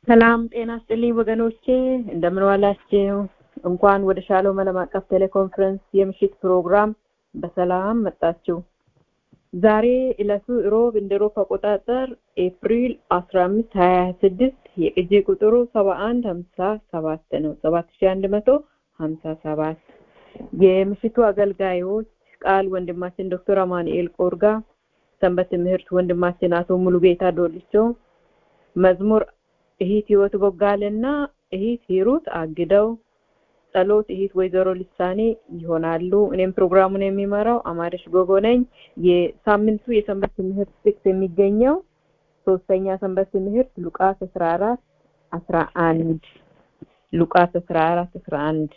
ሰላም ጤና ስጥልኝ ወገኖቼ እንደምን ዋላችሁ እንኳን ወደ ሻሎም ዓለም አቀፍ ቴሌኮንፈረንስ የምሽት ፕሮግራም በሰላም መጣችሁ ዛሬ ዕለቱ ሮብ እንደ ሮፕ አቆጣጠር ኤፕሪል 15 26 የቅጂ ቁጥሩ 71 57 ነው 7157 የምሽቱ አገልጋዮች ቃል ወንድማችን ዶክተር አማኑኤል ቆርጋ ሰንበት ትምህርት ወንድማችን አቶ ሙሉጌታ ዶልቾ መዝሙር እሂት ህይወት ቦጋለና እሂት ሂሩት አግደው ጸሎት እሂት ወይዘሮ ልሳኔ ይሆናሉ እኔም ፕሮግራሙን የሚመራው አማረሽ ጎጎ ነኝ የሳምንቱ የሰንበት ትምህርት ጥቅስ የሚገኘው ሶስተኛ ሰንበት ትምህርት ሉቃስ 14 11 ሉቃስ 14 11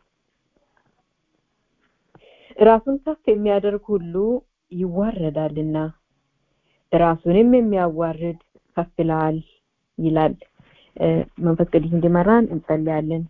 ራሱን ከፍ የሚያደርግ ሁሉ ይዋረዳልና ራሱንም የሚያዋርድ ከፍ ይላል ይላል መንፈስ ቅዱስ እንዲመራን እንጸልያለን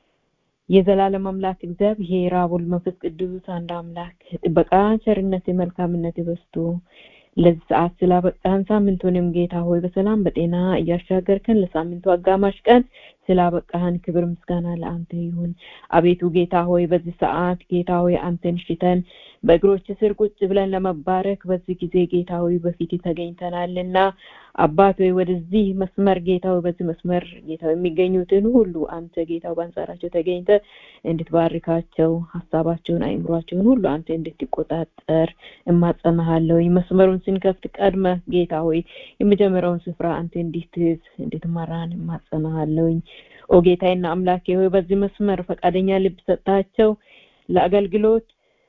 የዘላለም አምላክ እግዚአብሔር አብ ወልድ መንፈስ ቅዱስ አንድ አምላክ ጥበቃ ቸርነት መልካምነት በስቶ ለዚህ ሰዓት ስላበቃን ሳምንቱንም ጌታ ሆይ በሰላም በጤና እያሻገርከን ለሳምንቱ አጋማሽ ቀን ስላበቃህን ክብር ምስጋና ለአንተ ይሁን አቤቱ ጌታ ሆይ በዚህ ሰዓት ጌታ ሆይ አንተን ሽተን በእግሮች ስር ቁጭ ብለን ለመባረክ በዚህ ጊዜ ጌታ ሆይ በፊት ተገኝተናልና አባት ሆይ ወደዚህ መስመር ጌታ ሆይ በዚህ መስመር ጌታ የሚገኙትን ሁሉ አንተ ጌታው በአንጻራቸው ተገኝተ እንድትባርካቸው ሀሳባቸውን አይምሯቸውን ሁሉ አንተ እንድትቆጣጠር እማጸናሃለሁ መስመሩን ስንከፍት ቀድመ ጌታ ሆይ የመጀመሪያውን ስፍራ አንተ እንድትይዝ እንድትመራን እማጸናሃለሁኝ ኦ ጌታዬና አምላኬ ሆይ በዚህ መስመር ፈቃደኛ ልብ ሰጣቸው ለአገልግሎት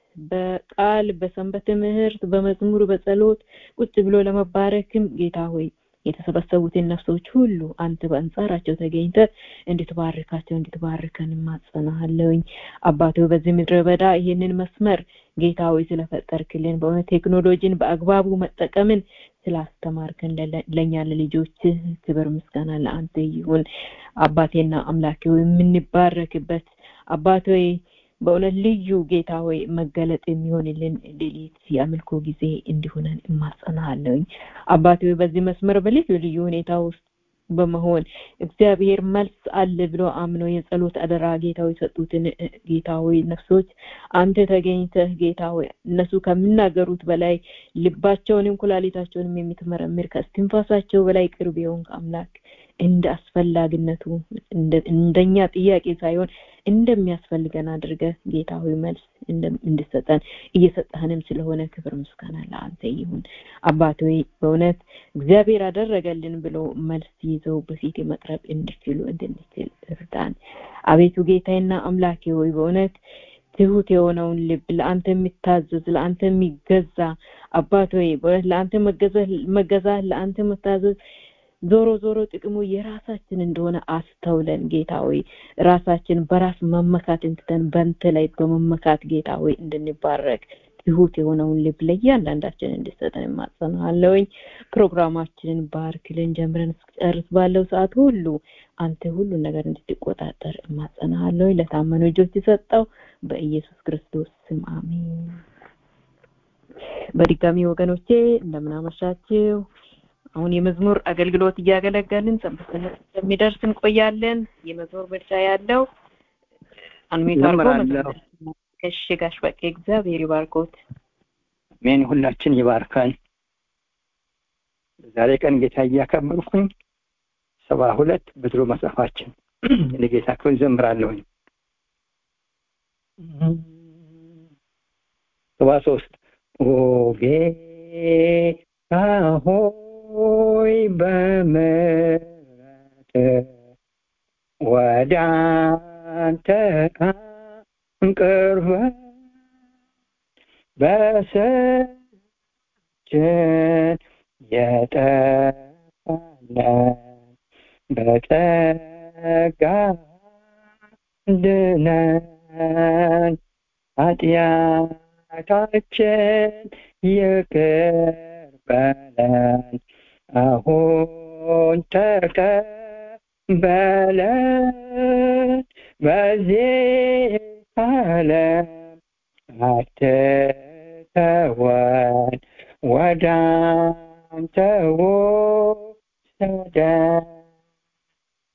በቃል በሰንበት ትምህርት በመዝሙር በጸሎት ቁጭ ብሎ ለመባረክም ጌታ ሆይ የተሰበሰቡትን ነፍሶች ሁሉ አንተ በአንጻራቸው ተገኝተ እንድትባርካቸው እንድትባርከን ማጸናሃለሁኝ አባቶ በዚህ ምድረ በዳ ይህንን መስመር ጌታ ሆይ ስለፈጠርክልን በእውነት ቴክኖሎጂን በአግባቡ መጠቀምን ስላስተማርከን ለእኛ ለልጆች ክብር ምስጋና ለአንተ ይሁን አባቴና አምላኬ የምንባረክበት አባት ሆይ በእውነት ልዩ ጌታ ሆይ መገለጥ የሚሆንልን ሌሊት የአምልኮ ጊዜ እንዲሆነን እማጸናለሁኝ አባት ሆይ በዚህ መስመር በልዩ ልዩ ሁኔታ ውስጥ በመሆን እግዚአብሔር መልስ አለ ብሎ አምኖ የጸሎት አደራ ጌታ ሆይ ሰጡትን ጌታ ሆይ ነፍሶች አንተ ተገኝተህ ጌታ ሆይ እነሱ ከሚናገሩት በላይ ልባቸውንም ኩላሊታቸውንም የምትመረምር ከስትንፋሳቸው በላይ ቅርብ የሆንክ አምላክ እንደ አስፈላጊነቱ እንደኛ ጥያቄ ሳይሆን እንደሚያስፈልገን አድርገ ጌታ ሆይ መልስ እንድሰጠን እየሰጠህንም ስለሆነ ክብር ምስጋና ለአንተ ይሁን አባት ሆይ በእውነት እግዚአብሔር አደረገልን ብሎ መልስ ይዘው በፊት መቅረብ እንዲችሉ እንድንችል እርዳን አቤቱ ጌታዬና አምላኬ ሆይ በእውነት ትሁት የሆነውን ልብ ለአንተ የሚታዘዝ ለአንተ የሚገዛ አባት ሆይ በእውነት ለአንተ መገዛት ለአንተ መታዘዝ ዞሮ ዞሮ ጥቅሙ የራሳችን እንደሆነ አስተውለን ጌታ ሆይ ራሳችን በራስ መመካት እንትተን በንተ ላይ በመመካት ጌታ ሆይ እንድንባረክ ትሁት የሆነውን ልብ ለእያንዳንዳችን እንድሰጠን የማጸናለውኝ ፕሮግራማችንን ባርክልን ጀምረን እስጨርስ ባለው ሰዓት ሁሉ አንተ ሁሉ ነገር እንድትቆጣጠር እማጸናለሁኝ ለታመኑ እጆች የሰጠው በኢየሱስ ክርስቶስ ስም አሜን በድጋሚ ወገኖቼ እንደምናመሻችው አሁን የመዝሙር አገልግሎት እያገለገልን ሰንበት እንደሚደርስ እንቆያለን የመዝሙር ምርጫ ያለው አንሚት አርጎ እሺ ጋሽ በቃ እግዚአብሔር ይባርኮት አሜን ሁላችን ይባርካል ዛሬ ቀን ጌታ እያከበርኩኝ ሰባ ሁለት በድሮ መጽሐፋችን ለጌታ ክብር ዘምራለሁኝ ሰባ ሶስት ኦ ጌታ ሆይ በምሕረት ወደ አንተ ቅርበት በስችን የጠፋለን በጸጋ ድነን ኃጢአታችን ይቅር በለን አሁን ተቀበለን በዚህ ዓለም አትተወን ወደ አንተ ወሰደን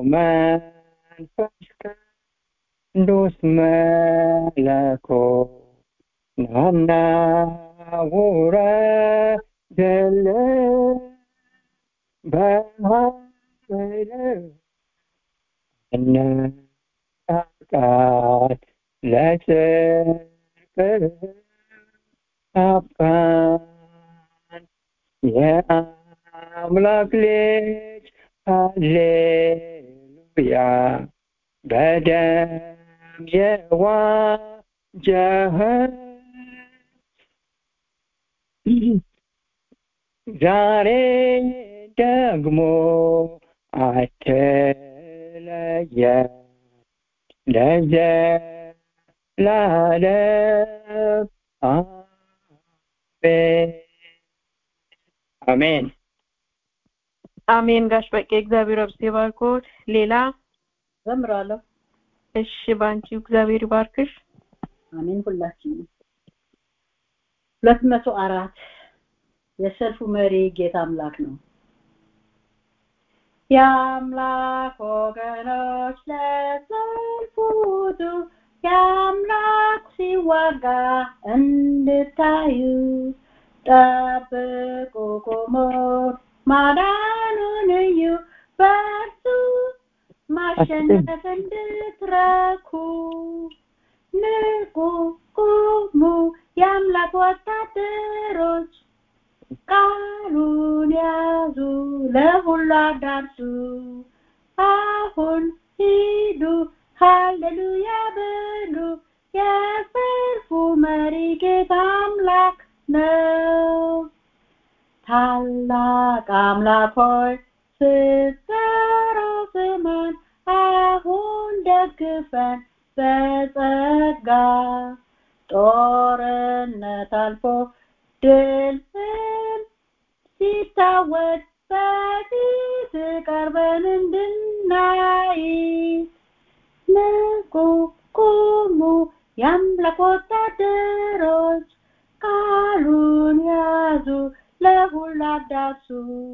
መንፈስ ቅዱስ መለኮት ናና ውረድልን በኃይል አነቃቃት ለጽድቅ አብቃን የአምላክ ልጅ ሃሌሉያ በደም የዋጀኸን ዛሬ ደግሞ አትለየን ለዘላለም አሜን አሜን አሜን ጋሽ በቄ እግዚአብሔር አብስቴ ባርኮት ሌላ ዘምራለሁ እሺ ባንቺ እግዚአብሔር ይባርክሽ አሜን ሁላችንም ሁለት መቶ አራት የሰልፉ መሪ ጌታ አምላክ ነው የአምላክ ወገኖች ለሰልፉ ውጡ የአምላክ ሲዋጋ እንድታዩ ጠብቁ ቁሙ ማዳኑን እዩ በእርሱ ማሸነፍ እንድትረኩ ንቁ ቁሙ የአምላክ ወታደሮች ቃሉን ያዙ ለሁሉ አዳርሱ አሁን ሂዱ ሃሌሉያ በሉ የሰልፉ መሪ ጌታ አምላክ ነው ታላቅ አምላክ ሆይ ስትጠራው ስማን አሁን ደግፈን በጸጋ ጦርነት አልፎ ድል ሲታወድ በፊት ቀርበን እንድናይ ንቁ ቁሙ የአምላክ ወታደሮች ቃሉን ያዙ ለሁሉ አዳርሱ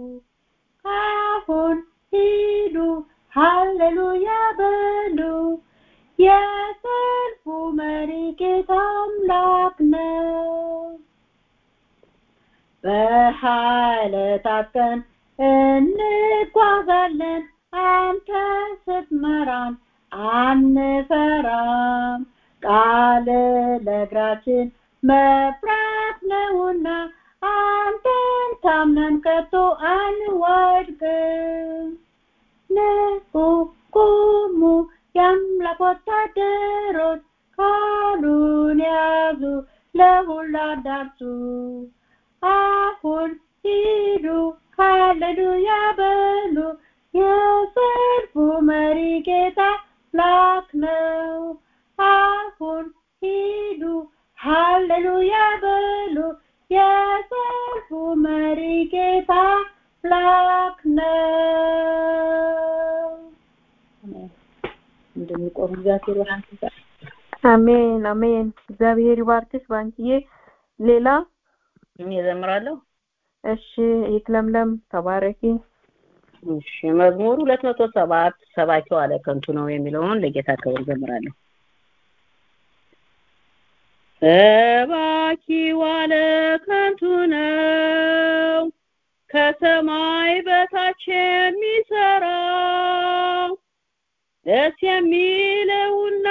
አሁን ሂዱ ሃሌሉያ በሉ የሰልፉ መሪ ጌታ አምላክ ነው በኃይል ታጥቀን እንጓዛለን አንተ ስትመራን አንፈራም ቃል ለእግራችን መብራት ነውና አንተን ታምነን ከቶ አንወድቅም ንቁ ቁሙ የአምላክ ወታደሮች ቃሉን ያዙ ለሁሉ አዳርሱ አሁን ሂዱ ሃሌሉያ በሉ የሰልፉ መሪ ጌታ ላክ ነው አሁን ሂዱ ሃሌሉያ በሉ የሰልፉ መሪ ጌታ ላክ ነው እንደሚቆም እግዚአብሔር ያንተ አሜን አሜን እግዚአብሔር ይባርክሽ ባንቺዬ ሌላ እኔ እዘምራለሁ እሺ ይትለምለም ተባረኪ እሺ መዝሙር ሁለት መቶ ሰባት ሰባኪው አለ ከንቱ ነው የሚለውን ለጌታ ክብር ዘምራለሁ ሰባኪው አለ ከንቱ ነው ከሰማይ በታች የሚሰራው ደስ የሚለውና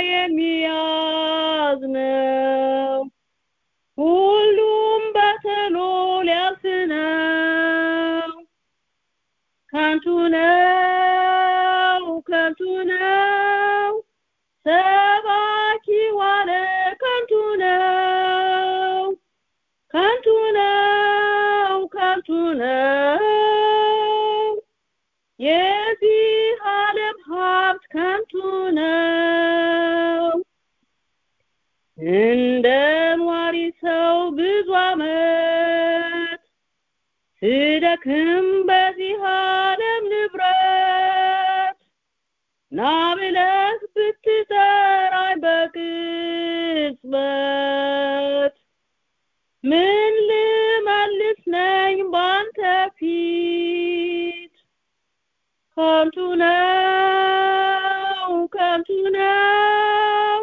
የሚያዝነው ሁሉም በተሎ ሊያልፍ ነው ከንቱ ነው ከንቱ ነው ሰባኪ ዋለ ከንቱ ነው ከንቱ ነው ከንቱ ነው የዚህ ዓለም ሀብት ከንቱ ነው እንደ ኗሪ ሰው ብዙ አመት ስደክም በዚህ ዓለም ንብረት ና ብለህ ብትጠራኝ በቅጽበት ምን ልመልስ ነኝ ባንተ ፊት ከንቱ ነው ከንቱ ነው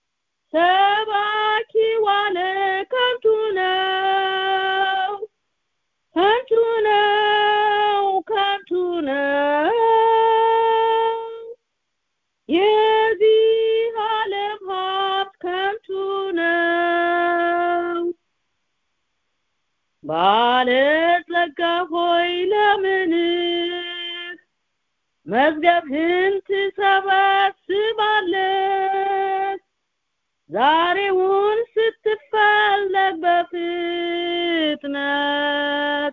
ሰባኪ ዋለ ከንቱ ነው ከንቱ ነው ከንቱ ነው የዚህ ዓለም ሀብት ከንቱ ነው ባለጸጋ ሆይ ለምንህ መዝገብህን ትሰበስባለህ ዛሬውን ስትፈለግ በፍጥነት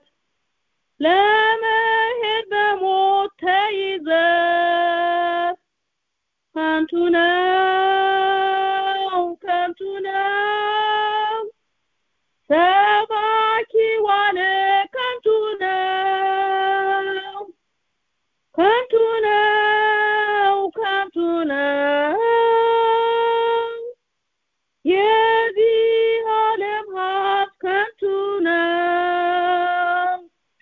ለመሄድ በሞት ተይዘህ ከንቱ ነው ከንቱ ነው ሰባኪ ዋለ ከንቱ ነው ከንቱ ነው ከንቱ ነው የዚህ ዓለም ሀብት ከንቱ ነው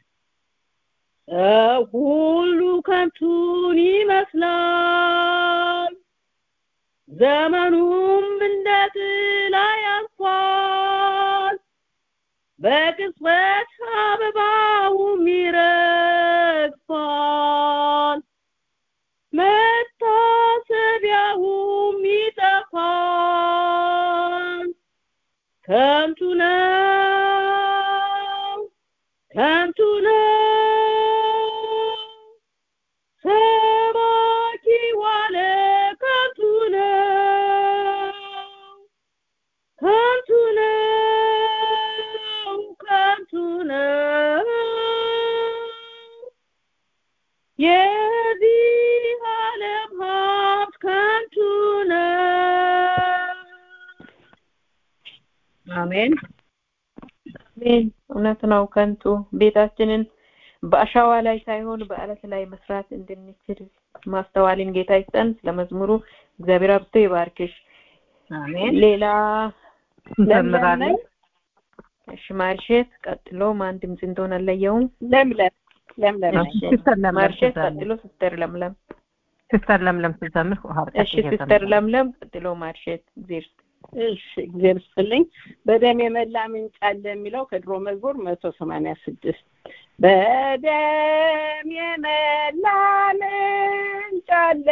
ሰው ሁሉ ከንቱን ይመስላል ዘመኑም እንደ ጥላ ያልፋል በቅጽበት አበባውም ይረግፋል መታሰቢያውም ይጠፋል ከንቱ ነው ከንቱ ነው ሰባኪ ዋለ ከንቱ ነው ከንቱ ነው ከንቱ ነው የዚህ ዓለም ሀብት ከንቱ ነው አሜን አሜን እውነት ነው ከንቱ ቤታችንን በአሸዋ ላይ ሳይሆን በአለት ላይ መስራት እንድንችል ማስተዋልን ጌታ ይስጠን ስለመዝሙሩ እግዚአብሔር አብዝቶ ይባርክሽ አሜን ሌላ እንዘምራለን እሺ ማርሼት ቀጥሎ ማን ድምፅ እንደሆነ አለየውም ለምለም ለምለም ነኝ። ሲስተር ለምለም ማርሼት ስትዘምር ቀጥሎ ሲስተር ለምለም ሲስተር ለምለም ስትዘምር ሀብታት እሺ ሲስተር ለምለም ቀጥሎ ማርሼት ጊዜር እሺ እግዚአብሔር ይስጥልኝ በደም የመላ ምንጭ አለ የሚለው ከድሮ መዝሙር መቶ ሰማንያ ስድስት በደም የመላ ምንጭ አለ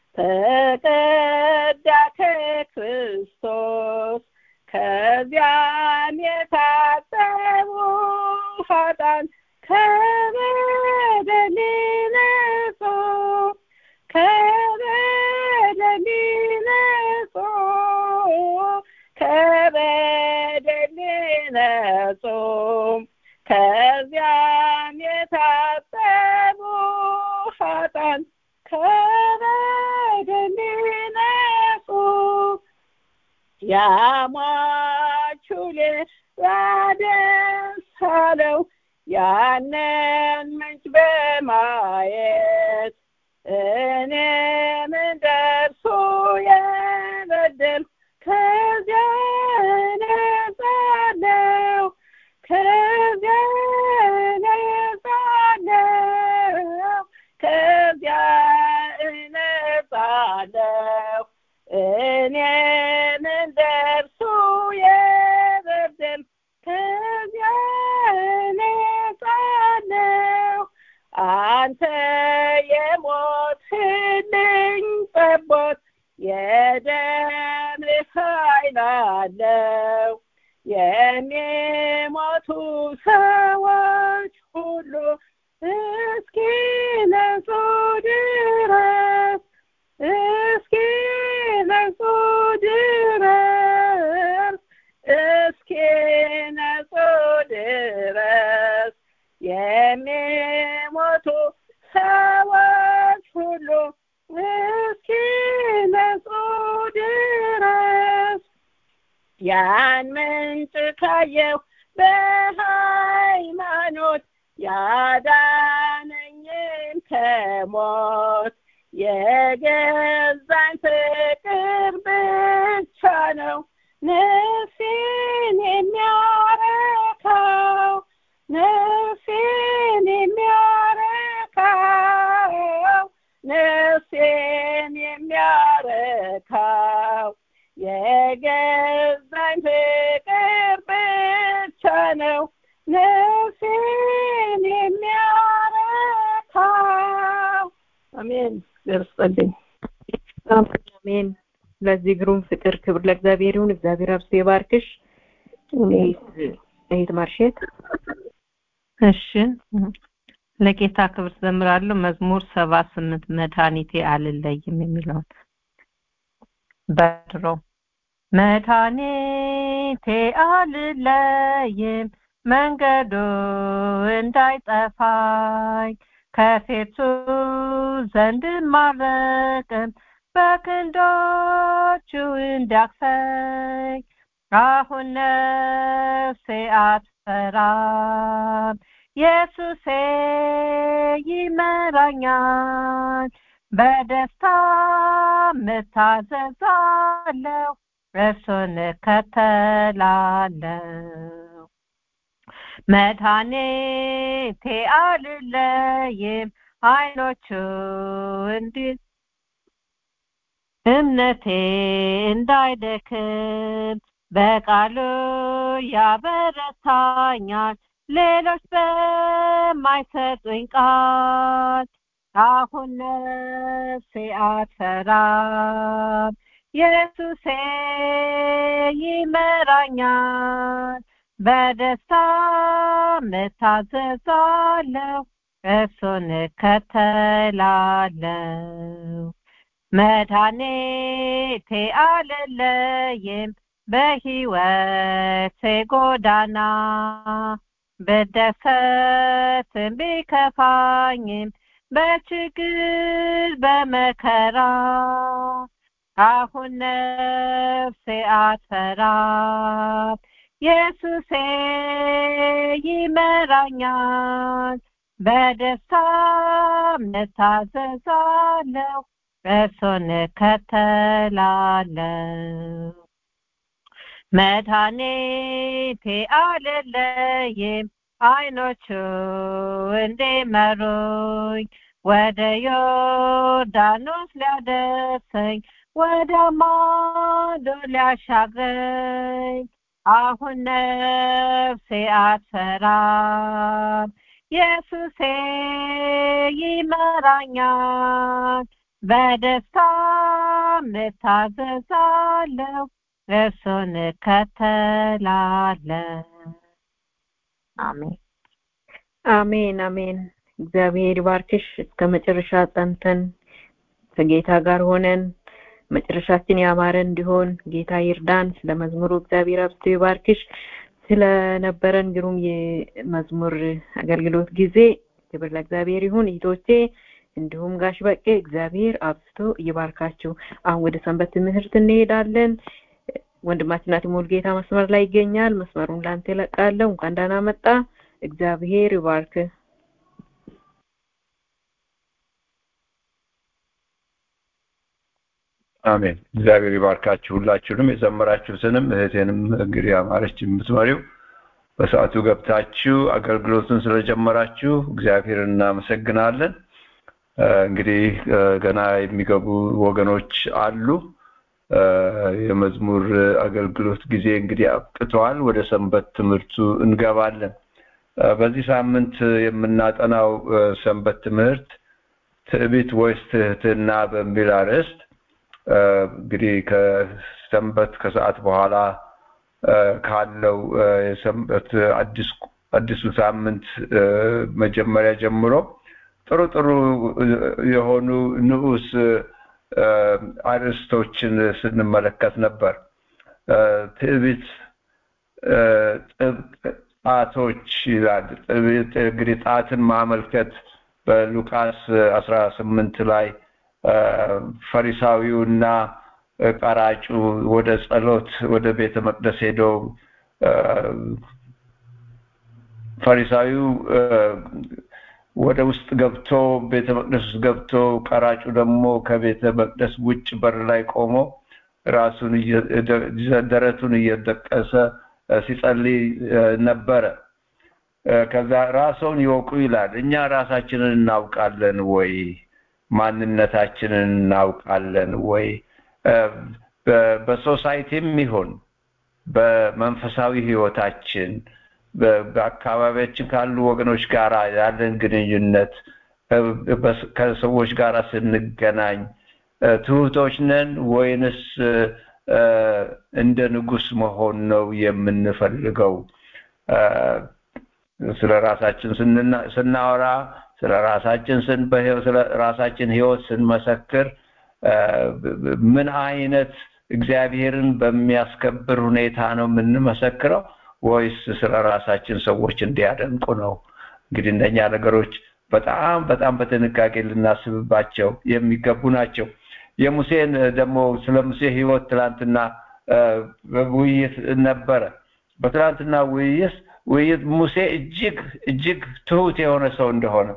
ተቀዳ ከክርስቶስ ከዚያም የታጠቡ ኃጥአን ከበደል ነጹ ከበደል ነጹ ከበደል ነጹ ከዚያም የታጠቡ ኃጥአን ከበደል ነጹ ያሟቹ ሌላ ደስ አለው ያንን ምንጭ በማየት እኔም እንደርሱ የበደል ከዚያ ነጻለው ከዚያ ነጻለው ከዚያ እነጻለው እኔም እንደርሱ የበደል ከዚያ ነጻለው አንተ የሞትልኝ ጠቦት የደምህ ኃይል አለው የሚሞቱ ሰዎች ሁሉ እስኪ ነጹ ድረስ እስኪ ነጹ ድረስ እስኪ ነጹ ድረስ የሚሞቱ ሰዎች ሁሉ እስኪ ነጹ ድረስ ያን ምንጭ ካየው በሃይማኖት ያዳነኝን ከሞት የገዛኝ ፍቅር ብቻ ነው ነፍሴን የሚያረካው ነፍሴን የሚያረካው ነፍሴን የሚያረካው የገዛኝ ፍቅር ብቻ ነው ነፍሴን የሚያረካው አሜን ገርስጠልኝ አሜን ለዚህ ግሩም ፍቅር ክብር ለእግዚአብሔር ይሁን እግዚአብሔር አብስቶ ይባርክሽ እህት ማርሼት እሺ ለጌታ ክብር ዘምራለሁ መዝሙር ሰባ ስምንት መድኃኒቴ አልለይም የሚለውን በድሮ መድኃኒቴ አልለይም መንገዱ እንዳይጠፋኝ ከፊቱ ዘንድ ማረቅም በክንዶቹ እንዳቅፈኝ አሁን ነፍሴ አትፈራም ኢየሱሴ ይመራኛል በደስታ ምታዘዛለው እርሱን እከተላለሁ መድኃኒቴ አልለይም አይኖቹ እንዲህ እምነቴ እንዳይደክም በቃሉ ያበረታኛል ሌሎች በማይሰጡኝ ቃል አሁን ነፍሴ አትፈራም ኢየሱሴ ይመራኛል በደስታ ምታዘዛለሁ እርሱን እከተላለሁ መድኃኒቴ አልለይም በሕይወቴ ጎዳና ብደሰትም ቢከፋኝም በችግር በመከራ አሁን ነፍሴ አትፈራም ኢየሱሴ ይመራኛል በደስታ ምታዘዛለሁ እርሱን እከተላለሁ መድኃኒቴ አልለይም አይኖቹ እንዲመሩኝ ወደ ዮርዳኖስ ሊያደርሰኝ ወደ ማዶ ሊያሻግረኝ አሁን ነፍሴ አትፈራም ኢየሱሴ ይመራኛል በደስታ ምታዘዛለሁ እርሱን እከተላለሁ አሜን አሜን አሜን እግዚአብሔር ይባርክሽ እስከ መጨረሻ ጸንተን ከጌታ ጋር ሆነን መጨረሻችን ያማረ እንዲሆን ጌታ ይርዳን ስለ መዝሙሩ እግዚአብሔር አብዝቶ ይባርክሽ ስለነበረን ግሩም የመዝሙር አገልግሎት ጊዜ ክብር ለእግዚአብሔር ይሁን እህቶቼ እንዲሁም ጋሽ በቄ እግዚአብሔር አብዝቶ ይባርካችሁ አሁን ወደ ሰንበት ትምህርት እንሄዳለን ወንድማችን ናቲ ሙልጌታ መስመር ላይ ይገኛል መስመሩን ላንተ እለቃለሁ እንኳን ደህና መጣ እግዚአብሔር ይባርክ አሜን እግዚአብሔር ይባርካችሁ ሁላችሁንም የዘመራችሁትንም እህቴንም እንግዲህ አማረች የምትመሪው በሰዓቱ ገብታችሁ አገልግሎቱን ስለጀመራችሁ እግዚአብሔር እናመሰግናለን እንግዲህ ገና የሚገቡ ወገኖች አሉ የመዝሙር አገልግሎት ጊዜ እንግዲህ አብቅተዋል ወደ ሰንበት ትምህርቱ እንገባለን በዚህ ሳምንት የምናጠናው ሰንበት ትምህርት ትዕቢት ወይስ ትህትና በሚል አርዕስት እንግዲህ ከሰንበት ከሰዓት በኋላ ካለው የሰንበት አዲሱ ሳምንት መጀመሪያ ጀምሮ ጥሩ ጥሩ የሆኑ ንዑስ አርዕስቶችን ስንመለከት ነበር ትዕቢት ጣቶች ይላል እንግዲህ ጣትን ማመልከት በሉቃስ አስራ ስምንት ላይ ፈሪሳዊውና ቀራጩ ወደ ጸሎት ወደ ቤተ መቅደስ ሄደው ፈሪሳዊው ወደ ውስጥ ገብቶ ቤተ መቅደስ ውስጥ ገብቶ ቀራጩ ደግሞ ከቤተ መቅደስ ውጭ በር ላይ ቆሞ ራሱን ደረቱን እየደቀሰ ሲጸልይ ነበረ ከዛ ራስዎን ይወቁ ይላል እኛ ራሳችንን እናውቃለን ወይ ማንነታችንን እናውቃለን ወይ? በሶሳይቲም ይሁን በመንፈሳዊ ህይወታችን በአካባቢያችን ካሉ ወገኖች ጋር ያለን ግንኙነት ከሰዎች ጋር ስንገናኝ ትሁቶች ነን ወይንስ እንደ ንጉስ መሆን ነው የምንፈልገው? ስለ ራሳችን ስናወራ ስለ ራሳችን ስለ ራሳችን ህይወት ስንመሰክር ምን አይነት እግዚአብሔርን በሚያስከብር ሁኔታ ነው የምንመሰክረው ወይስ ስለ ራሳችን ሰዎች እንዲያደንቁ ነው? እንግዲህ እነኛ ነገሮች በጣም በጣም በጥንቃቄ ልናስብባቸው የሚገቡ ናቸው። የሙሴን ደግሞ ስለ ሙሴ ህይወት ትላንትና ውይይት ነበረ። በትላንትና ውይይት ውይይት ሙሴ እጅግ እጅግ ትሁት የሆነ ሰው እንደሆነ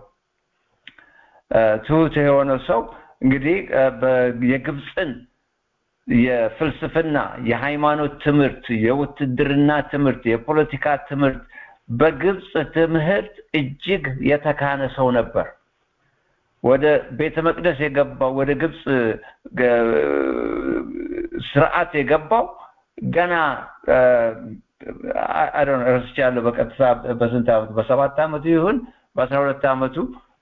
ትሁት የሆነ ሰው እንግዲህ የግብፅን የፍልስፍና፣ የሃይማኖት ትምህርት፣ የውትድርና ትምህርት፣ የፖለቲካ ትምህርት በግብፅ ትምህርት እጅግ የተካነ ሰው ነበር። ወደ ቤተ መቅደስ የገባው ወደ ግብፅ ስርዓት የገባው ገና ረስቻለሁ በቀጥታ በስንት ዓመቱ በሰባት ዓመቱ ይሁን በአስራ ሁለት ዓመቱ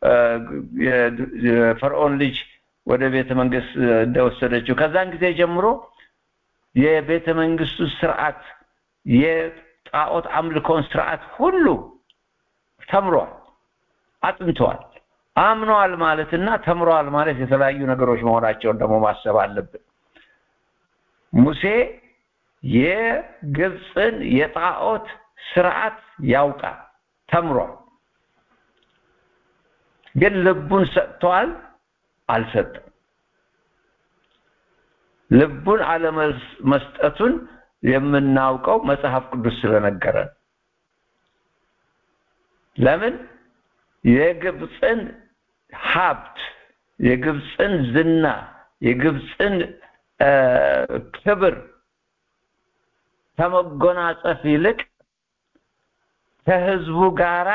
የፈርዖን ልጅ ወደ ቤተ መንግስት እንደወሰደችው ከዛን ጊዜ ጀምሮ የቤተ መንግስቱ ስርዓት የጣዖት አምልኮን ስርዓት ሁሉ ተምሯል፣ አጥንተዋል። አምነዋል ማለትና ተምረዋል ማለት የተለያዩ ነገሮች መሆናቸውን ደግሞ ማሰብ አለብን። ሙሴ የግብፅን የጣዖት ስርዓት ያውቃል፣ ተምሯል። ግን ልቡን ሰጥተዋል አልሰጠም። ልቡን አለመስጠቱን የምናውቀው መጽሐፍ ቅዱስ ስለነገረን። ለምን የግብፅን ሀብት፣ የግብፅን ዝና፣ የግብፅን ክብር ከመጎናጸፍ ይልቅ ከህዝቡ ጋራ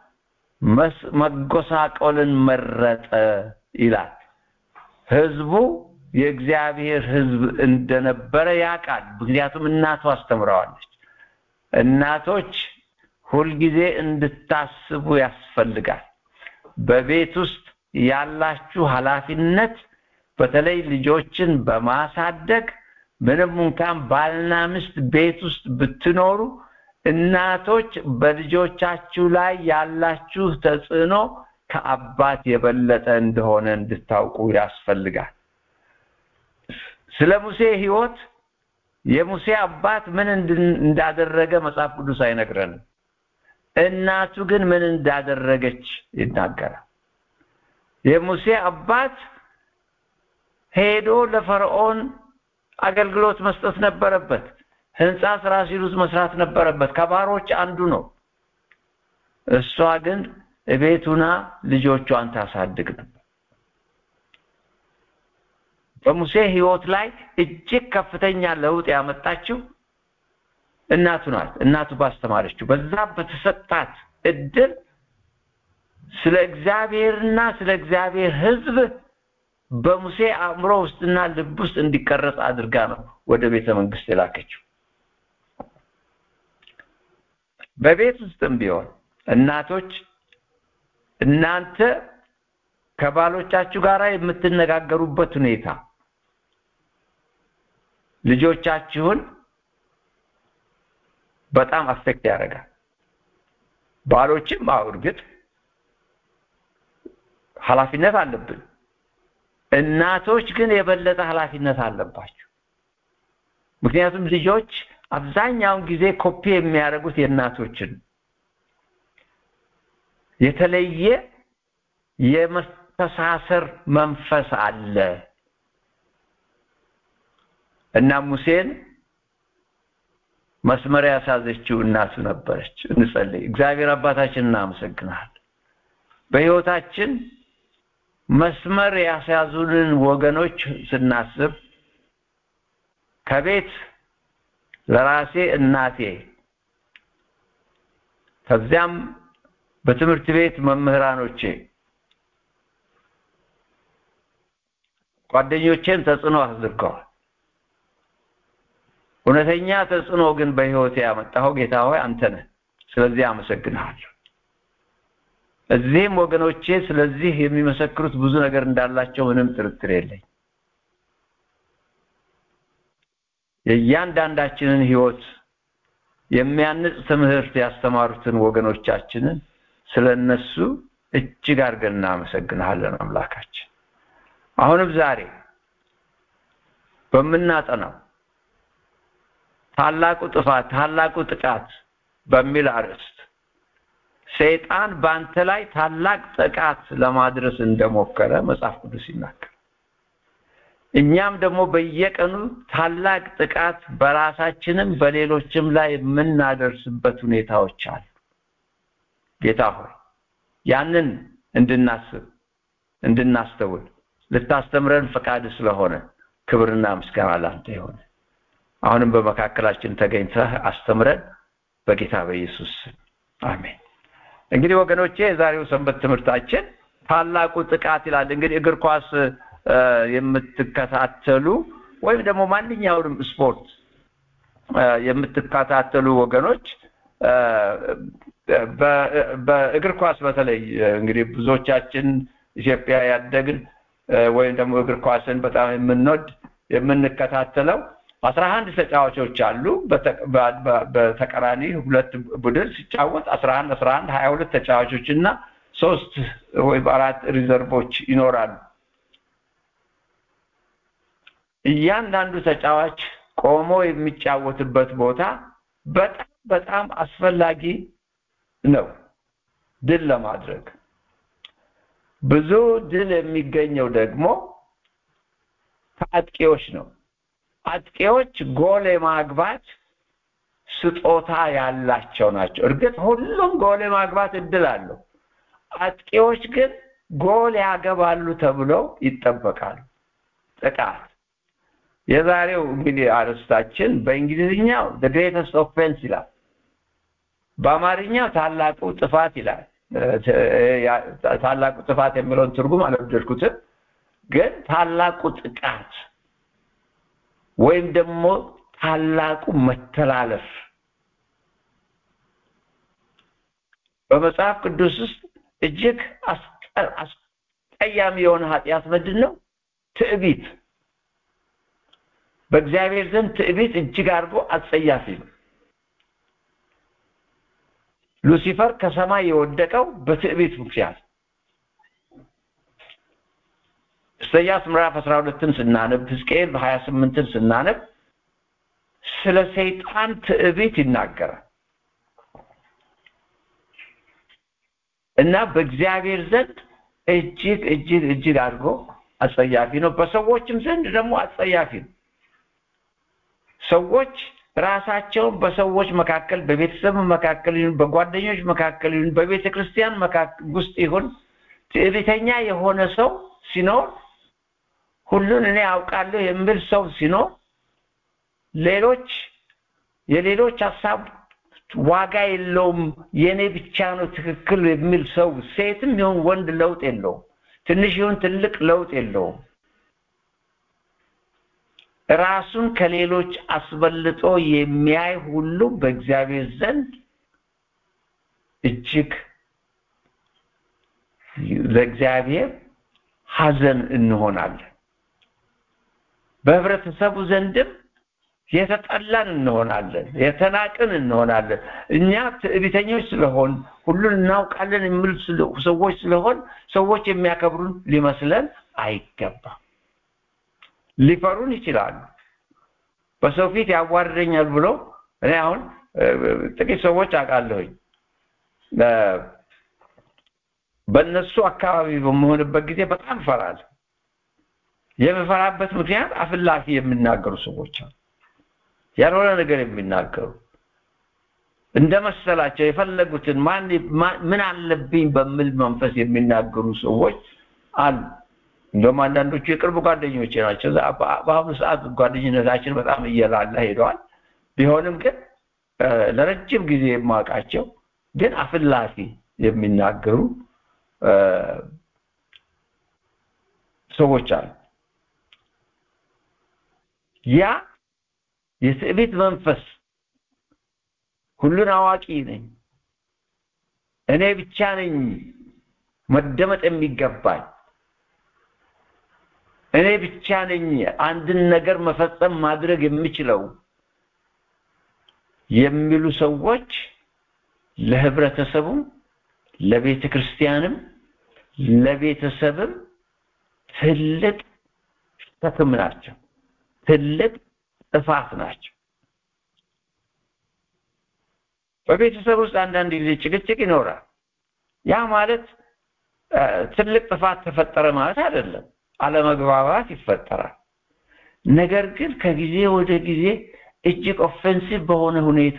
መጎሳቆልን መረጠ ይላል። ህዝቡ የእግዚአብሔር ህዝብ እንደነበረ ያውቃል። ምክንያቱም እናቱ አስተምረዋለች። እናቶች ሁልጊዜ እንድታስቡ ያስፈልጋል። በቤት ውስጥ ያላችሁ ኃላፊነት በተለይ ልጆችን በማሳደግ ምንም እንኳን ባልና ሚስት ቤት ውስጥ ብትኖሩ እናቶች በልጆቻችሁ ላይ ያላችሁ ተጽዕኖ ከአባት የበለጠ እንደሆነ እንድታውቁ ያስፈልጋል። ስለ ሙሴ ህይወት የሙሴ አባት ምን እንዳደረገ መጽሐፍ ቅዱስ አይነግረንም። እናቱ ግን ምን እንዳደረገች ይናገራል። የሙሴ አባት ሄዶ ለፈርዖን አገልግሎት መስጠት ነበረበት። ህንፃ ስራ ሲሉት መስራት ነበረበት። ከባሮች አንዱ ነው። እሷ ግን እቤቱና ልጆቿን ታሳድግ ነበር። በሙሴ ህይወት ላይ እጅግ ከፍተኛ ለውጥ ያመጣችው እናቱ ናት። እናቱ ባስተማረችው በዛ በተሰጣት እድል ስለ እግዚአብሔርና ስለ እግዚአብሔር ህዝብ በሙሴ አእምሮ ውስጥና ልብ ውስጥ እንዲቀረጽ አድርጋ ነው ወደ ቤተ መንግስት የላከችው። በቤት ውስጥም ቢሆን እናቶች እናንተ ከባሎቻችሁ ጋር የምትነጋገሩበት ሁኔታ ልጆቻችሁን በጣም አፌክት ያደርጋል። ባሎችም አዎ እርግጥ ኃላፊነት አለብን። እናቶች ግን የበለጠ ኃላፊነት አለባቸው። ምክንያቱም ልጆች አብዛኛውን ጊዜ ኮፒ የሚያደርጉት የእናቶችን የተለየ የመተሳሰር መንፈስ አለ እና ሙሴን መስመር ያሳዘችው እናቱ ነበረች። እንጸልይ። እግዚአብሔር አባታችን እናመሰግናል። በህይወታችን መስመር ያስያዙንን ወገኖች ስናስብ ከቤት ለራሴ እናቴ ከዚያም በትምህርት ቤት መምህራኖቼ ጓደኞቼን ተጽዕኖ አድርገዋል። እውነተኛ ተጽዕኖ ግን በህይወቴ ያመጣኸው ጌታ ሆይ አንተ ነህ። ስለዚህ አመሰግንሃለሁ። እዚህም ወገኖቼ ስለዚህ የሚመሰክሩት ብዙ ነገር እንዳላቸው ምንም ጥርጥር የለኝ። የእያንዳንዳችንን ህይወት የሚያንጽ ትምህርት ያስተማሩትን ወገኖቻችንን ስለ እነሱ እጅግ አድርገን እናመሰግንሃለን አምላካችን። አሁንም ዛሬ በምናጠናው ታላቁ ጥፋት ታላቁ ጥቃት በሚል አርዕስት ሰይጣን በአንተ ላይ ታላቅ ጥቃት ለማድረስ እንደሞከረ መጽሐፍ ቅዱስ ይናገር። እኛም ደግሞ በየቀኑ ታላቅ ጥቃት በራሳችንም በሌሎችም ላይ የምናደርስበት ሁኔታዎች አሉ። ጌታ ሆይ ያንን እንድናስብ እንድናስተውል ልታስተምረን ፈቃድ ስለሆነ ክብርና ምስጋና ላንተ ይሆነ። አሁንም በመካከላችን ተገኝተህ አስተምረን በጌታ በኢየሱስ ስም አሜን። እንግዲህ ወገኖቼ የዛሬው ሰንበት ትምህርታችን ታላቁ ጥቃት ይላል። እንግዲህ እግር ኳስ የምትከታተሉ ወይም ደግሞ ማንኛውንም ስፖርት የምትከታተሉ ወገኖች በእግር ኳስ በተለይ እንግዲህ ብዙዎቻችን ኢትዮጵያ ያደግን ወይም ደግሞ እግር ኳስን በጣም የምንወድ የምንከታተለው አስራ አንድ ተጫዋቾች አሉ። በተቀራኒ ሁለት ቡድን ሲጫወት አስራ አንድ አስራ አንድ ሀያ ሁለት ተጫዋቾች እና ሶስት ወይም አራት ሪዘርቮች ይኖራሉ። እያንዳንዱ ተጫዋች ቆሞ የሚጫወትበት ቦታ በጣም በጣም አስፈላጊ ነው ድል ለማድረግ። ብዙ ድል የሚገኘው ደግሞ ከአጥቂዎች ነው። አጥቂዎች ጎል የማግባት ስጦታ ያላቸው ናቸው። እርግጥ ሁሉም ጎል የማግባት እድል አለው። አጥቂዎች ግን ጎል ያገባሉ ተብለው ይጠበቃሉ። ጥቃት የዛሬው እንግዲህ አርዕስታችን በእንግሊዝኛው the greatest offense ይላል። በአማርኛው ታላቁ ጥፋት ይላል። ታላቁ ጥፋት የሚለውን ትርጉም አልወደድኩትም፣ ግን ታላቁ ጥቃት ወይም ደግሞ ታላቁ መተላለፍ በመጽሐፍ ቅዱስ ውስጥ እጅግ አስቀያሚ የሆነ ኃጢአት ምንድን ነው? ትዕቢት። በእግዚአብሔር ዘንድ ትዕቢት እጅግ አድርጎ አጸያፊ ነው። ሉሲፈር ከሰማይ የወደቀው በትዕቢት ምክንያት ኢሳያስ ምዕራፍ 12ን ስናነብ ሕዝቅኤል 28ን ስናነብ ስለ ሰይጣን ትዕቢት ይናገራል እና በእግዚአብሔር ዘንድ እጅግ እጅግ እጅግ አድርጎ አጸያፊ ነው። በሰዎችም ዘንድ ደግሞ አጸያፊ ነው። ሰዎች ራሳቸውን በሰዎች መካከል በቤተሰብ መካከል ይሁን በጓደኞች መካከል ይሁን በቤተ ክርስቲያን ውስጥ ይሁን ትዕቢተኛ የሆነ ሰው ሲኖር ሁሉን እኔ አውቃለሁ የሚል ሰው ሲኖር ሌሎች የሌሎች ሀሳብ ዋጋ የለውም የኔ ብቻ ነው ትክክል የሚል ሰው ሴትም ይሁን ወንድ ለውጥ የለውም። ትንሽ ይሁን ትልቅ ለውጥ የለውም። ራሱን ከሌሎች አስበልጦ የሚያይ ሁሉ በእግዚአብሔር ዘንድ እጅግ ለእግዚአብሔር ሐዘን እንሆናለን። በህብረተሰቡ ዘንድም የተጠላን እንሆናለን፣ የተናቅን እንሆናለን። እኛ ትዕቢተኞች ስለሆን ሁሉን እናውቃለን የሚል ሰዎች ስለሆን ሰዎች የሚያከብሩን ሊመስለን አይገባም። ሊፈሩን ይችላሉ። በሰው ፊት ያዋርደኛል ብሎ እኔ አሁን ጥቂት ሰዎች አውቃለሁኝ በእነሱ አካባቢ በመሆንበት ጊዜ በጣም እፈራለሁ። የምፈራበት ምክንያት አፍላፊ የሚናገሩ ሰዎች አሉ። ያልሆነ ነገር የሚናገሩ እንደመሰላቸው የፈለጉትን ማን ምን አለብኝ በሚል መንፈስ የሚናገሩ ሰዎች አሉ። እንደውም አንዳንዶቹ የቅርብ ጓደኞቼ ናቸው። በአሁኑ ሰዓት ጓደኝነታችን በጣም እየላላ ሄደዋል። ቢሆንም ግን ለረጅም ጊዜ የማውቃቸው ግን አፍላፊ የሚናገሩ ሰዎች አሉ። ያ የትዕቢት መንፈስ ሁሉን አዋቂ ነኝ፣ እኔ ብቻ ነኝ መደመጥ የሚገባኝ፣ እኔ ብቻ ነኝ አንድን ነገር መፈጸም ማድረግ የምችለው የሚሉ ሰዎች ለህብረተሰቡም ለቤተ ክርስቲያንም ለቤተሰብም ትልቅ ሸክም ናቸው፣ ትልቅ ጥፋት ናቸው። በቤተሰብ ውስጥ አንዳንድ ጊዜ ጭቅጭቅ ይኖራል። ያ ማለት ትልቅ ጥፋት ተፈጠረ ማለት አይደለም። አለመግባባት ይፈጠራል። ነገር ግን ከጊዜ ወደ ጊዜ እጅግ ኦፌንሲቭ በሆነ ሁኔታ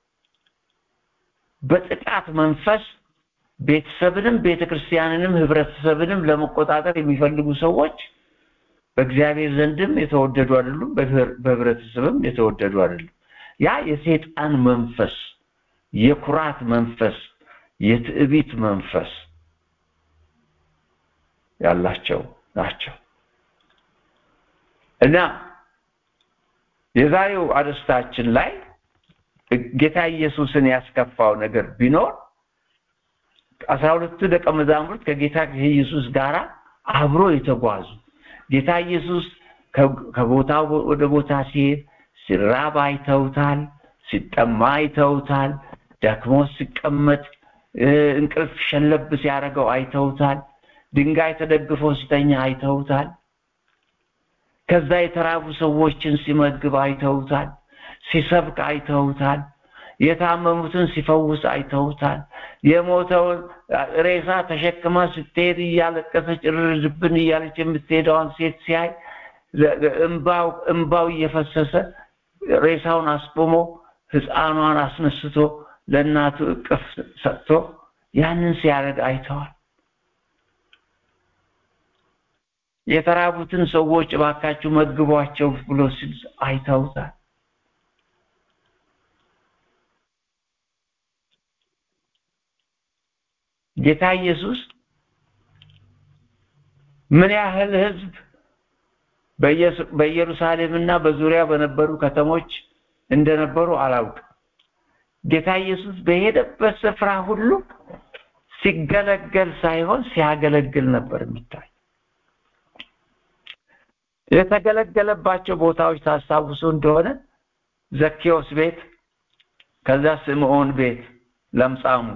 በጥቃት መንፈስ ቤተሰብንም ቤተክርስቲያንንም ህብረተሰብንም ለመቆጣጠር የሚፈልጉ ሰዎች በእግዚአብሔር ዘንድም የተወደዱ አይደሉም፣ በህብረተሰብም የተወደዱ አይደሉም። ያ የሰይጣን መንፈስ፣ የኩራት መንፈስ፣ የትዕቢት መንፈስ ያላቸው ናቸው እና የዛሬው አርዕስታችን ላይ ጌታ ኢየሱስን ያስከፋው ነገር ቢኖር አስራ ሁለቱ ደቀ መዛሙርት ከጌታ ከኢየሱስ ጋር አብሮ የተጓዙ ጌታ ኢየሱስ ከቦታ ወደ ቦታ ሲሄድ ሲራብ አይተውታል፣ ሲጠማ አይተውታል፣ ደክሞ ሲቀመጥ እንቅልፍ ሸለብ ሲያደርገው አይተውታል፣ ድንጋይ ተደግፎ ሲተኛ አይተውታል። ከዛ የተራቡ ሰዎችን ሲመግብ አይተውታል፣ ሲሰብክ አይተውታል፣ የታመሙትን ሲፈውስ አይተውታል። የሞተውን ሬሳ ተሸክማ ስትሄድ እያለቀሰች እርድብን እያለች የምትሄደዋን ሴት ሲያይ እምባው እምባው እየፈሰሰ ሬሳውን አስቆሞ ህፃኗን አስነስቶ ለእናቱ እቅፍ ሰጥቶ ያንን ሲያደርግ አይተዋል። የተራቡትን ሰዎች እባካችሁ መግቧቸው ብሎ ሲል አይተውታል። ጌታ ኢየሱስ ምን ያህል ህዝብ በኢየሩሳሌምና በዙሪያ በነበሩ ከተሞች እንደነበሩ አላውቅም። ጌታ ኢየሱስ በሄደበት ስፍራ ሁሉ ሲገለገል ሳይሆን ሲያገለግል ነበር የሚታይ። የተገለገለባቸው ቦታዎች ታስታውሱ እንደሆነ ዘኬዎስ ቤት፣ ከዛ ስምዖን ቤት ለምጻሙ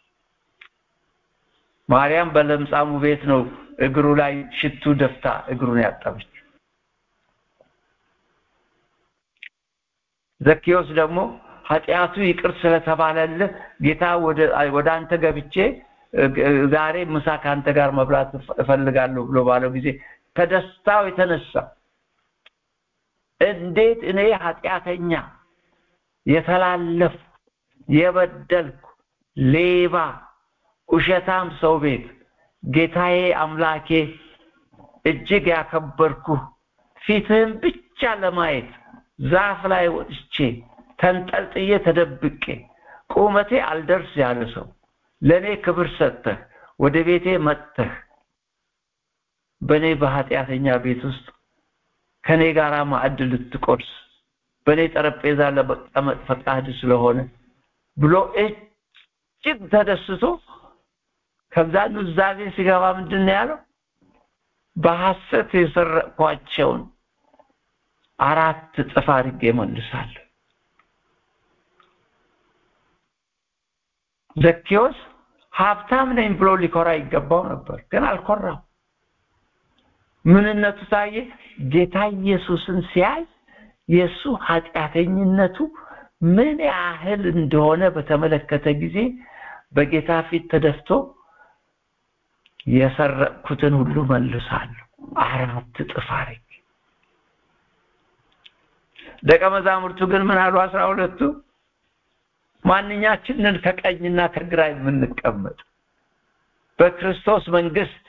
ማርያም በለምጻሙ ቤት ነው እግሩ ላይ ሽቱ ደፍታ እግሩን ያጠበች። ዘኬዎስ ደግሞ ኃጢአቱ ይቅር ስለተባለልህ ጌታ ወደ አንተ ገብቼ ዛሬ ምሳ ከአንተ ጋር መብላት እፈልጋለሁ ብሎ ባለው ጊዜ ከደስታው የተነሳ እንዴት እኔ ኃጢአተኛ የተላለፍ የበደልኩ ሌባ ውሸታም ሰው ቤት ጌታዬ አምላኬ እጅግ ያከበርኩ ፊትህን ብቻ ለማየት ዛፍ ላይ ወጥቼ ተንጠልጥዬ ተደብቄ ቁመቴ አልደርስ ያለ ሰው ለእኔ ክብር ሰጥተህ ወደ ቤቴ መጥተህ በእኔ በኃጢአተኛ ቤት ውስጥ ከእኔ ጋር ማዕድ ልትቆርስ በእኔ ጠረጴዛ ለመቀመጥ ፈቃድ ስለሆነ ብሎ እጅግ ተደስቶ ከዛ ኑዛዜ ሲገባ ምንድን ነው ያለው? በሐሰት የሰረቅኳቸውን አራት እጥፍ አድርጌ መልሳለሁ። ዘኬዎስ ሀብታም ነኝ ብሎ ሊኮራ ይገባው ነበር፣ ግን አልኮራም። ምንነቱ ታየ። ጌታ ኢየሱስን ሲያይ የእሱ ኃጢአተኝነቱ ምን ያህል እንደሆነ በተመለከተ ጊዜ በጌታ ፊት ተደፍቶ የሰረቅኩትን ሁሉ መልሳለሁ አራት እጥፍ አድርጌ። ደቀ መዛሙርቱ ግን ምን አሉ? አስራ ሁለቱ ማንኛችንን ከቀኝና ከግራ የምንቀመጥ በክርስቶስ መንግስት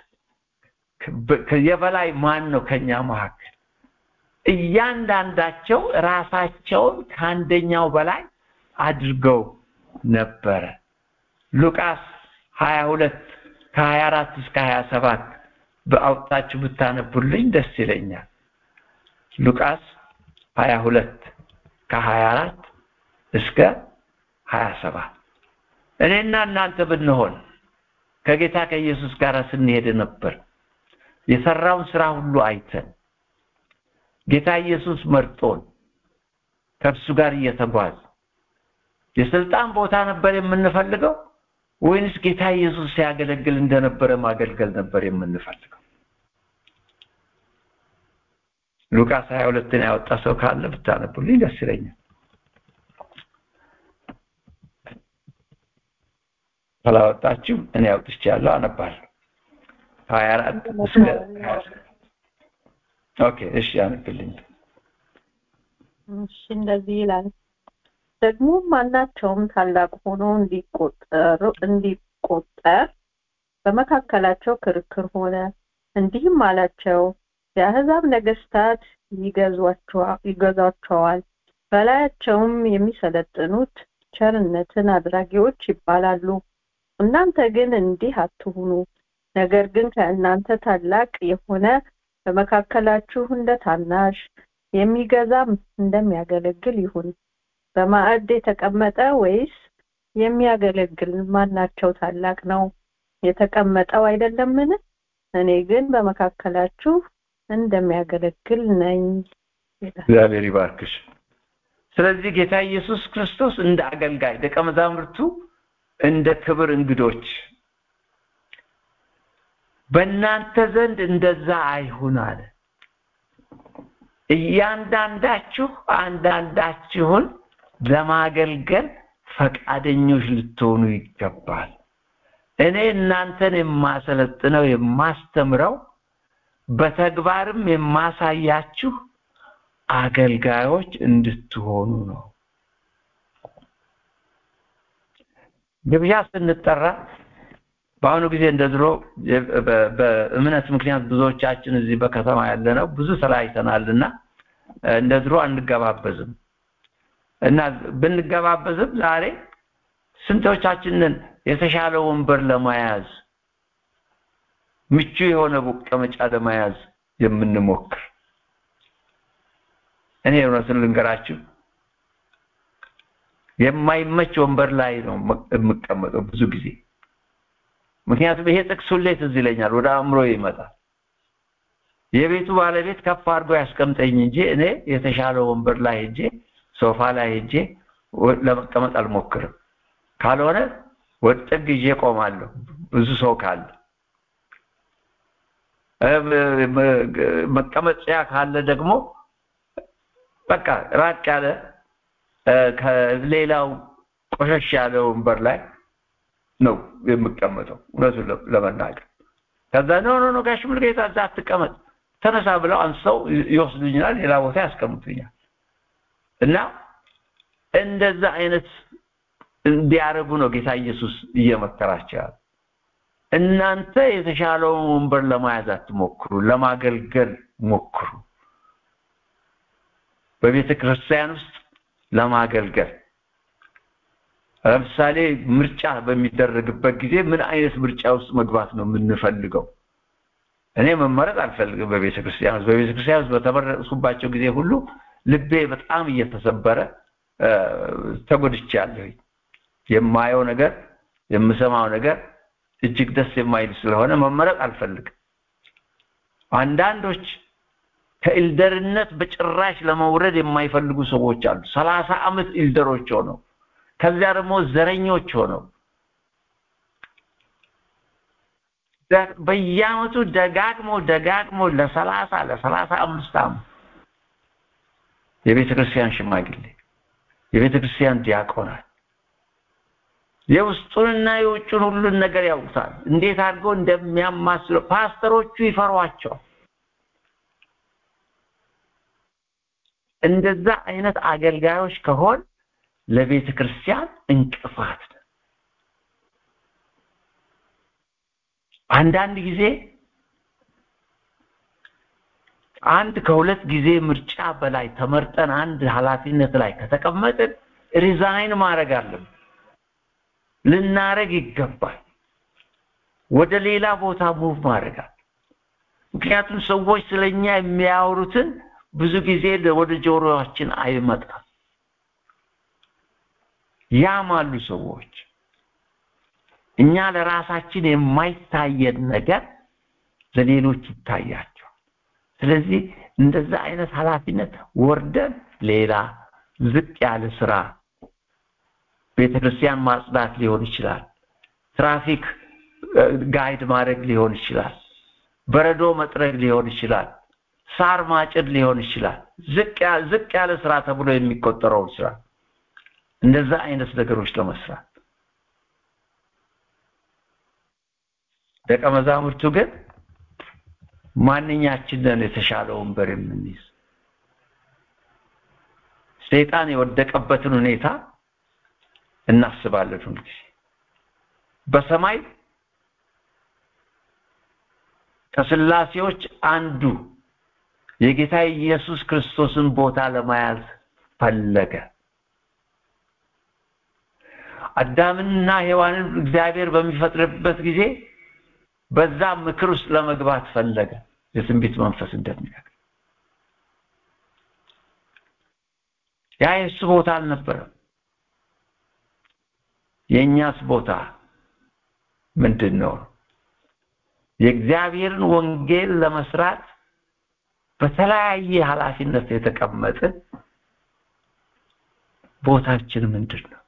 የበላይ ማን ነው ከኛ መካከል? እያንዳንዳቸው ራሳቸውን ከአንደኛው በላይ አድርገው ነበረ። ሉቃስ 22 ከ24 እስከ 27 በአውጣችሁ ብታነቡልኝ ደስ ይለኛል። ሉቃስ ሀያ ሁለት ከሀያ አራት እስከ ሀያ ሰባት እኔና እናንተ ብንሆን ከጌታ ከኢየሱስ ጋር ስንሄድ ነበር የሰራውን ስራ ሁሉ አይተን ጌታ ኢየሱስ መርጦን ከእርሱ ጋር እየተጓዝ የስልጣን ቦታ ነበር የምንፈልገው ወይንስ ጌታ ኢየሱስ ሲያገለግል እንደነበረ ማገልገል ነበር የምንፈልገው? ሉቃስ 22ን ያወጣ ሰው ካለ ብታነቡልኝ ደስ ይለኛል። ካላወጣችሁ እኔ አውጥቻለሁ፣ አነባለሁ። 24 እስከ 27 ኦኬ፣ እሺ አነብልኝ። እሺ እንደዚህ ይላል። ደግሞ ማናቸውም ታላቅ ሆኖ እንዲቆጠር እንዲቆጠር በመካከላቸው ክርክር ሆነ። እንዲህም አላቸው፣ የአሕዛብ ነገስታት ይገዟቸዋል፣ በላያቸውም የሚሰለጥኑት ቸርነትን አድራጊዎች ይባላሉ። እናንተ ግን እንዲህ አትሁኑ። ነገር ግን ከእናንተ ታላቅ የሆነ በመካከላችሁ እንደ ታናሽ የሚገዛም እንደሚያገለግል ይሁን። በማዕድ የተቀመጠ ወይስ የሚያገለግል ማናቸው ታላቅ ነው? የተቀመጠው አይደለምን? እኔ ግን በመካከላችሁ እንደሚያገለግል ነኝ። እግዚአብሔር ይባርክሽ። ስለዚህ ጌታ ኢየሱስ ክርስቶስ እንደ አገልጋይ፣ ደቀ መዛሙርቱ እንደ ክብር እንግዶች በእናንተ ዘንድ እንደዛ አይሁን አለ። እያንዳንዳችሁ አንዳንዳችሁን ለማገልገል ፈቃደኞች ልትሆኑ ይገባል። እኔ እናንተን የማሰለጥነው የማስተምረው በተግባርም የማሳያችሁ አገልጋዮች እንድትሆኑ ነው። ግብዣ ስንጠራ በአሁኑ ጊዜ እንደ ድሮ በእምነት ምክንያት ብዙዎቻችን እዚህ በከተማ ያለ ነው ብዙ ተለያይተናልና እንደ ድሮ አንገባበዝም እና ብንገባበዝም ዛሬ ስንቶቻችንን የተሻለ ወንበር ለመያዝ ምቹ የሆነ መቀመጫ ለመያዝ የምንሞክር እኔ እውነቱን ልንገራችሁ የማይመች ወንበር ላይ ነው የምቀመጠው ብዙ ጊዜ ምክንያቱም ይሄ ጥቅስ ሁሌ ትዝ ይለኛል ወደ አእምሮ ይመጣል የቤቱ ባለቤት ከፍ አድርጎ ያስቀምጠኝ እንጂ እኔ የተሻለ ወንበር ላይ ሄጄ ሶፋ ላይ ሄጄ ለመቀመጥ አልሞክርም ካልሆነ ወጥግ ይዤ ቆማለሁ ብዙ ሰው ካለ መቀመጫ ካለ ደግሞ በቃ ራቅ ያለ ከሌላው ቆሸሽ ያለ ወንበር ላይ ነው የምቀመጠው እውነቱን ለመናገር ከዛ ኖ ኖ ኖ ጋሽ ሙሉጌታ እዛ አትቀመጥ ተነሳ ብለው አንስተው ይወስዱኛል ሌላ ቦታ ያስቀምጡኛል እና እንደዛ አይነት እንዲያደርጉ ነው ጌታ ኢየሱስ እየመከራቸው ያለ እናንተ የተሻለውን ወንበር ለመያዝ አትሞክሩ ለማገልገል ሞክሩ በቤተ ክርስቲያን ውስጥ ለማገልገል ለምሳሌ ምርጫ በሚደረግበት ጊዜ ምን አይነት ምርጫ ውስጥ መግባት ነው የምንፈልገው እኔ መመረጥ አልፈልግም በቤተ ክርስቲያን ውስጥ በቤተ ክርስቲያን ውስጥ በተመረጥኩባቸው ጊዜ ሁሉ ልቤ በጣም እየተሰበረ ተጎድቻለሁ የማየው ነገር የምሰማው ነገር እጅግ ደስ የማይል ስለሆነ መመረጥ አልፈልግም አንዳንዶች ከኢልደርነት በጭራሽ ለመውረድ የማይፈልጉ ሰዎች አሉ ሰላሳ ዓመት ኢልደሮች ሆነው ከዚያ ደግሞ ዘረኞች ሆነው በየአመቱ ደጋግሞ ደጋግሞ ለሰላሳ ለሰላሳ አምስት ዓመት የቤተ ክርስቲያን ሽማግሌ የቤተ ክርስቲያን ዲያቆናት የውስጡንና የውጩን ሁሉን ነገር ያውቁታል እንዴት አድርገው እንደሚያማስለው ፓስተሮቹ ይፈሯቸዋል እንደዛ አይነት አገልጋዮች ከሆን ለቤተ ክርስቲያን እንቅፋት ነው አንዳንድ ጊዜ አንድ ከሁለት ጊዜ ምርጫ በላይ ተመርጠን አንድ ኃላፊነት ላይ ከተቀመጥን ሪዛይን ማድረግ አለብን ልናረግ ይገባል ወደ ሌላ ቦታ ሙቭ ማድረግ ምክንያቱም ሰዎች ስለኛ የሚያወሩትን ብዙ ጊዜ ወደ ጆሮአችን አይመጣም። ያማሉ ሰዎች። እኛ ለራሳችን የማይታየን ነገር ለሌሎች ይታያቸዋል። ስለዚህ እንደዛ አይነት ኃላፊነት ወርደን ሌላ ዝቅ ያለ ስራ ቤተክርስቲያን ማጽዳት ሊሆን ይችላል። ትራፊክ ጋይድ ማድረግ ሊሆን ይችላል። በረዶ መጥረግ ሊሆን ይችላል። ሳር ማጭድ ሊሆን ይችላል። ዝቅ ዝቅ ያለ ስራ ተብሎ የሚቆጠረውን ስራ እንደዛ አይነት ነገሮች ለመስራት ደቀ መዛሙርቱ ግን ማንኛችንን የተሻለ ወንበር የምንይዝ ሰይጣን የወደቀበትን ሁኔታ እናስባለን ሁልጊዜ በሰማይ ከስላሴዎች አንዱ የጌታ ኢየሱስ ክርስቶስን ቦታ ለመያዝ ፈለገ። አዳምንና ሔዋንን እግዚአብሔር በሚፈጥርበት ጊዜ በዛ ምክር ውስጥ ለመግባት ፈለገ። የትንቢት መንፈስ እንደሚነግር ያ የእሱ ቦታ አልነበረም። የእኛስ ቦታ ምንድን ነው? የእግዚአብሔርን ወንጌል ለመስራት በተለያየ ኃላፊነት የተቀመጥን ቦታችን ምንድን ነው?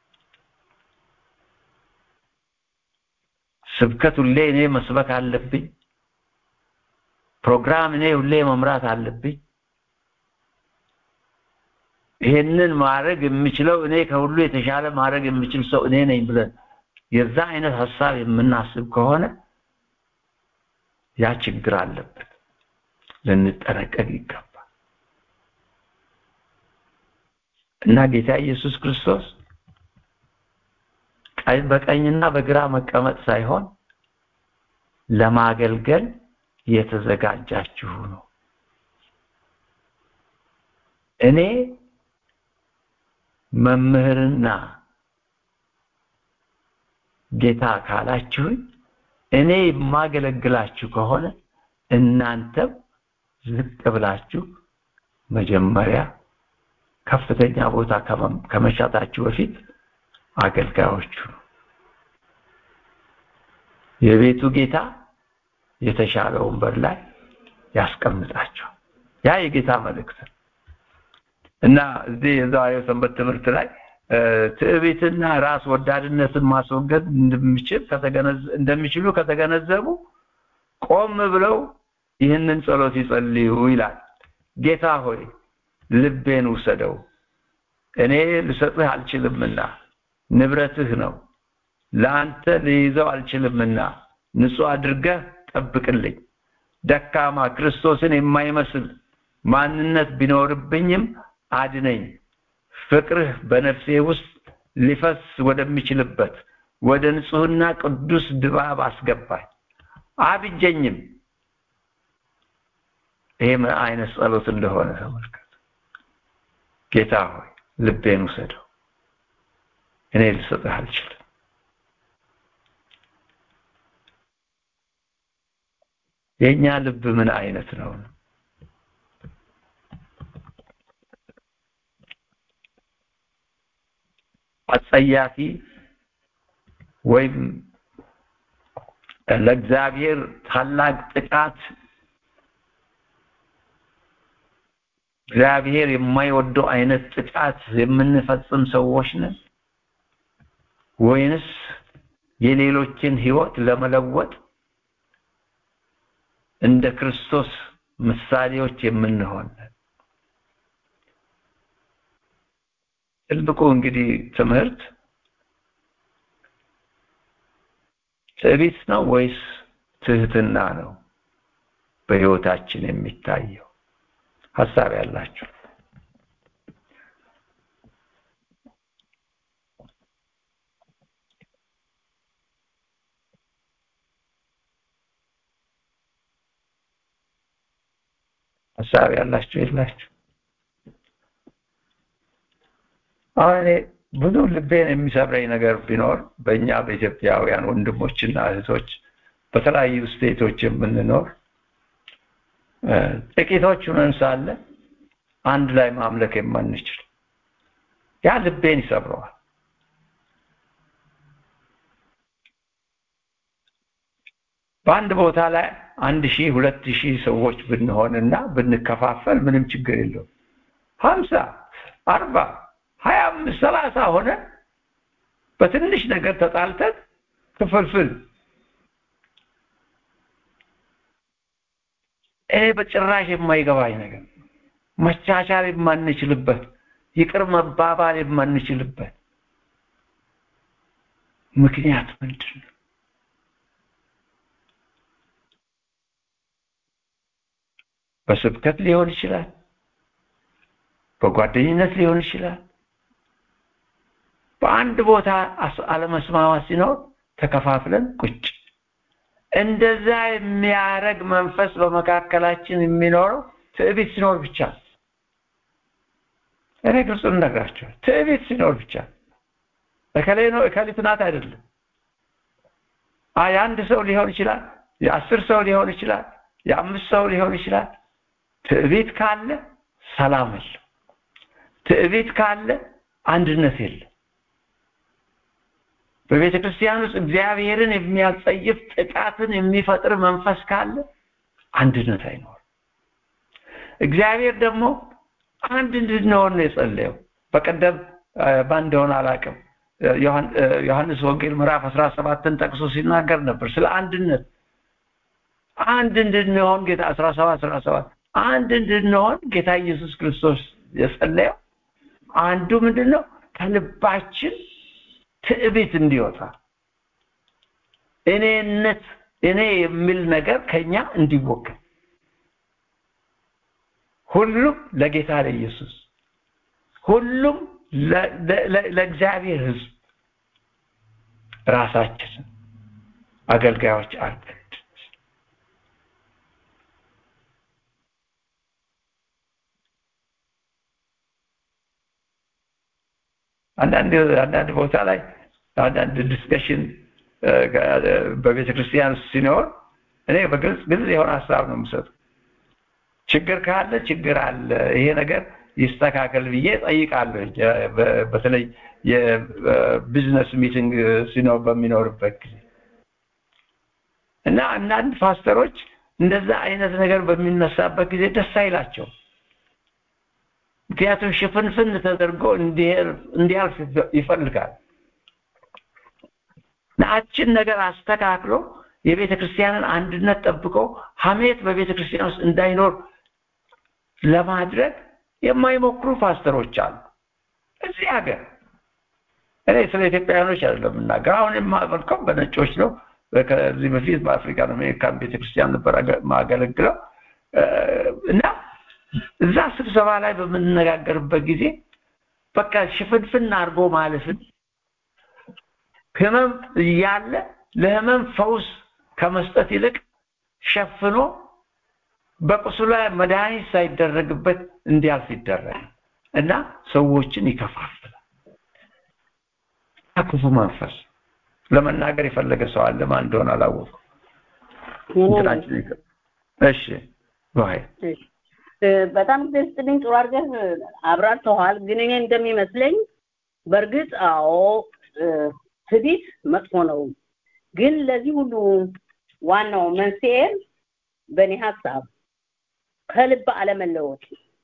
ስብከት ሁሌ እኔ መስበክ አለብኝ። ፕሮግራም እኔ ሁሌ መምራት አለብኝ። ይሄንን ማድረግ የምችለው እኔ ከሁሉ የተሻለ ማድረግ የምችል ሰው እኔ ነኝ ብለን የዛ አይነት ሀሳብ የምናስብ ከሆነ ያ ችግር አለበት፣ ልንጠነቀቅ ይገባል። እና ጌታ ኢየሱስ ክርስቶስ በቀኝና በግራ መቀመጥ ሳይሆን ለማገልገል የተዘጋጃችሁ ነው። እኔ መምህርና ጌታ ካላችሁኝ እኔ የማገለግላችሁ ከሆነ እናንተም ዝቅ ብላችሁ መጀመሪያ ከፍተኛ ቦታ ከመሻታችሁ በፊት አገልጋዮቹ ነው። የቤቱ ጌታ የተሻለ ወንበር ላይ ያስቀምጣቸዋል። ያ የጌታ መልእክት ነው እና እዚህ የዛሬው ሰንበት ትምህርት ላይ ትዕቢትና ራስ ወዳድነትን ማስወገድ እንደሚችል እንደሚችሉ ከተገነዘቡ ቆም ብለው ይህንን ጸሎት ይጸልዩ ይላል። ጌታ ሆይ ልቤን ውሰደው፣ እኔ ልሰጥህ አልችልምና ንብረትህ ነው፣ ለአንተ ልይዘው አልችልምና ንጹህ አድርገህ ጠብቅልኝ። ደካማ ክርስቶስን የማይመስል ማንነት ቢኖርብኝም አድነኝ። ፍቅርህ በነፍሴ ውስጥ ሊፈስ ወደሚችልበት ወደ ንጹህና ቅዱስ ድባብ አስገባኝ፣ አብጀኝም። ይሄ ምን አይነት ጸሎት እንደሆነ ተመልከቱ። ጌታ ሆይ ልቤን ውሰደው፣ እኔ ልሰጥህ አልችልም። የእኛ ልብ ምን አይነት ነው? አጸያፊ ወይም ለእግዚአብሔር ታላቅ ጥቃት እግዚአብሔር የማይወደው አይነት ጥቃት የምንፈጽም ሰዎች ነን ወይንስ የሌሎችን ህይወት ለመለወጥ እንደ ክርስቶስ ምሳሌዎች የምንሆን ትልቁ እንግዲህ ትምህርት ትዕቢት ነው ወይስ ትህትና ነው በህይወታችን የሚታየው? ሀሳብ ያላችሁ ሀሳብ ያላችሁ የላችሁ? አሁን እኔ ብዙ ልቤን የሚሰብረኝ ነገር ቢኖር በእኛ በኢትዮጵያውያን ወንድሞችና እህቶች በተለያዩ ስቴቶች የምንኖር ጥቂቶች ሆነን ሳለ አንድ ላይ ማምለክ የማንችል ያ ልቤን ይሰብረዋል በአንድ ቦታ ላይ አንድ ሺህ ሁለት ሺህ ሰዎች ብንሆንና ብንከፋፈል ምንም ችግር የለውም ሀምሳ አርባ ሀያ አምስት ሰላሳ ሆነ በትንሽ ነገር ተጣልተን ክፍልፍል ይሄ በጭራሽ የማይገባኝ ነገር መቻቻል የማንችልበት ይቅር መባባል የማንችልበት ምክንያት ምንድን ነው በስብከት ሊሆን ይችላል በጓደኝነት ሊሆን ይችላል በአንድ ቦታ አለመስማማት ሲኖር ተከፋፍለን ቁጭ እንደዛ የሚያረግ መንፈስ በመካከላችን የሚኖረው ትዕቢት ሲኖር ብቻ እኔ ግልጽ እነግራቸው ትዕቢት ሲኖር ብቻ እከሌ ነው እከሊት ናት አይደለም የአንድ ሰው ሊሆን ይችላል የአስር ሰው ሊሆን ይችላል የአምስት ሰው ሊሆን ይችላል ትዕቢት ካለ ሰላም የለም ትዕቢት ካለ አንድነት የለም በቤተ ክርስቲያን ውስጥ እግዚአብሔርን የሚያጸይፍ ጥቃትን የሚፈጥር መንፈስ ካለ አንድነት አይኖርም እግዚአብሔር ደግሞ አንድ እንድንሆን ነው የጸለየው በቀደም ማን እንደሆነ አላውቅም ዮሐንስ ወንጌል ምዕራፍ 17ን ጠቅሶ ሲናገር ነበር ስለ አንድነት አንድ እንድንሆን ጌታ 17 17 አንድ እንድንሆን ጌታ ኢየሱስ ክርስቶስ የጸለየው አንዱ ምንድነው ከልባችን ትዕቢት እንዲወጣ እኔነት እኔ የሚል ነገር ከኛ እንዲወገድ ሁሉም ለጌታ ለኢየሱስ ሁሉም ለእግዚአብሔር ህዝብ ራሳችንን አገልጋዮች አድርገን አንዳንድ አንዳንድ ቦታ ላይ አንዳንድ ዲስከሽን በቤተ ክርስቲያን ሲኖር እኔ በግልጽ ግልጽ የሆነ ሀሳብ ነው የምሰጠው ችግር ካለ ችግር አለ ይሄ ነገር ይስተካከል ብዬ ጠይቃለሁ በተለይ የቢዝነስ ሚቲንግ ሲኖር በሚኖርበት ጊዜ እና አንዳንድ ፓስተሮች እንደዛ አይነት ነገር በሚነሳበት ጊዜ ደስ አይላቸው ምክንያቱም ሽፍንፍን ተደርጎ እንዲያልፍ ይፈልጋል ናችን ነገር አስተካክሎ የቤተ ክርስቲያንን አንድነት ጠብቆ ሀሜት በቤተ ክርስቲያን ውስጥ እንዳይኖር ለማድረግ የማይሞክሩ ፓስተሮች አሉ እዚህ ሀገር እኔ ስለ ኢትዮጵያውያኖች አይደለም የምናገር አሁን የማመልከው በነጮች ነው ከዚህ በፊት በአፍሪካን አሜሪካን ቤተክርስቲያን ነበር ማገለግለው እና እዛ ስብሰባ ላይ በምንነጋገርበት ጊዜ በቃ ሽፍንፍን አድርጎ ማለፍን ህመም እያለ ለህመም ፈውስ ከመስጠት ይልቅ ሸፍኖ በቁስሉ ላይ መድኃኒት ሳይደረግበት እንዲያልፍ ይደረግ እና ሰዎችን ይከፋፍላል ክፉ መንፈስ ለመናገር የፈለገ ሰው አለ ማን እንደሆነ አላወቅም እሺ በጣም ጊዜ ስጥልኝ ጥሩ አድርገህ አብራርተዋል ግን እኔ እንደሚመስለኝ በእርግጥ አዎ ትዕቢት መጥፎ ነው ግን ለዚህ ሁሉ ዋናው መንስኤ በእኔ ሀሳብ ከልብ አለመለወጥ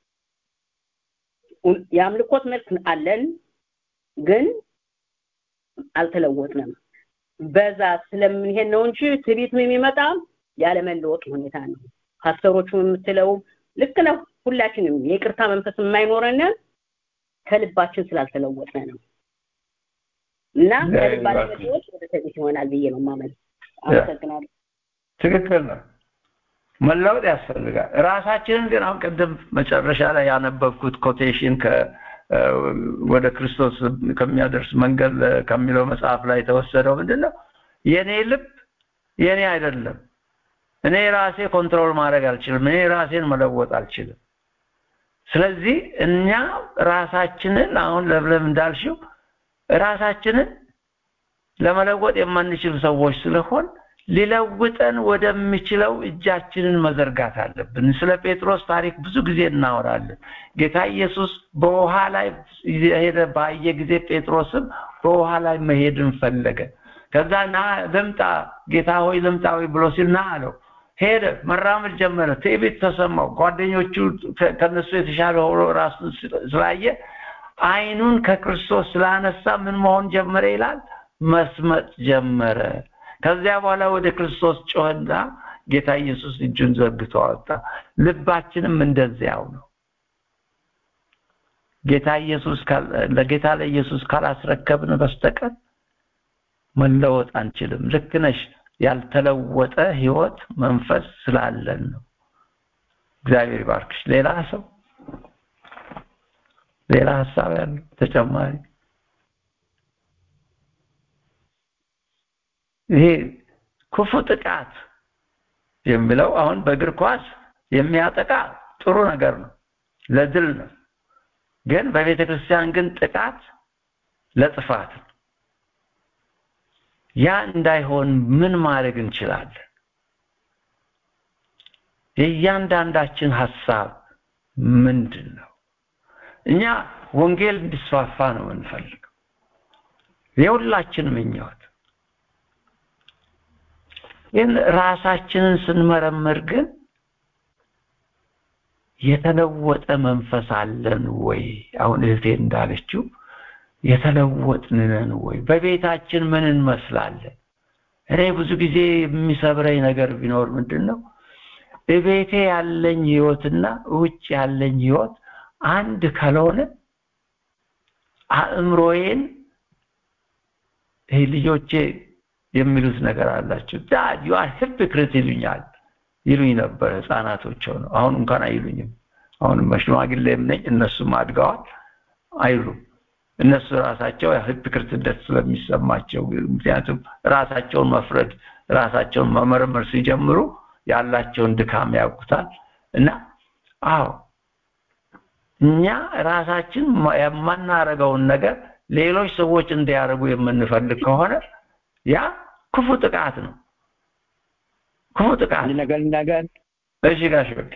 የአምልኮት መልክ አለን ግን አልተለወጥንም በዛ ስለምንሄድ ነው እንጂ ትዕቢት የሚመጣ ያለመለወጥ ሁኔታ ነው ፓስተሮቹ የምትለው ልክ ነው ሁላችንም የቅርታ መንፈስ የማይኖረን ከልባችን ስላልተለወጥነ ነው እና ከልብ አለመለወጥ ወደ ትዕቢት ይሆናል ብዬ ነው ማመን አመሰግናለሁ ትክክል ነው መለወጥ ያስፈልጋል ራሳችንን ግን አሁን ቅድም መጨረሻ ላይ ያነበብኩት ኮቴሽን ወደ ክርስቶስ ከሚያደርስ መንገድ ከሚለው መጽሐፍ ላይ የተወሰደው ምንድነው የኔ ልብ የኔ አይደለም እኔ ራሴ ኮንትሮል ማድረግ አልችልም እኔ ራሴን መለወጥ አልችልም ስለዚህ እኛ ራሳችንን አሁን ለብለም እንዳልሽው ራሳችንን ለመለወጥ የማንችል ሰዎች ስለሆን ሊለውጠን ወደሚችለው እጃችንን መዘርጋት አለብን። ስለ ጴጥሮስ ታሪክ ብዙ ጊዜ እናወራለን። ጌታ ኢየሱስ በውሃ ላይ ሄደ ባየ ጊዜ ጴጥሮስም በውሃ ላይ መሄድን ፈለገ። ከዛ ና ልምጣ ጌታ ሆይ ልምጣ ወይ ብሎ ሲል ና አለው። ሄደ፣ መራመድ ጀመረ። ትዕቢት ተሰማው። ጓደኞቹ ከነሱ የተሻለ ሆኖ ራሱን ስላየ አይኑን ከክርስቶስ ስላነሳ ምን መሆን ጀመረ ይላል? መስመጥ ጀመረ። ከዚያ በኋላ ወደ ክርስቶስ ጮኸና ጌታ ኢየሱስ እጁን ዘርግቶ አወጣ። ልባችንም እንደዚያው ነው። ጌታ ኢየሱስ ለጌታ ለኢየሱስ ካላስረከብን በስተቀር መለወጥ አንችልም። ልክ ነሽ። ያልተለወጠ ህይወት መንፈስ ስላለን ነው። እግዚአብሔር ይባርክሽ። ሌላ ሰው ሌላ ሀሳብ ያለው ተጨማሪ ይሄ ክፉ ጥቃት የሚለው አሁን በእግር ኳስ የሚያጠቃ ጥሩ ነገር ነው፣ ለድል ነው። ግን በቤተ ክርስቲያን ግን ጥቃት ለጥፋት ነው። ያ እንዳይሆን ምን ማድረግ እንችላለን? የእያንዳንዳችን ሀሳብ ምንድን ነው? እኛ ወንጌል እንዲስፋፋ ነው የምንፈልገው። የሁላችን ምኞት ግን ራሳችንን ስንመረምር ግን የተለወጠ መንፈስ አለን ወይ? አሁን እህቴ እንዳለችው የተለወጥን ነን ወይ? በቤታችን ምን እንመስላለን? እኔ ብዙ ጊዜ የሚሰብረኝ ነገር ቢኖር ምንድን ነው እቤቴ ያለኝ ህይወትና ውጭ ያለኝ ህይወት አንድ ካልሆነ አእምሮዬን ይሄ ልጆቼ የሚሉት ነገር አላቸው። ዳድ ዩ አር ሂፖክሪት ይሉኛል ይሉኝ ነበር ህፃናቶች ነው። አሁን እንኳን አይሉኝም። አሁን ሽማግሌም ነኝ፣ እነሱም አድገዋል አይሉም። እነሱ ራሳቸው ሂፖክሪትነት ስለሚሰማቸው ምክንያቱም ራሳቸውን መፍረድ ራሳቸውን መመርመር ሲጀምሩ ያላቸውን ድካም ያውቁታል። እና አዎ እኛ ራሳችን የማናረገውን ነገር ሌሎች ሰዎች እንዲያደርጉ የምንፈልግ ከሆነ ያ ክፉ ጥቃት ነው። ክፉ ጥቃት ነገር ነገር እሺ ጋሽ በቃ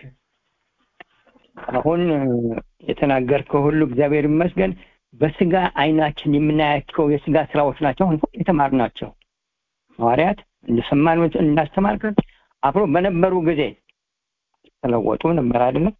አሁን የተናገርከው ሁሉ እግዚአብሔር ይመስገን በስጋ አይናችን የምናያቸው የስጋ ስራዎች ናቸው። አሁን የተማርናቸው ሐዋርያት እንደሰማን እንዳስተማርከን አብሮ በነበሩ ጊዜ ተለወጡ ነበር አይደለም።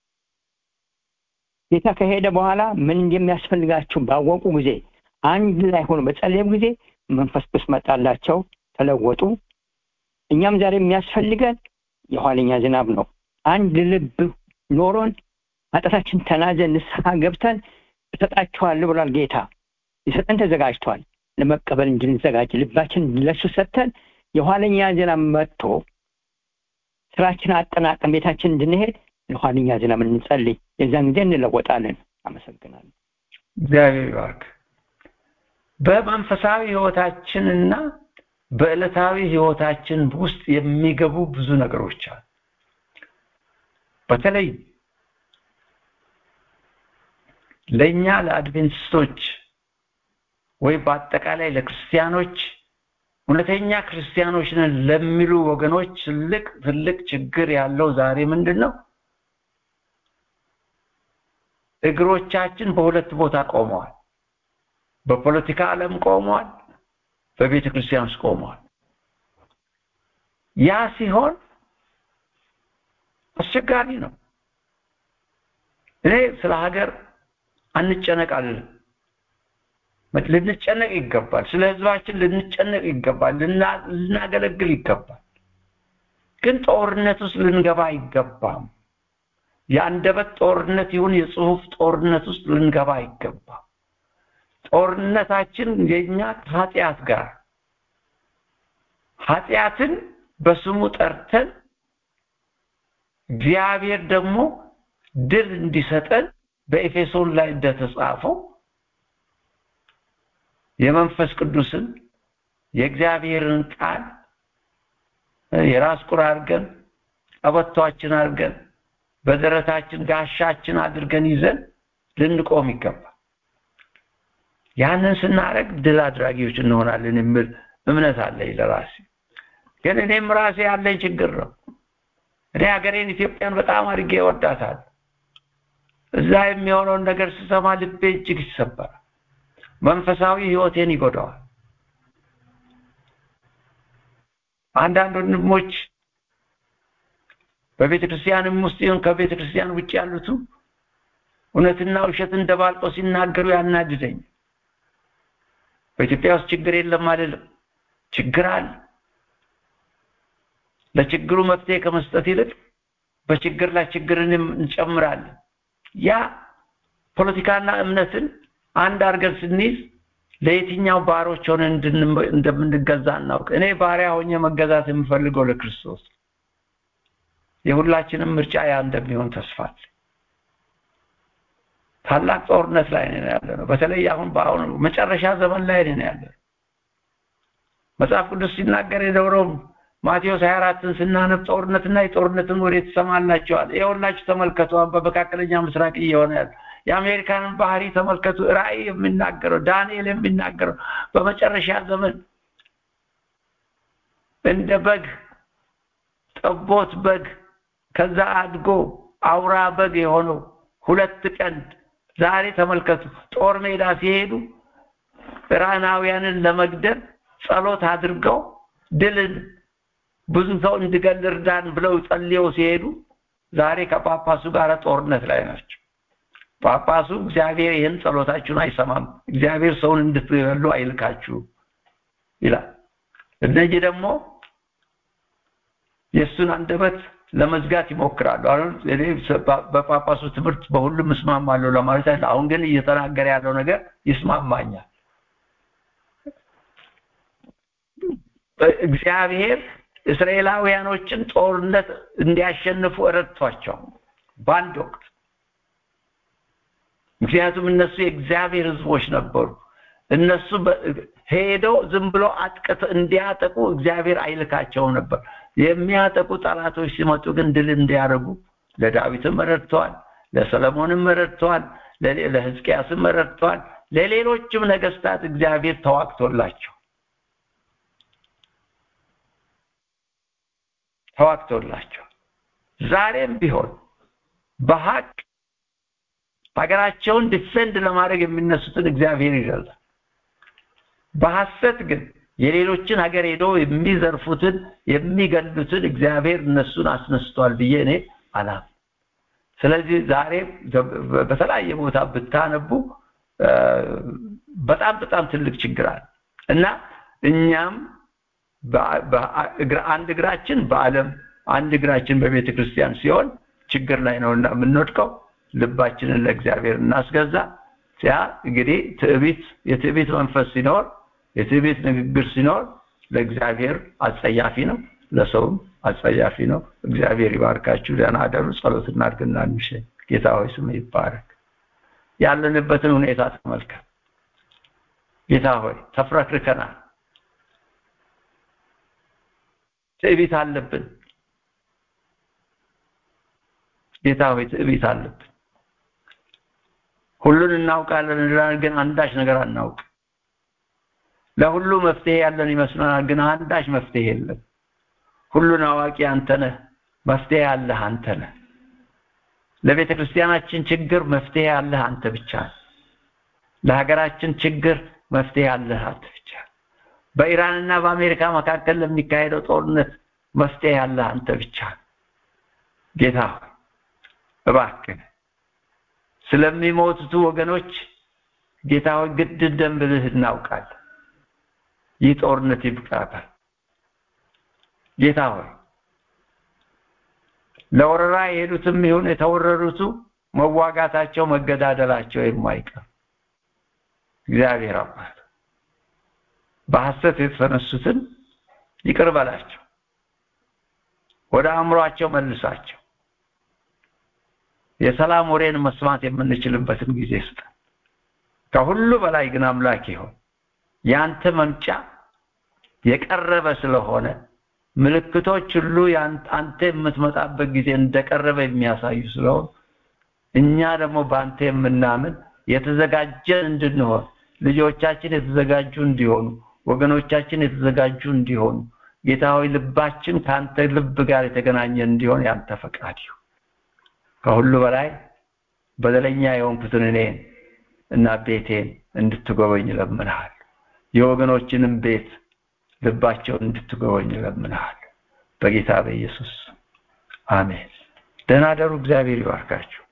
ጌታ ከሄደ በኋላ ምን እንደሚያስፈልጋቸው ባወቁ ጊዜ አንድ ላይ ሆኖ በጸለዩ ጊዜ መንፈስ ቅዱስ መጣላቸው፣ ተለወጡ። እኛም ዛሬ የሚያስፈልገን የኋለኛ ዝናብ ነው። አንድ ልብ ኖሮን ኃጢአታችን ተናዘን ንስሐ ገብተን እሰጣችኋለሁ ብሏል ጌታ። ሊሰጠን ተዘጋጅቷል። ለመቀበል እንድንዘጋጅ ልባችን ለሱ ሰጥተን የኋለኛ ዝናብ መጥቶ ስራችን አጠናቀን ቤታችን እንድንሄድ ለኋለኛ ዝናብ እንጸልይ። የዛን ጊዜ እንለወጣለን። አመሰግናለሁ። እግዚአብሔር ይባርክ። በመንፈሳዊ ህይወታችንና በዕለታዊ ህይወታችን ውስጥ የሚገቡ ብዙ ነገሮች አሉ። በተለይ ለእኛ ለአድቬንቲስቶች ወይ በአጠቃላይ ለክርስቲያኖች እውነተኛ ክርስቲያኖች ነን ለሚሉ ወገኖች ትልቅ ትልቅ ችግር ያለው ዛሬ ምንድን ነው? እግሮቻችን በሁለት ቦታ ቆመዋል። በፖለቲካ ዓለም ቆመዋል፣ በቤተ ክርስቲያን ውስጥ ቆመዋል። ያ ሲሆን አስቸጋሪ ነው። እኔ ስለ ሀገር አንጨነቅ አልልም። ልንጨነቅ ይገባል። ስለ ህዝባችን ልንጨነቅ ይገባል። ልናገለግል ይገባል። ግን ጦርነት ውስጥ ልንገባ አይገባም። የአንደበት ጦርነት ይሁን የጽሁፍ ጦርነት ውስጥ ልንገባ አይገባም። ጦርነታችን የኛ ከኃጢአት ጋር ኃጢአትን በስሙ ጠርተን እግዚአብሔር ደግሞ ድል እንዲሰጠን በኤፌሶን ላይ እንደተጻፈው የመንፈስ ቅዱስን የእግዚአብሔርን ቃል የራስ ቁር አድርገን ቀበቷችን አድርገን በደረታችን ጋሻችን አድርገን ይዘን ልንቆም ይገባል። ያንን ስናደርግ ድል አድራጊዎች እንሆናለን የሚል እምነት አለኝ ለራሴ። ግን እኔም ራሴ ያለኝ ችግር ነው። እኔ ሀገሬን ኢትዮጵያን በጣም አድርጌ እወዳታል። እዛ የሚሆነውን ነገር ስሰማ ልቤ እጅግ ይሰበራል። መንፈሳዊ ህይወቴን ይጎዳዋል። አንዳንድ ወንድሞች በቤተ ክርስቲያንም ውስጥ ይሁን ከቤተ ክርስቲያን ውጭ ያሉቱ እውነትና ውሸትን ደባልቆ ሲናገሩ ያናድደኝ። በኢትዮጵያ ውስጥ ችግር የለም አይደለም፣ ችግር አለ። ለችግሩ መፍትሄ ከመስጠት ይልቅ በችግር ላይ ችግርን እንጨምራለን። ያ ፖለቲካና እምነትን አንድ አድርገን ስንይዝ ለየትኛው ባሮች ሆነን እንደምንገዛ እናውቅ። እኔ ባሪያ ሆኜ መገዛት የምፈልገው ለክርስቶስ። የሁላችንም ምርጫ ያ እንደሚሆን ተስፋል። ታላቅ ጦርነት ላይ ነን ያለ ነው። በተለይ አሁን በአሁኑ መጨረሻ ዘመን ላይ ነን ያለ ነው። መጽሐፍ ቅዱስ ሲናገር የኖረው ማቴዎስ 24ን ስናነብ ጦርነትና የጦርነትን ወሬ ትሰማላችኋል። ይኸውላችሁ ተመልከቱ፣ በመካከለኛ ምስራቅ እየሆነ ያለ የአሜሪካንን ባህሪ ተመልከቱ። ራእይ የሚናገረው ዳንኤል የሚናገረው በመጨረሻ ዘመን እንደ በግ ጠቦት በግ ከዛ አድጎ አውራ በግ የሆነው ሁለት ቀንድ ዛሬ ተመልከቱ። ጦር ሜዳ ሲሄዱ ኢራናውያንን ለመግደል ጸሎት አድርገው ድልን ብዙ ሰው እንድገል እርዳን ብለው ጸልየው ሲሄዱ ዛሬ ከጳጳሱ ጋር ጦርነት ላይ ናቸው። ጳጳሱ እግዚአብሔር ይህን ጸሎታችሁን አይሰማም፣ እግዚአብሔር ሰውን እንድትገሉ አይልካችሁም ይላል። እነዚህ ደግሞ የእሱን አንደበት ለመዝጋት ይሞክራሉ። አሁን እኔ በጳጳሱ ትምህርት በሁሉም እስማማለሁ ለማለት አይደል። አሁን ግን እየተናገረ ያለው ነገር ይስማማኛል። እግዚአብሔር እስራኤላውያኖችን ጦርነት እንዲያሸንፉ ረድቷቸው በአንድ ወቅት ምክንያቱም እነሱ የእግዚአብሔር ሕዝቦች ነበሩ። እነሱ ሄደው ዝም ብሎ አጥቅት እንዲያጠቁ እግዚአብሔር አይልካቸውም ነበር። የሚያጠቁ ጠላቶች ሲመጡ ግን ድል እንዲያደርጉ ለዳዊትም ረድተዋል፣ ለሰለሞንም ረድተዋል፣ ለሕዝቅያስም ረድተዋል፣ ለሌሎችም ነገስታት እግዚአብሔር ተዋግቶላቸው ተዋግቶላቸው ዛሬም ቢሆን በሀቅ ሀገራቸውን ዲፌንድ ለማድረግ የሚነሱትን እግዚአብሔር ይረዳል። በሐሰት ግን የሌሎችን ሀገር ሄዶ የሚዘርፉትን የሚገሉትን እግዚአብሔር እነሱን አስነስቷል ብዬ እኔ አላም። ስለዚህ ዛሬ በተለያየ ቦታ ብታነቡ በጣም በጣም ትልቅ ችግር አለ እና እኛም አንድ እግራችን በዓለም አንድ እግራችን በቤተ ክርስቲያን ሲሆን ችግር ላይ ነውና የምንወድቀው። ልባችንን ለእግዚአብሔር እናስገዛ። ያ እንግዲህ ትዕቢት የትዕቢት መንፈስ ሲኖር የትዕቢት ንግግር ሲኖር ለእግዚአብሔር አጸያፊ ነው፣ ለሰውም አጸያፊ ነው። እግዚአብሔር ይባርካችሁ። ደህና አደሩ። ጸሎት እናድርግና እንሸኝ። ጌታ ሆይ ስም ይባረክ። ያለንበትን ሁኔታ ተመልከት። ጌታ ሆይ ተፍረክርከናል። ትዕቢት አለብን። ጌታ ሆይ ትዕቢት አለብን። ሁሉን እናውቃለን እንላለን፣ ግን አንዳች ነገር አናውቅ። ለሁሉ መፍትሄ ያለን ይመስለናል፣ ግን አንዳች መፍትሄ የለም። ሁሉን አዋቂ አንተ ነህ፣ መፍትሄ ያለህ አንተ ነህ። ለቤተ ክርስቲያናችን ችግር መፍትሄ ያለህ አንተ ብቻ ነህ። ለሀገራችን ችግር መፍትሄ ያለህ አንተ ብቻ ነህ። በኢራንና በአሜሪካ መካከል ለሚካሄደው ጦርነት መፍትሄ ያለህ አንተ ብቻ ነህ። ጌታ ሆይ እባክህ ስለሚሞቱት ወገኖች ጌታ ሆይ ግድ እንደምልህ እናውቃለን። ይህ ጦርነት ይብቃታል። ጌታ ሆይ ለወረራ የሄዱትም ይሁን የተወረሩቱ መዋጋታቸው መገዳደላቸው የማይቀር እግዚአብሔር አባት በሐሰት የተነሱትን ይቅር በላቸው፣ ወደ አእምሯቸው መልሳቸው። የሰላም ወሬን መስማት የምንችልበትን ጊዜ ስጠን። ከሁሉ በላይ ግን አምላክ ይሆን ያንተ መምጫ የቀረበ ስለሆነ ምልክቶች ሁሉ አንተ የምትመጣበት ጊዜ እንደቀረበ የሚያሳዩ ስለሆነ እኛ ደግሞ በአንተ የምናምን የተዘጋጀን እንድንሆን ልጆቻችን የተዘጋጁ እንዲሆኑ ወገኖቻችን የተዘጋጁ እንዲሆኑ ጌታ ሆይ ልባችን ከአንተ ልብ ጋር የተገናኘ እንዲሆን ያንተ ፈቃድ ይሁን። ከሁሉ በላይ በደለኛ የሆንኩትን እኔን እና ቤቴን እንድትጎበኝ እለምንሃል። የወገኖችንም ቤት ልባቸውን እንድትጎበኝ እለምንሃል። በጌታ በኢየሱስ አሜን። ደህና ደሩ። እግዚአብሔር ይባርካችሁ።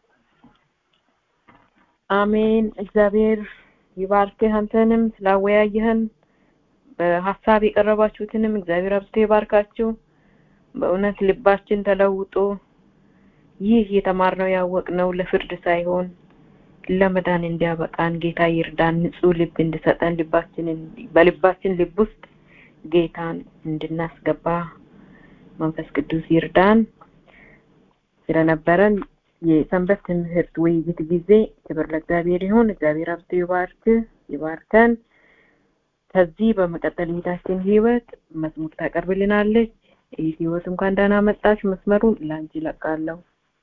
አሜን። እግዚአብሔር ይባርክህ። አንተንም ስላወያየህን በሀሳብ የቀረባችሁትንም እግዚአብሔር አብዝቶ ይባርካችሁ። በእውነት ልባችን ተለውጦ ይህ የተማርነው ያወቅነው ለፍርድ ሳይሆን ለመዳን እንዲያበቃን ጌታ ይርዳን። ንጹህ ልብ እንድሰጠን ልባችንን በልባችን ልብ ውስጥ ጌታን እንድናስገባ መንፈስ ቅዱስ ይርዳን። ስለነበረን የሰንበት ትምህርት ውይይት ጊዜ ክብር ለእግዚአብሔር ይሁን። እግዚአብሔር አብዝቶ ይባርክ ይባርከን። ከዚህ በመቀጠል እህታችን ህይወት መዝሙር ታቀርብልናለች። ይህ ህይወት እንኳን ደህና መጣች። መስመሩን ላንቺ ለቃለሁ።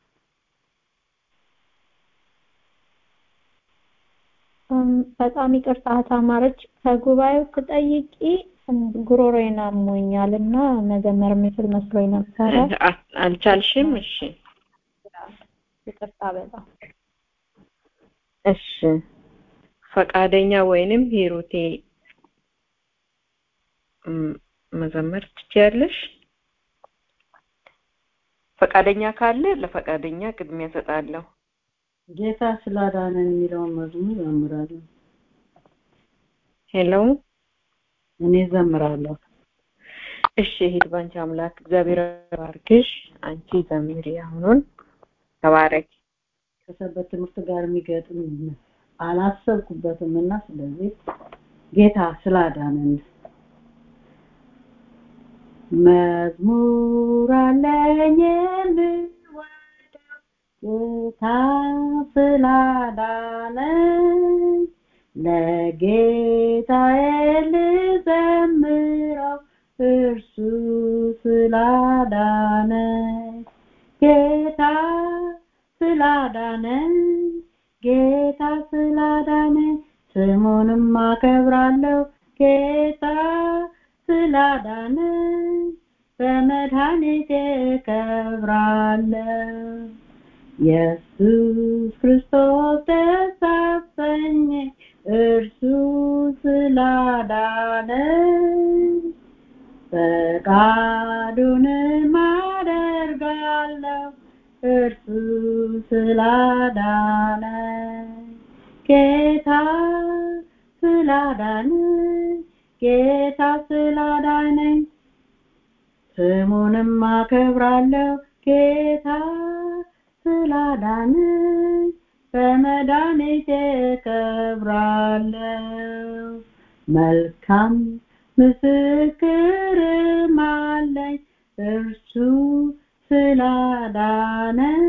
በጣም ይቅርታ ታማረች ከጉባኤው ትጠይቂ ጉሮሮዬን አሞኛል እና መዘመር የምችል መስሎኝ ነበረ። አልቻልሽም? እሺ ይቅርታ በጣም እሺ። ፈቃደኛ ወይንም ሂሩቴ መዘመር ትችያለሽ? ፈቃደኛ ካለ ለፈቃደኛ ቅድሚያ እሰጣለሁ። ጌታ ስላዳነን የሚለውን መዝሙር ዘምራለሁ። ሄሎ እኔ ዘምራለሁ። እሺ ሂድ ባንቺ አምላክ እግዚአብሔር ባርክሽ። አንቺ ዘምሪ። አሁኑን ተባረክ። ከሰንበት ትምህርት ጋር የሚገጥም አላሰብኩበትም እና ስለዚህ ጌታ ስላዳነን መዝሙር አለኝ የምወደው ጌታ ስላዳነኝ ለጌታዬ ልዘምረው እርሱ ስላዳነኝ ጌታ ስላዳነኝ ጌታ ስላዳነኝ ስሙንም አከብራለሁ ጌታ ስላዳነኝ በመድኃኒቴ ከብራለሁ ኢየሱስ ክርስቶስ ደስ አሰኘኝ እርሱ ስላዳነኝ ፈቃዱንም አደርጋለሁ እርሱ ስላዳነኝ ጌታ ስላዳነኝ ጌታ ስላዳነኝ ስሙንም አከብራለሁ ጌታ ስላዳነኝ በመድኃኒቴ ከብራለሁ መልካም ምስክርም አለኝ እርሱ ስላዳነኝ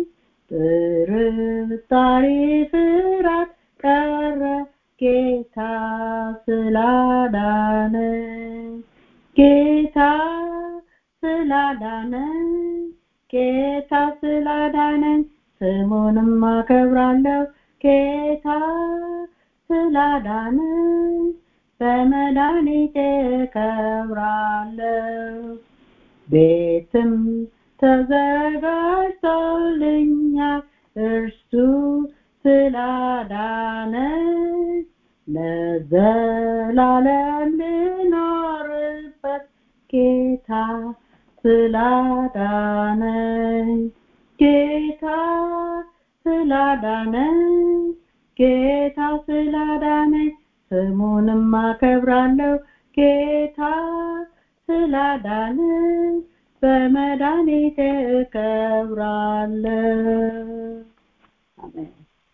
ጥርጣሬ ፍራት ቀረ ጌታ ስላዳነኝ ጌታ ስላዳነኝ ጌታ ስላዳነኝ ስሙንም አከብራለሁ ጌታ ስላዳነኝ በመድኃኒቴ ከብራለሁ ቤትም ተዘጋጅቶልኛል እርሱ ስላዳነኝ ለዘላለም ልኖርበት ጌታ ስላዳነኝ ጌታ ስላዳነኝ ጌታ ስላዳነኝ ስሙንም አከብራለሁ ጌታ ስላዳነኝ በመድኃኒቴ እከብራለሁ አሜን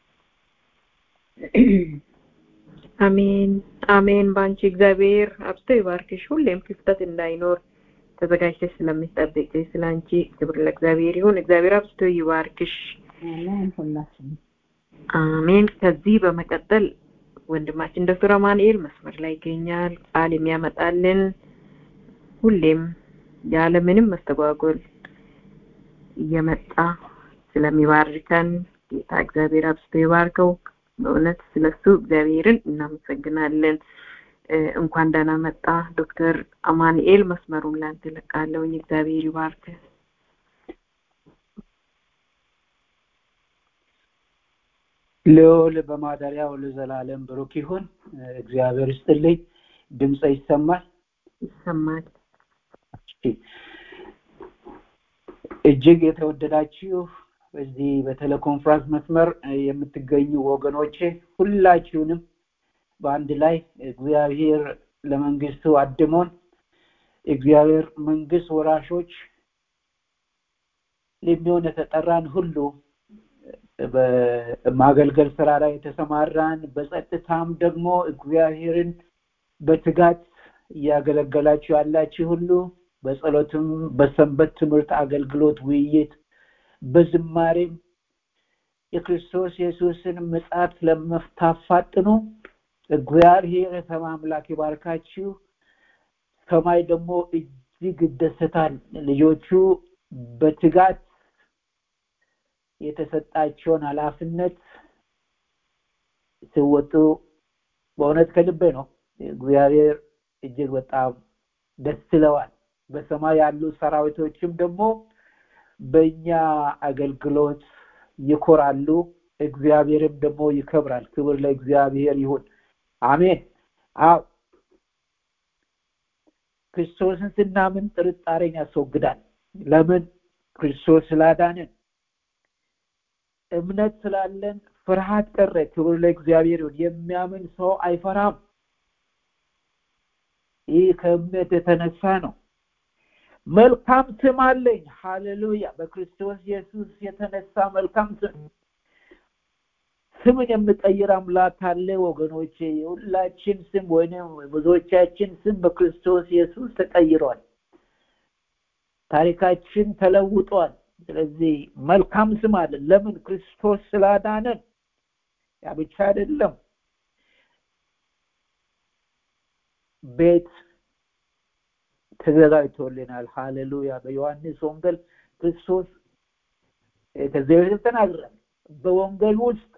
አሜን አሜን። በአንቺ እግዚአብሔር አብዝቶ ይባርክሽ። ሁሌም ክፍተት እንዳይኖር ተዘጋጅተሽ ስለምትጠብቂ ስለ አንቺ ክብር ለእግዚአብሔር ይሁን። እግዚአብሔር አብዝቶ ይባርክሽ። አሜን ሁላችንም አሜን። ከዚህ በመቀጠል ወንድማችን ዶክተር አማኑኤል መስመር ላይ ይገኛል። ቃል የሚያመጣልን ሁሌም ያለ ምንም መስተጓጎል እየመጣ ስለሚባርከን ጌታ እግዚአብሔር አብዝቶ ይባርከው። በእውነት ስለሱ እግዚአብሔርን እናመሰግናለን። እንኳን ደህና መጣ ዶክተር አማኑኤል መስመሩን ላንተ ለቃለውኝ እግዚአብሔር ይባርክ ልዑል በማደሪያው ለዘላለም ብሩክ ይሁን እግዚአብሔር ይስጥልኝ ድምፀ ይሰማል ይሰማል እጅግ የተወደዳችሁ በዚህ በቴሌኮንፍራንስ መስመር የምትገኙ ወገኖቼ ሁላችሁንም በአንድ ላይ እግዚአብሔር ለመንግስቱ አድሞን እግዚአብሔር መንግስት ወራሾች ለሚሆን የተጠራን ሁሉ በማገልገል ስራ ላይ የተሰማራን በጸጥታም ደግሞ እግዚአብሔርን በትጋት እያገለገላችሁ ያላችሁ ሁሉ በጸሎትም በሰንበት ትምህርት አገልግሎት ውይይት በዝማሬም የክርስቶስ ኢየሱስን ምጽአት ለመታፋጥኑ እግዚአብሔር የሰማይ አምላክ ይባርካችሁ ሰማይ ደግሞ እጅግ ይደሰታል ልጆቹ በትጋት የተሰጣቸውን ኃላፊነት ሲወጡ በእውነት ከልቤ ነው እግዚአብሔር እጅግ በጣም ደስ ይለዋል በሰማይ ያሉ ሰራዊቶችም ደግሞ በእኛ አገልግሎት ይኮራሉ እግዚአብሔርም ደግሞ ይከብራል ክብር ለእግዚአብሔር ይሁን አሜን አው ክርስቶስን ስናምን ጥርጣሬን ያስወግዳል ለምን ክርስቶስ ስላዳንን እምነት ስላለን ፍርሃት ቀረ ክብር ለእግዚአብሔር ይሁን የሚያምን ሰው አይፈራም ይህ ከእምነት የተነሳ ነው መልካም ስም አለኝ ሃሌሉያ በክርስቶስ ኢየሱስ የተነሳ መልካም ስም ስምን የምቀይር አምላክ አለ ወገኖቼ የሁላችን ስም ወይም ብዙዎቻችን ስም በክርስቶስ ኢየሱስ ተቀይሯል ታሪካችን ተለውጧል ስለዚህ መልካም ስም አለ ለምን ክርስቶስ ስላዳነን ያ ብቻ አይደለም ቤት ተዘጋጅቶልናል ሃሌሉያ በዮሐንስ ወንጌል ክርስቶስ ከዚህ በፊት ተናግሯል በወንጌል ውስጥ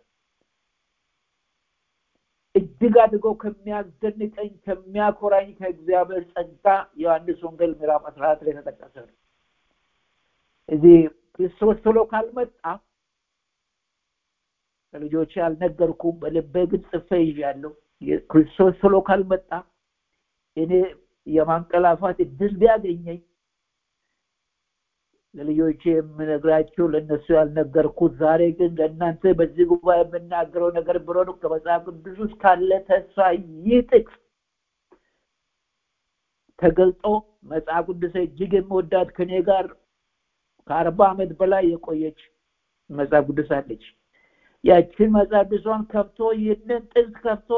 እጅግ አድርጎ ከሚያስደንቀኝ ከሚያኮራኝ ከእግዚአብሔር ጸጋ ዮሐንስ ወንጌል ምዕራፍ አስራ አራት ላይ ተጠቀሰ ነው እዚህ ክርስቶስ ቶሎ ካልመጣ ለልጆቼ አልነገርኩም በልቤ ግን ጽፌ ይዣለሁ ክርስቶስ ቶሎ ካልመጣ እኔ የማንቀላፋት እድል ቢያገኘኝ ለልጆቼ የምነግራቸው ለእነሱ ያልነገርኩት ዛሬ ግን ለእናንተ በዚህ ጉባኤ የምናገረው ነገር ብሎን ከመጽሐፍ ቅዱስ ውስጥ ካለ ተስፋ ይህ ጥቅስ ተገልጦ መጽሐፍ ቅዱስ እጅግ የምወዳት ከኔ ጋር ከአርባ ዓመት በላይ የቆየች መጽሐፍ ቅዱስ አለች ያችን መጽሐፍ ቅዱሷን ከፍቶ ይህንን ጥቅስ ከፍቶ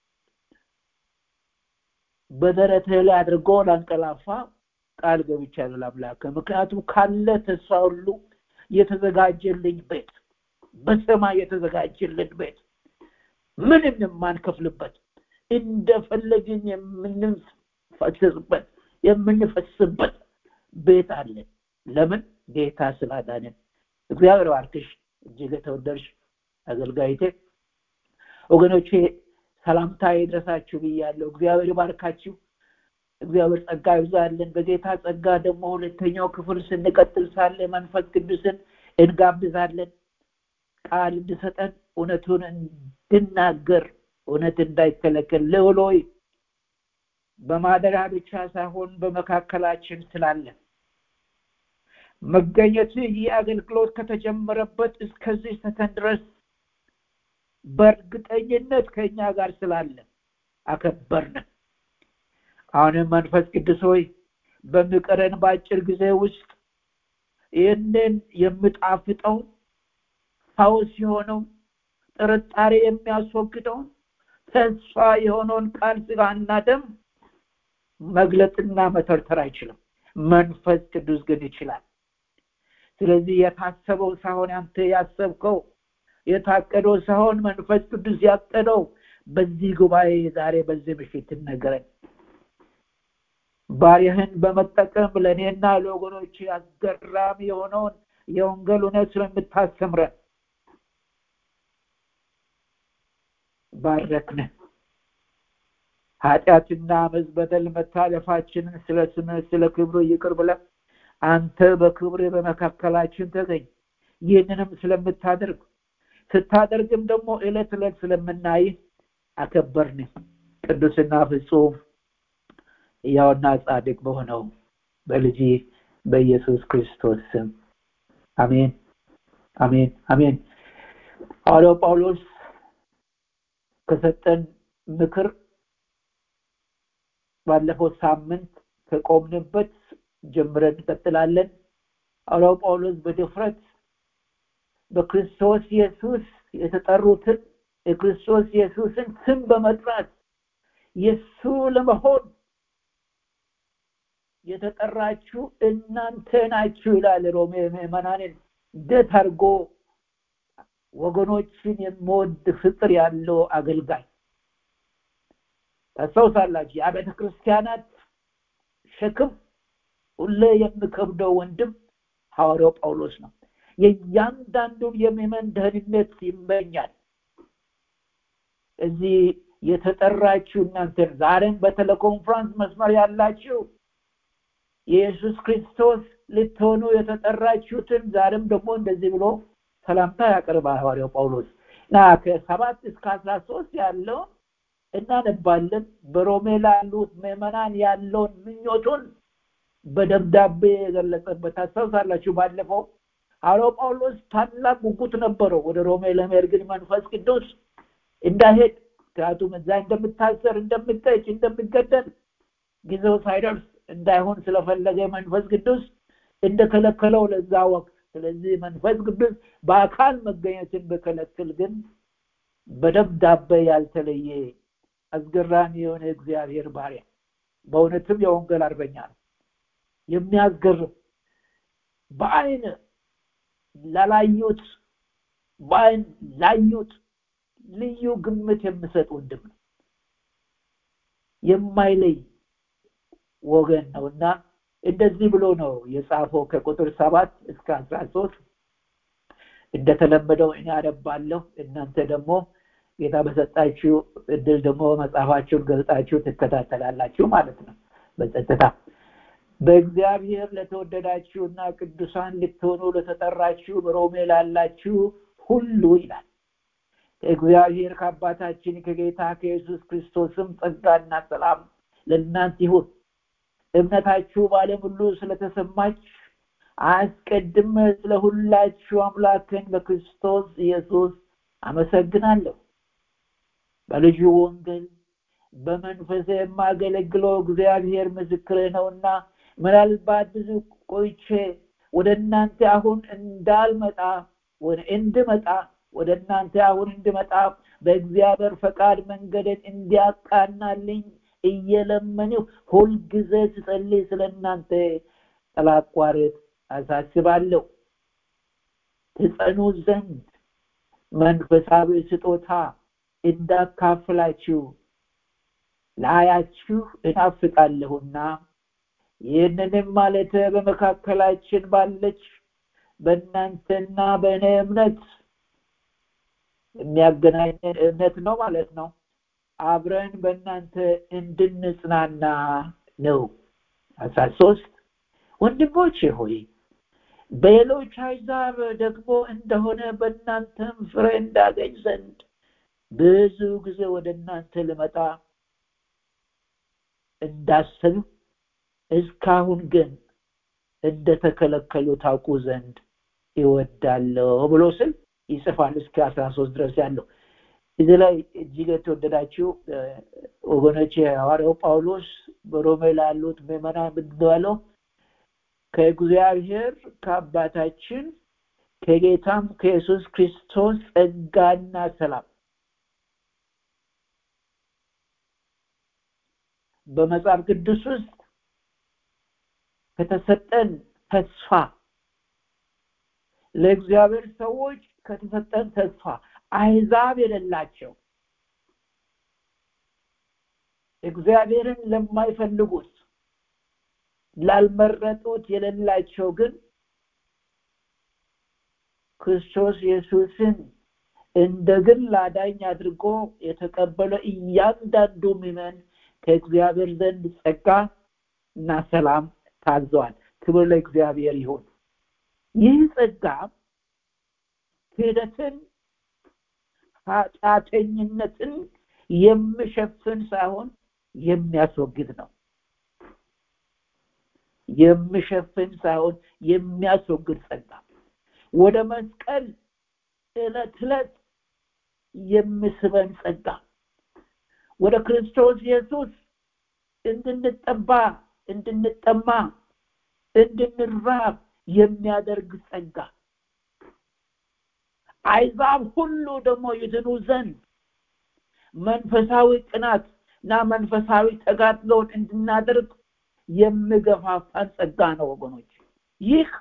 በደረቴ ላይ አድርጎ ላንቀላፋ ቃል ገብቻለሁ ለአምላክ ምክንያቱም ካለ ተስፋ ሁሉ የተዘጋጀልኝ ቤት በሰማይ የተዘጋጀልን ቤት ምንም የማንከፍልበት እንደፈለግን የምንፈስበት የምንፈስበት ቤት አለ ለምን ጌታ ስላዳንን እግዚአብሔር ባርክሽ እጅግ የተወደድሽ አገልጋይቴ ወገኖቼ ሰላምታ ይድረሳችሁ ብያለሁ እግዚአብሔር ባርካችሁ እግዚአብሔር ጸጋ ይብዛልን በጌታ ጸጋ ደግሞ ሁለተኛው ክፍል ስንቀጥል ሳለ መንፈስ ቅዱስን እንጋብዛለን ቃል እንድሰጠን እውነቱን እንድናገር እውነት እንዳይከለከል ልውሎይ በማደሪያ ብቻ ሳይሆን በመካከላችን ስላለን መገኘት ይህ አገልግሎት ከተጀመረበት እስከዚህ ሰከንድ ድረስ በእርግጠኝነት ከእኛ ጋር ስላለ አከበርን አሁንም መንፈስ ቅዱስ ሆይ በሚቀረን በአጭር ጊዜ ውስጥ ይህንን የምጣፍጠውን ፈውስ የሆነው ጥርጣሬ የሚያስወግደውን ተስፋ የሆነውን ቃል ስጋና ደም መግለጥና መተርተር አይችልም መንፈስ ቅዱስ ግን ይችላል ስለዚህ የታሰበው ሳይሆን አንተ ያሰብከው የታቀደው ሳይሆን መንፈስ ቅዱስ ያቀደው በዚህ ጉባኤ ዛሬ በዚህ ምሽት ነገረን ባሪያህን በመጠቀም ለእኔና ለወገኖች አስገራሚ የሆነውን የወንጌል እውነት ስለምታስተምረን ባረክነ ኃጢአትና አመፅ በደል መታለፋችንን ስለ ስምህ ስለ ክብሩ ይቅር ብለህ አንተ በክብር በመካከላችን ተገኝ ይህንንም ስለምታደርግ ስታደርግም ደግሞ ዕለት ዕለት ስለምናይ አከበርን ቅዱስና ፍጹም ያውና ጻድቅ በሆነው በልጅ በኢየሱስ ክርስቶስ ስም አሜን አሜን አሜን ሐዋርያው ጳውሎስ ከሰጠን ምክር ባለፈው ሳምንት ከቆምንበት ጀምረን እንቀጥላለን ሐዋርያው ጳውሎስ በድፍረት በክርስቶስ ኢየሱስ የተጠሩትን የክርስቶስ ኢየሱስን ስም በመጥራት የሱ ለመሆን የተጠራችሁ እናንተ ናችሁ ይላል ሮሜ ምዕመናንን እንዴት አድርጎ ወገኖችን የሚወድ ፍቅር ያለው አገልጋይ ታስታውሳላችሁ የአብያተ ክርስቲያናት ሸክም ሁሌ የሚከብደው ወንድም ሐዋርያው ጳውሎስ ነው የእያንዳንዱን የሚመን ደህንነት ይመኛል እዚህ የተጠራችሁ እናንተን ዛሬም በቴሌኮንፍራንስ መስመር ያላችሁ የኢየሱስ ክርስቶስ ልትሆኑ የተጠራችሁትን ዛሬም ደግሞ እንደዚህ ብሎ ሰላምታ ያቀርባል ሐዋርያው ጳውሎስ እና ከሰባት እስከ አስራ ሶስት ያለውን እናነባለን በሮሜ ላሉት ምዕመናን ያለውን ምኞቱን በደብዳቤ የገለጸበት ታስታውሳላችሁ ባለፈው ሐዋርያው ጳውሎስ ታላቅ ጉጉት ነበረው ወደ ሮሜ ለመሄድ ግን መንፈስ ቅዱስ እንዳሄድ ምክንያቱም እዛ እንደምታሰር እንደምጠጭ እንደሚገደል ጊዜው ሳይደርስ እንዳይሆን ስለፈለገ መንፈስ ቅዱስ እንደከለከለው ለዛ ወቅት ስለዚህ መንፈስ ቅዱስ በአካል መገኘትን በከለክል ግን በደብዳቤ ያልተለየ አስገራሚ የሆነ እግዚአብሔር ባሪያ በእውነትም የወንጌል አርበኛ ነው የሚያስገርም በአይን ላላዩት በአይን ላዩት ልዩ ግምት የምሰጥ ወንድም ነው የማይለይ ወገን ነው እና እንደዚህ ብሎ ነው የጻፈው ከቁጥር ሰባት እስከ አስራ ሶስት እንደተለመደው እኔ አነባለሁ እናንተ ደግሞ ጌታ በሰጣችሁ እድል ደግሞ መጽሐፋችሁን ገልጣችሁ ትከታተላላችሁ ማለት ነው በጸጥታ በእግዚአብሔር ለተወደዳችሁና ቅዱሳን ልትሆኑ ለተጠራችሁ በሮሜ ላላችሁ ሁሉ ይላል ከእግዚአብሔር ከአባታችን ከጌታ ከኢየሱስ ክርስቶስም ጸጋና ሰላም ለእናንተ ይሁን እምነታችሁ በዓለም ሁሉ ስለተሰማች አስቀድመ ስለ ሁላችሁ አምላክን በክርስቶስ ኢየሱስ አመሰግናለሁ በልጁ ወንጌል በመንፈስ የማገለግለው እግዚአብሔር ምስክር ነውና ምናልባት ብዙ ቆይቼ ወደ እናንተ አሁን እንዳልመጣ እንድመጣ ወደ እናንተ አሁን እንድመጣ በእግዚአብሔር ፈቃድ መንገድን እንዲያቃናልኝ እየለመንሁ ሁልጊዜ ስጸልይ ስለ እናንተ ጠላቋርጥ አሳስባለሁ ትጸኑ ዘንድ መንፈሳዊ ስጦታ እንዳካፍላችሁ ላያችሁ እናፍቃለሁና ይህንንም ማለት በመካከላችን ባለች በእናንተና በእኔ እምነት የሚያገናኘን እምነት ነው ማለት ነው አብረን በእናንተ እንድንጽናና ነው አስራ ሶስት ወንድሞቼ ሆይ በሌሎች አሕዛብ ደግሞ እንደሆነ በእናንተም ፍሬ እንዳገኝ ዘንድ ብዙ ጊዜ ወደ እናንተ ልመጣ እንዳስብ እስካሁን ግን እንደተከለከሉ ታውቁ ዘንድ ይወዳለሁ ብሎ ስል ይጽፋል እስከ አስራ ሶስት ድረስ ያለው እዚህ ላይ እጅግ የተወደዳችሁ ወገኖች ሐዋርያው ጳውሎስ በሮሜ ላሉት ምዕመናን ምንድነው ያለው ከእግዚአብሔር ከአባታችን ከጌታም ከኢየሱስ ክርስቶስ ጸጋና ሰላም በመጽሐፍ ቅዱስ ውስጥ ከተሰጠን ተስፋ ለእግዚአብሔር ሰዎች ከተሰጠን ተስፋ አይዛብ የሌላቸው እግዚአብሔርን ለማይፈልጉት ላልመረጡት የሌላቸው ግን ክርስቶስ ኢየሱስን እንደ ግል አዳኝ አድርጎ የተቀበለ እያንዳንዱ ምመን ከእግዚአብሔር ዘንድ ጸጋ እና ሰላም ታዘዋል ክብር ለእግዚአብሔር ይሁን ይህ ጸጋ ክህደትን ኃጢአተኝነትን የሚሸፍን ሳይሆን የሚያስወግድ ነው የሚሸፍን ሳይሆን የሚያስወግድ ጸጋ ወደ መስቀል ዕለት ዕለት የሚስበን ጸጋ ወደ ክርስቶስ ኢየሱስ እንድንጠባ እንድንጠማ እንድንራብ የሚያደርግ ጸጋ አይዛብ ሁሉ ደግሞ ይድኑ ዘንድ መንፈሳዊ ቅናት እና መንፈሳዊ ተጋድሎን እንድናደርግ የሚገፋፋን ጸጋ ነው ወገኖች ይህ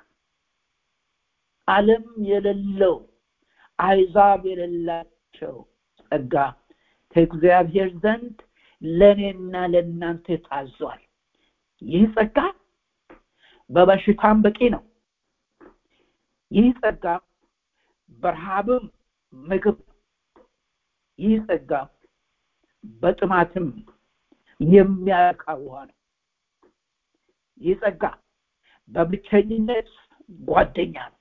ዓለም የሌለው አይዛብ የሌላቸው ጸጋ ከእግዚአብሔር ዘንድ ለእኔና ለእናንተ ታዟል ይህ ጸጋ በበሽታም በቂ ነው ይህ ጸጋ በረሃብም ምግብ ይህ ጸጋ በጥማትም የሚያረካ ውሃ ነው ይህ ጸጋ በብቸኝነት ጓደኛ ነው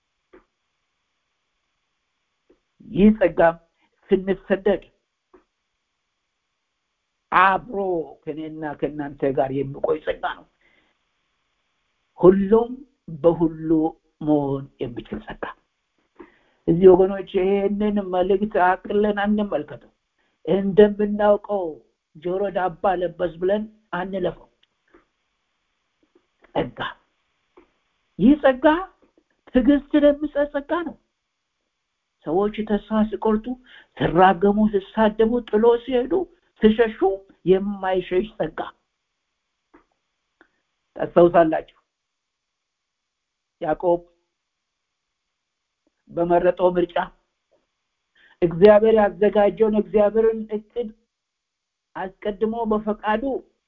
ይህ ጸጋ ስንሰደድ አብሮ ከኔና ከእናንተ ጋር የሚቆይ ጸጋ ነው ሁሉም በሁሉ መሆን የሚችል ጸጋ እዚህ ወገኖች ይሄንን መልእክት አቅለን አንመልከተው እንደምናውቀው ጆሮ ዳባ ለበስ ብለን አንለፈው ጸጋ ይህ ጸጋ ትዕግስትን የሚሰጥ ጸጋ ነው ሰዎች ተስፋ ሲቆርጡ ሲራገሙ ሲሳደቡ ጥሎ ሲሄዱ ሲሸሹ የማይሸሽ ጸጋ ታስታውሳላችሁ ያዕቆብ በመረጠው ምርጫ እግዚአብሔር ያዘጋጀውን እግዚአብሔርን እቅድ አስቀድሞ በፈቃዱ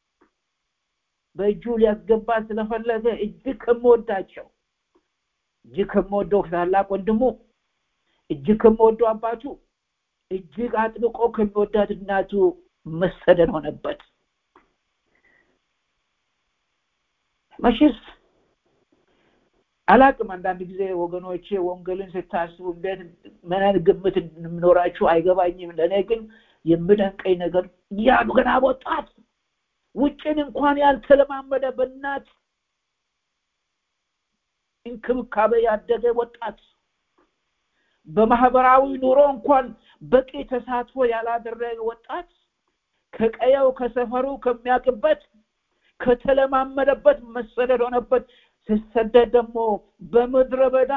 በእጁ ሊያስገባ ስለፈለገ እጅግ ከምወዳቸው እጅግ ከምወደው ታላቅ ወንድሙ እጅግ ከምወደው አባቱ እጅግ አጥብቆ ከሚወዳት እናቱ መሰደድ ሆነበት መቼስ አላቅም አንዳንድ ጊዜ ወገኖቼ ወንጌልን ስታስቡ እንዴት ምን አይነት ግምት እንደምኖራችሁ አይገባኝም ለእኔ ግን የምደንቀኝ ነገር ያ ገና ወጣት ውጭን እንኳን ያልተለማመደ በእናት እንክብካቤ ያደገ ወጣት በማህበራዊ ኑሮ እንኳን በቂ ተሳትፎ ያላደረገ ወጣት ከቀየው ከሰፈሩ ከሚያውቅበት ከተለማመደበት መሰደድ ሆነበት ሲሰደድ ደግሞ በምድረ በዳ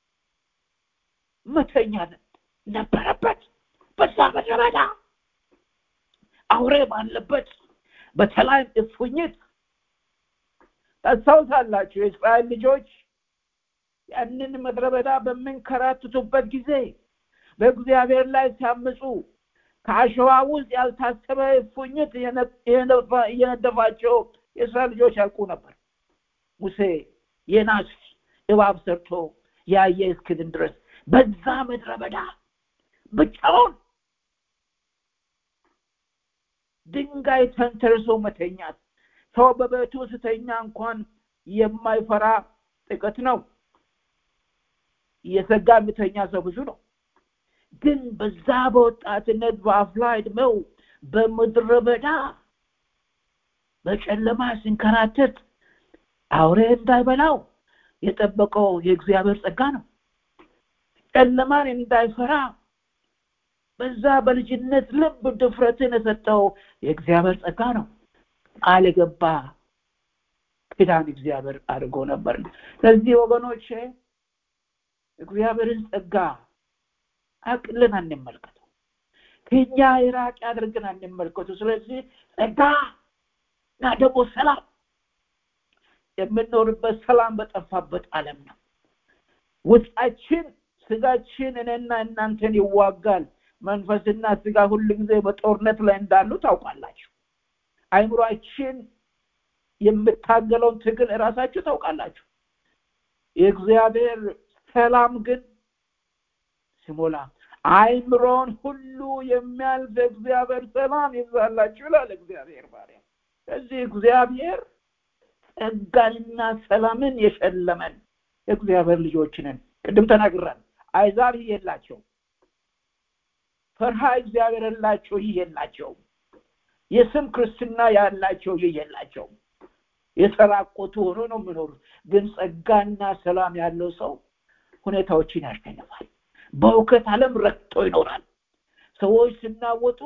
መተኛ ነበረበት በዛ ምድረ በዳ አውሬ ባለበት በተለይም እፉኝት ታስታውሳላችሁ የእስራኤል ልጆች ያንን ምድረ በዳ በምንከራትቱበት ጊዜ በእግዚአብሔር ላይ ሲያምፁ ከአሸዋ ውስጥ ያልታሰበ እፉኝት እየነደፋቸው የእስራኤል ልጆች ያልቁ ነበር ሙሴ የናስ እባብ ሰርቶ ያየ እስክድን ድረስ በዛ ምድረ በዳ ብቻውን ድንጋይ ተንተርሶ መተኛት ሰው በቤቱ ስተኛ እንኳን የማይፈራ ጥቅት ነው እየሰጋ የሚተኛ ሰው ብዙ ነው ግን በዛ በወጣትነት በአፍላ እድሜው በምድረ በዳ በጨለማ ሲንከራተት አውሬ እንዳይበላው የጠበቀው የእግዚአብሔር ጸጋ ነው ጨለማን እንዳይፈራ በዛ በልጅነት ልብ ድፍረትን የሰጠው የእግዚአብሔር ጸጋ ነው ቃል የገባ ኪዳን እግዚአብሔር አድርጎ ነበር ስለዚህ ወገኖቼ እግዚአብሔርን ጸጋ አቅልን አንመልከተው ከኛ የራቅ አድርገን አንመልከቱ ስለዚህ ጸጋ እና ደግሞ ሰላም የምንኖርበት ሰላም በጠፋበት አለም ነው ውስጣችን ስጋችን እኔና እናንተን ይዋጋል መንፈስና ስጋ ሁሉ ጊዜ በጦርነት ላይ እንዳሉ ታውቃላችሁ አይምሯችን የምታገለውን ትግል እራሳችሁ ታውቃላችሁ የእግዚአብሔር ሰላም ግን ሲሞላ አይምሮን ሁሉ የሚያልፍ እግዚአብሔር ሰላም ይብዛላችሁ ይላል እግዚአብሔር ባሪያ ስለዚህ እግዚአብሔር ጸጋንና ሰላምን የሸለመን እግዚአብሔር ልጆች ነን ቅድም ተናግራል አይዛብ ይህ የላቸው ፈርሃ እግዚአብሔር የላቸው ይህ የላቸው የስም ክርስትና ያላቸው ይህ የላቸው የተራቆቱ ሆኖ ነው የሚኖሩት ግን ጸጋና ሰላም ያለው ሰው ሁኔታዎችን ያሸንፋል በእውከት ዓለም ረግጦ ይኖራል ሰዎች ሲናወጡ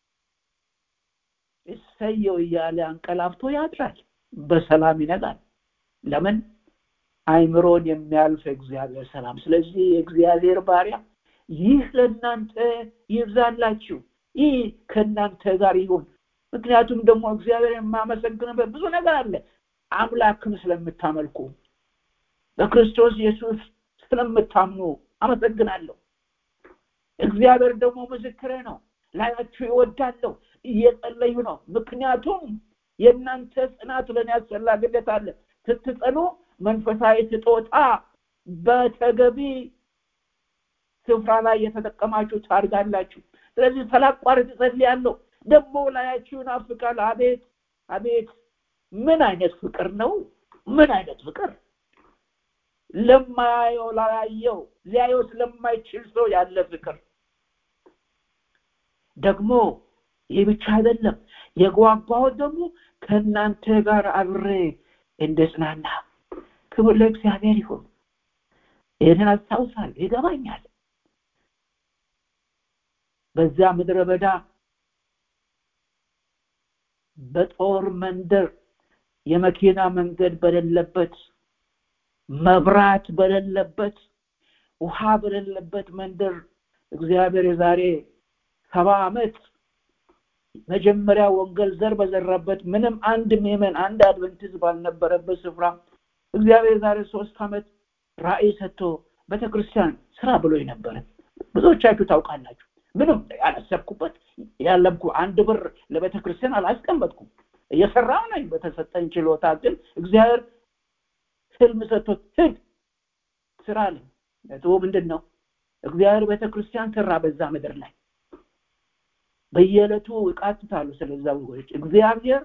እሰየው እያለ አንቀላፍቶ ያድራል በሰላም ይነጋል ለምን አይምሮን የሚያልፍ እግዚአብሔር ሰላም ስለዚህ የእግዚአብሔር ባሪያ ይህ ለእናንተ ይብዛላችሁ ይህ ከእናንተ ጋር ይሁን ምክንያቱም ደግሞ እግዚአብሔር የማመሰግንበት ብዙ ነገር አለ አምላክን ስለምታመልኩ በክርስቶስ ኢየሱስ ስለምታምኑ አመሰግናለሁ እግዚአብሔር ደግሞ ምስክሬ ነው ላያችሁ ይወዳለሁ እየጸለዩ ነው ምክንያቱም የእናንተ ጽናት ለእኔ አስፈላጊነት አለ ስትጸኑ መንፈሳዊ ስጦታ በተገቢ ስፍራ ላይ የተጠቀማችሁ ታድጋላችሁ ስለዚህ ሳላቋርጥ እጸልያለሁ ደግሞ ላያችሁ ይናፍቃል አቤት አቤት ምን አይነት ፍቅር ነው ምን አይነት ፍቅር ለማያየው ላያየው ሊያየው ስለማይችል ሰው ያለ ፍቅር ደግሞ ይህ ብቻ አይደለም የጓጓሁት ደግሞ ከእናንተ ጋር አብሬ እንደጽናና ክብር ለእግዚአብሔር ይሁን ይህንን አስታውሳል ይገባኛል በዛ ምድረ በዳ በጦር መንደር የመኪና መንገድ በሌለበት መብራት በሌለበት ውሃ በሌለበት መንደር እግዚአብሔር የዛሬ ሰባ ዓመት መጀመሪያ ወንጌል ዘር በዘራበት ምንም አንድ ምዕመን አንድ አድቨንቲዝ ባልነበረበት ስፍራ እግዚአብሔር ዛሬ ሶስት ዓመት ራእይ ሰጥቶ ቤተክርስቲያን ስራ ብሎ ነበረ ብዙዎቻችሁ ታውቃላችሁ ምንም ያላሰብኩበት ያለምኩ አንድ ብር ለቤተ ክርስቲያን አላስቀመጥኩም እየሰራው ነኝ በተሰጠኝ ችሎታ ግን እግዚአብሔር ህልም ሰጥቶት ሂድ ስራ አለኝ ነጥቡ ምንድን ነው እግዚአብሔር ቤተ ክርስቲያን ሰራ በዛ ምድር ላይ በየዕለቱ ይቃትታሉ ስለዛ ወገኖች እግዚአብሔር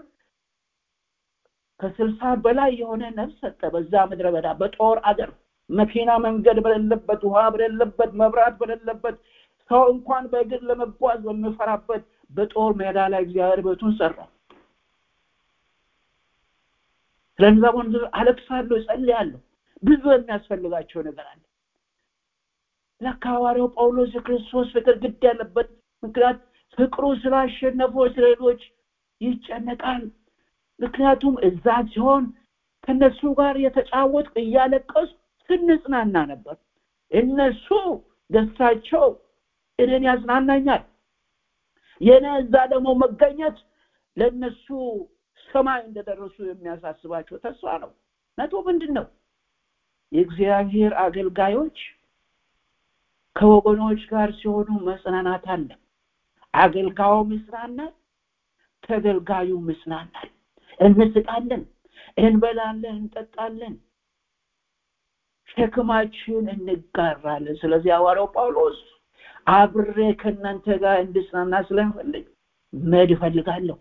ከስልሳ በላይ የሆነ ነፍስ ሰጠ በዛ ምድረ በዳ በጦር አገር መኪና መንገድ በሌለበት ውሃ በሌለበት መብራት በሌለበት ሰው እንኳን በእግር ለመጓዝ በሚፈራበት በጦር ሜዳ ላይ እግዚአብሔር ቤቱን ሰራ ስለዛ ወንዝ አለቅሳለሁ እጸልያለሁ ብዙ የሚያስፈልጋቸው ነገር አለ ለካ ሐዋርያው ጳውሎስ የክርስቶስ ፍቅር ግድ ያለበት ምክንያት ፍቅሩ ስላሸነፈው ስለሌሎች ይጨነቃል ምክንያቱም እዛ ሲሆን ከነሱ ጋር የተጫወት እያለቀሱ ስንጽናና ነበር እነሱ ደስታቸው እኔን ያጽናናኛል የኔ እዛ ደግሞ መገኘት ለእነሱ ሰማይ እንደደረሱ የሚያሳስባቸው ተስፋ ነው ነቶ ምንድን ነው የእግዚአብሔር አገልጋዮች ከወገኖች ጋር ሲሆኑ መጽናናት አለ አገልጋዩ ምስናናል ተገልጋዩ ምስናናል እንስቃለን እንበላለን እንጠጣለን ሸክማችን እንጋራለን ስለዚህ ሐዋርያው ጳውሎስ አብሬ ከእናንተ ጋር እንድጽናና ስለምፈልግ መድ እፈልጋለሁ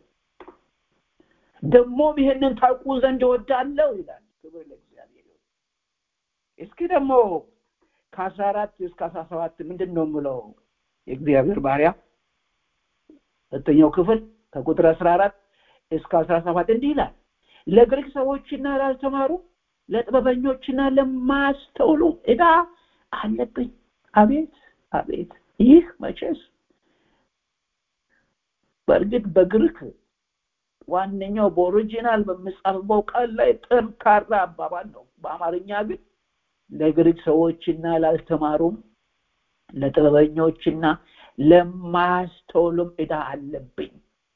ደግሞም ይህንን ታውቁ ዘንድ እወዳለሁ ይላል ክብር ለእግዚአብሔር እስኪ ደግሞ ከአስራ አራት እስከ አስራ ሰባት ምንድን ነው የምለው የእግዚአብሔር ባሪያ ሁለተኛው ክፍል ከቁጥር አስራ አራት እስከ አስራ ሰባት እንዲህ ይላል ለግሪክ ሰዎችና ላልተማሩ ለጥበበኞችና ለማስተውሉ እዳ አለብኝ አቤት አቤት ይህ መቼስ በእርግጥ በግሪክ ዋነኛው በኦሪጂናል በምጻፍበው ቃል ላይ ጠንካራ አባባል ነው በአማርኛ ግን ለግሪክ ሰዎችና ላልተማሩም ለጥበበኞችና ለማያስተውሉም እዳ አለብኝ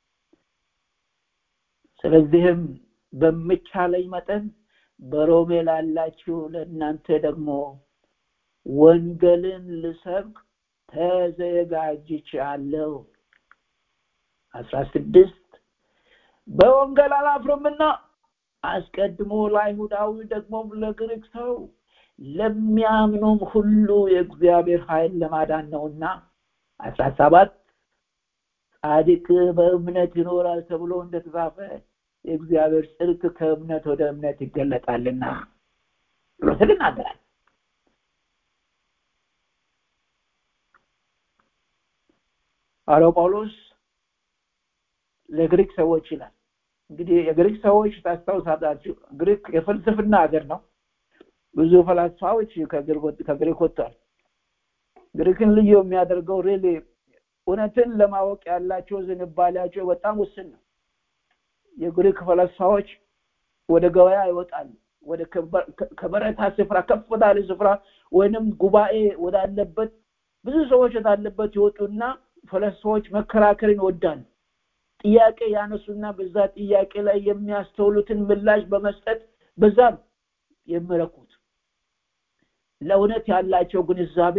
ስለዚህም በምቻለኝ መጠን በሮሜ ላላችሁ ለእናንተ ደግሞ ወንጌልን ልሰብክ ተዘጋጅቻለሁ አስራ ስድስት በወንጌል አላፍርምና አስቀድሞ ለአይሁዳዊ ደግሞም ለግሪክ ሰው ለሚያምኑም ሁሉ የእግዚአብሔር ኃይል ለማዳን ነውና አስራ ሰባት ጻድቅ በእምነት ይኖራል ተብሎ እንደተጻፈ የእግዚአብሔር ጽድቅ ከእምነት ወደ እምነት ይገለጣልና ብሎ ትናገራል ሐዋርያው ጳውሎስ ለግሪክ ሰዎች ይላል እንግዲህ የግሪክ ሰዎች ታስታውሳላችሁ ግሪክ የፍልስፍና ሀገር ነው ብዙ ፈላስፋዎች ከግሪክ ወጥቷል ግሪክን ልዩ የሚያደርገው ሪሊ እውነትን ለማወቅ ያላቸው ዝንባሌያቸው በጣም ውስን ነው የግሪክ ፈላስፋዎች ወደ ገበያ ይወጣሉ ወደ ከበረታ ስፍራ ከፍ ወዳለ ስፍራ ወይንም ጉባኤ ወዳለበት ብዙ ሰዎች ወዳለበት ይወጡና ፈላስፋዎች መከራከርን ይወዳሉ ጥያቄ ያነሱና በዛ ጥያቄ ላይ የሚያስተውሉትን ምላሽ በመስጠት በዛ የሚረኩት ለእውነት ያላቸው ግንዛቤ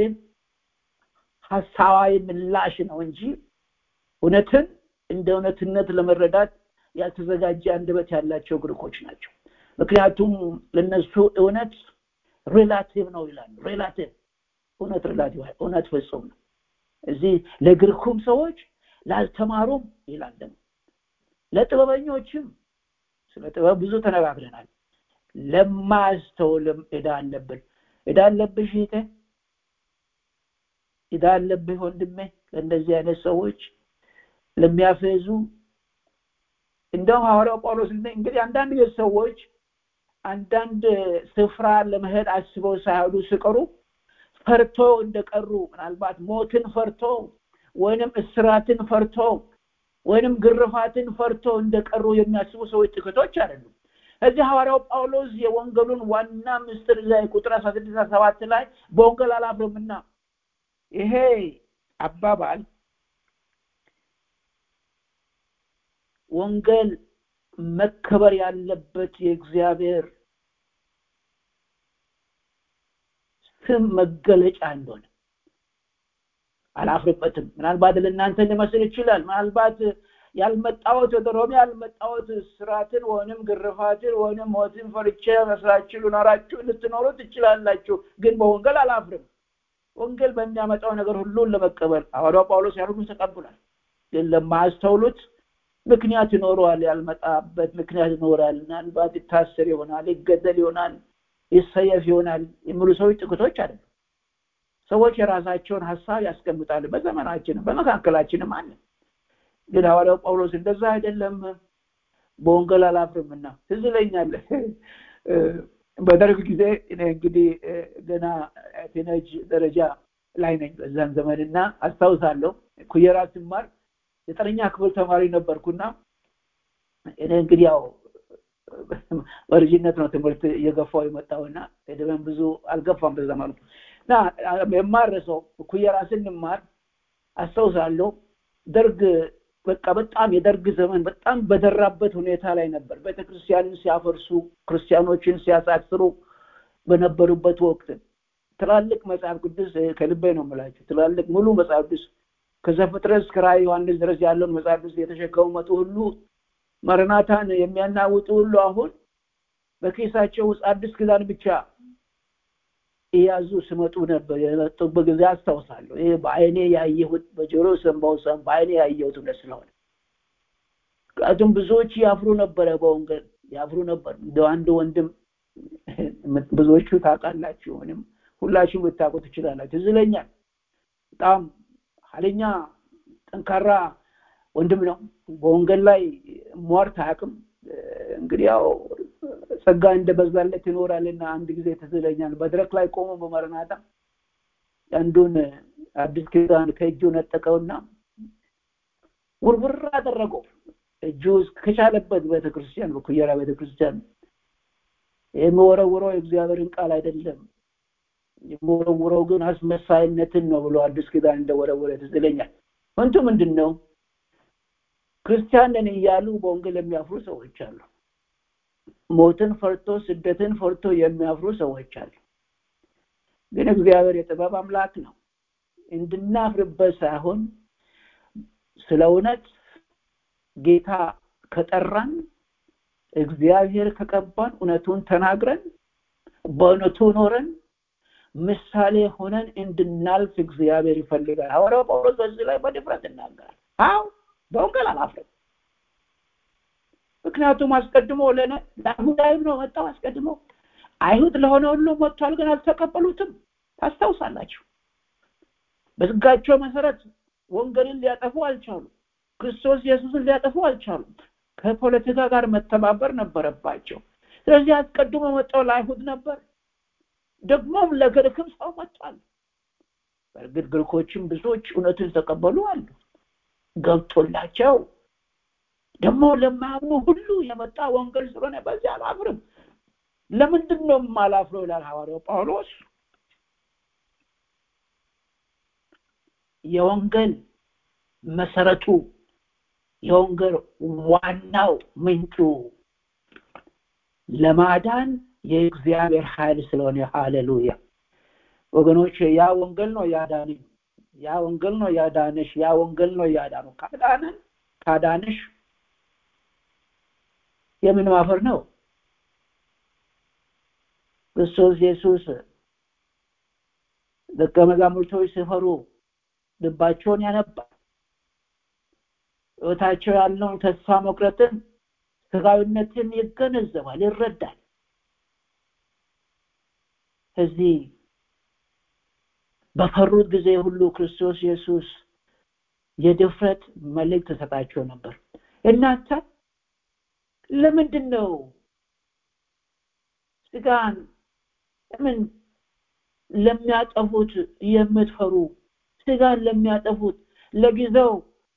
ሀሳባዊ ምላሽ ነው እንጂ እውነትን እንደ እውነትነት ለመረዳት ያልተዘጋጀ አንደበት ያላቸው ግሪኮች ናቸው ምክንያቱም ለነሱ እውነት ሬላቲቭ ነው ይላሉ ሬላቲቭ እውነት ሬላቲቭ እውነት ፍጹም ነው እዚህ ለግሪኩም ሰዎች ላልተማሩም ይላል ደግሞ ለጥበበኞችም ስለ ጥበብ ብዙ ተነጋግረናል ለማያስተውልም እዳ አለብን እዳ አለብሽ ይተ እዳ አለብህ ወንድሜ ለእንደዚህ አይነት ሰዎች ለሚያፈዙ እንደውም ሐዋርያው ጳውሎስ እንግዲህ አንዳንድ ሰዎች አንዳንድ ስፍራ ለመሄድ አስበው ሳይሄዱ ሲቀሩ ፈርቶ እንደቀሩ ምናልባት ሞትን ፈርቶ ወይንም እስራትን ፈርቶ ወይንም ግርፋትን ፈርቶ እንደቀሩ የሚያስቡ ሰዎች ጥቂቶች አይደሉም እዚህ ሐዋርያው ጳውሎስ የወንጌሉን ዋና ምስጢር ላይ ቁጥር አስራ ስድስት ሰባት ላይ በወንጌል አላፍርምና ይሄ አባባል ወንጌል መከበር ያለበት የእግዚአብሔር ስም መገለጫ እንደሆነ አላፍርበትም ምናልባት ለእናንተ ሊመስል ይችላል ምናልባት ያልመጣወት ወደ ሮሜ ያልመጣወት ስራትን ወይንም ግርፋትን ወይንም ሞትን ፈርቼ መስላችሁ ልኖራችሁ ልትኖሩ ትችላላችሁ ግን በወንጌል አላፍርም ወንጌል በሚያመጣው ነገር ሁሉን ለመቀበል ሐዋርያው ጳውሎስ ያን ሁሉ ተቀብሏል ግን ለማያስተውሉት ምክንያት ይኖረዋል ያልመጣበት ምክንያት ይኖራል ምናልባት ይታሰር ይሆናል ይገደል ይሆናል ይሰየፍ ይሆናል የሚሉ ሰዎች ጥቂቶች አይደሉም ሰዎች የራሳቸውን ሀሳብ ያስቀምጣሉ በዘመናችንም በመካከላችንም አለ ግን ሐዋርያው ጳውሎስ እንደዛ አይደለም በወንጌል አላፍርምና ትዝ ይለኛል በደርግ ጊዜ እኔ እንግዲህ ገና ቲኔጅ ደረጃ ላይ ነኝ በዛን ዘመንና አስታውሳለሁ ኩየራ ስማር ዘጠነኛ ክፍል ተማሪ ነበርኩና እኔ እንግዲህ ያው በልጅነት ነው ትምህርት እየገፋው የመጣውና እድሜም ብዙ አልገፋም በዛ መልኩ እና የማረሰው ኩየራ ስንማር አስታውሳለሁ ደርግ በቃ በጣም የደርግ ዘመን በጣም በደራበት ሁኔታ ላይ ነበር ቤተክርስቲያንን ሲያፈርሱ ክርስቲያኖችን ሲያሳስሩ በነበሩበት ወቅት ትላልቅ መጽሐፍ ቅዱስ ከልቤ ነው የምላችሁ ትላልቅ ሙሉ መጽሐፍ ቅዱስ ከዘፍጥረት እስከ ራዕይ ዮሐንስ ድረስ ያለውን መጽሐፍ ቅዱስ የተሸከሙ መጡ ሁሉ መረናታን የሚያናውጡ ሁሉ አሁን በኬሳቸው ውስጥ አዲስ ኪዳን ብቻ እያዙ ስመጡ ነበር የመጡበት ጊዜ አስታውሳለሁ ይህ በአይኔ ያየሁት በጆሮ ሰንባው ሰን በአይኔ ያየሁት እውነት ስለሆነ ምክንያቱም ብዙዎች ያፍሩ ነበረ በወንጌል ያፍሩ ነበር እንደ አንድ ወንድም ብዙዎቹ ታውቃላችሁ ወይም ሁላችሁ ልታውቁ ትችላላችሁ ትዝለኛል በጣም ኃይለኛ ጠንካራ ወንድም ነው በወንጌል ላይ ሟርት አያውቅም እንግዲህ ያው ጸጋ እንደበዛለት ይኖራልና አንድ ጊዜ ትዝለኛል መድረክ ላይ ቆሞ በመረናታ አንዱን አዲስ ኪዳን ከእጁ ነጠቀውና ውርውር አደረገው እጁ ከቻለበት ቤተክርስቲያን በኩየራ ቤተክርስቲያን የሚወረውረው የእግዚአብሔርን ቃል አይደለም የሚወረውረው ግን አስመሳይነትን ነው ብሎ አዲስ ኪዳን እንደወረወረ ትዝለኛል ወንቱ ምንድን ነው ክርስቲያን ነን እያሉ በወንጌል የሚያፍሩ ሰዎች አሉ ሞትን ፈርቶ ስደትን ፈርቶ የሚያፍሩ ሰዎች አሉ ግን እግዚአብሔር የጥበብ አምላክ ነው እንድናፍርበት ሳይሆን ስለ እውነት ጌታ ከጠራን እግዚአብሔር ከቀባን እውነቱን ተናግረን በእውነቱ ኖረን ምሳሌ ሆነን እንድናልፍ እግዚአብሔር ይፈልጋል ሐዋርያው ጳውሎስ በዚህ ላይ በድፍረት ይናገራል አው በወንጌል አላፍርም ምክንያቱም አስቀድሞ ለነ ለአይሁዳዊም ነው መጣው አስቀድሞ አይሁድ ለሆነ ሁሉ መጥቷል ግን አልተቀበሉትም ታስታውሳላችሁ በህጋቸው መሰረት ወንጌልን ሊያጠፉ አልቻሉም ክርስቶስ ኢየሱስን ሊያጠፉ አልቻሉም ከፖለቲካ ጋር መተባበር ነበረባቸው ስለዚህ አስቀድሞ መጣው ለአይሁድ ነበር ደግሞም ለግሪክም ሰው መጥቷል በእርግጥ ግሪኮችም ብዙዎች እውነትን ተቀበሉ አሉ ገብቶላቸው ደግሞ ለማያምኑ ሁሉ የመጣ ወንጌል ስለሆነ በዚህ አላፍርም ለምንድን ነው የማላፍረው ይላል ሐዋርያው ጳውሎስ የወንጌል መሰረቱ የወንጌል ዋናው ምንጩ ለማዳን የእግዚአብሔር ኃይል ስለሆነ ሃሌሉያ ወገኖች ያ ወንጌል ነው ያዳነኝ ያ ወንጌል ነው ያዳነሽ ያ ወንጌል ነው ያዳኑ ካዳነን ካዳንሽ የምን ማፈር ነው ክርስቶስ ኢየሱስ ደቀ መዛሙርቶች ሲፈሩ ልባቸውን ያነባል ህይወታቸው ያለውን ተስፋ መቁረጥን ስጋዊነትን ይገነዘባል ይረዳል እዚህ በፈሩት ጊዜ ሁሉ ክርስቶስ ኢየሱስ የድፍረት መልእክት ተሰጣቸው ነበር እናንተ ለምንድን ነው ስጋን ለምን ለሚያጠፉት የምትፈሩ ስጋን ለሚያጠፉት ለጊዜው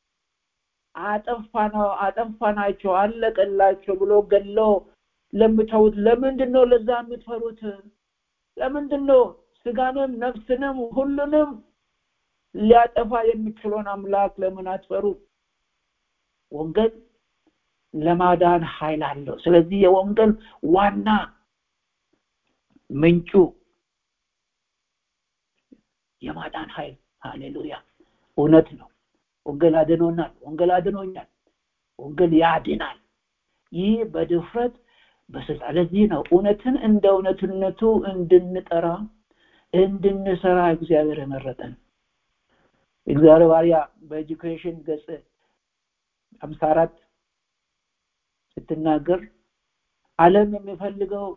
አጠፋነው አጠፋናቸው አለቀላቸው ብሎ ገሎ ለምተውት ለምንድን ነው ለዛ የምትፈሩት ለምንድን ነው ስጋንም ነፍስንም ሁሉንም ሊያጠፋ የሚችለውን አምላክ ለምን አትፈሩ ወንጌል ለማዳን ኃይል አለው ስለዚህ የወንጌል ዋና ምንጩ የማዳን ኃይል ሃሌሉያ እውነት ነው ወንጌል አድኖናል ወንጌል አድኖኛል ወንጌል ያድናል ይህ በድፍረት በስልጣን ለዚህ ነው እውነትን እንደ እውነትነቱ እንድንጠራ እንድንሰራ እግዚአብሔር የመረጠን እግዚአብሔር ባሪያ በኤጁኬሽን ገጽ ሀምሳ አራት ስትናገር አለም የሚፈልገው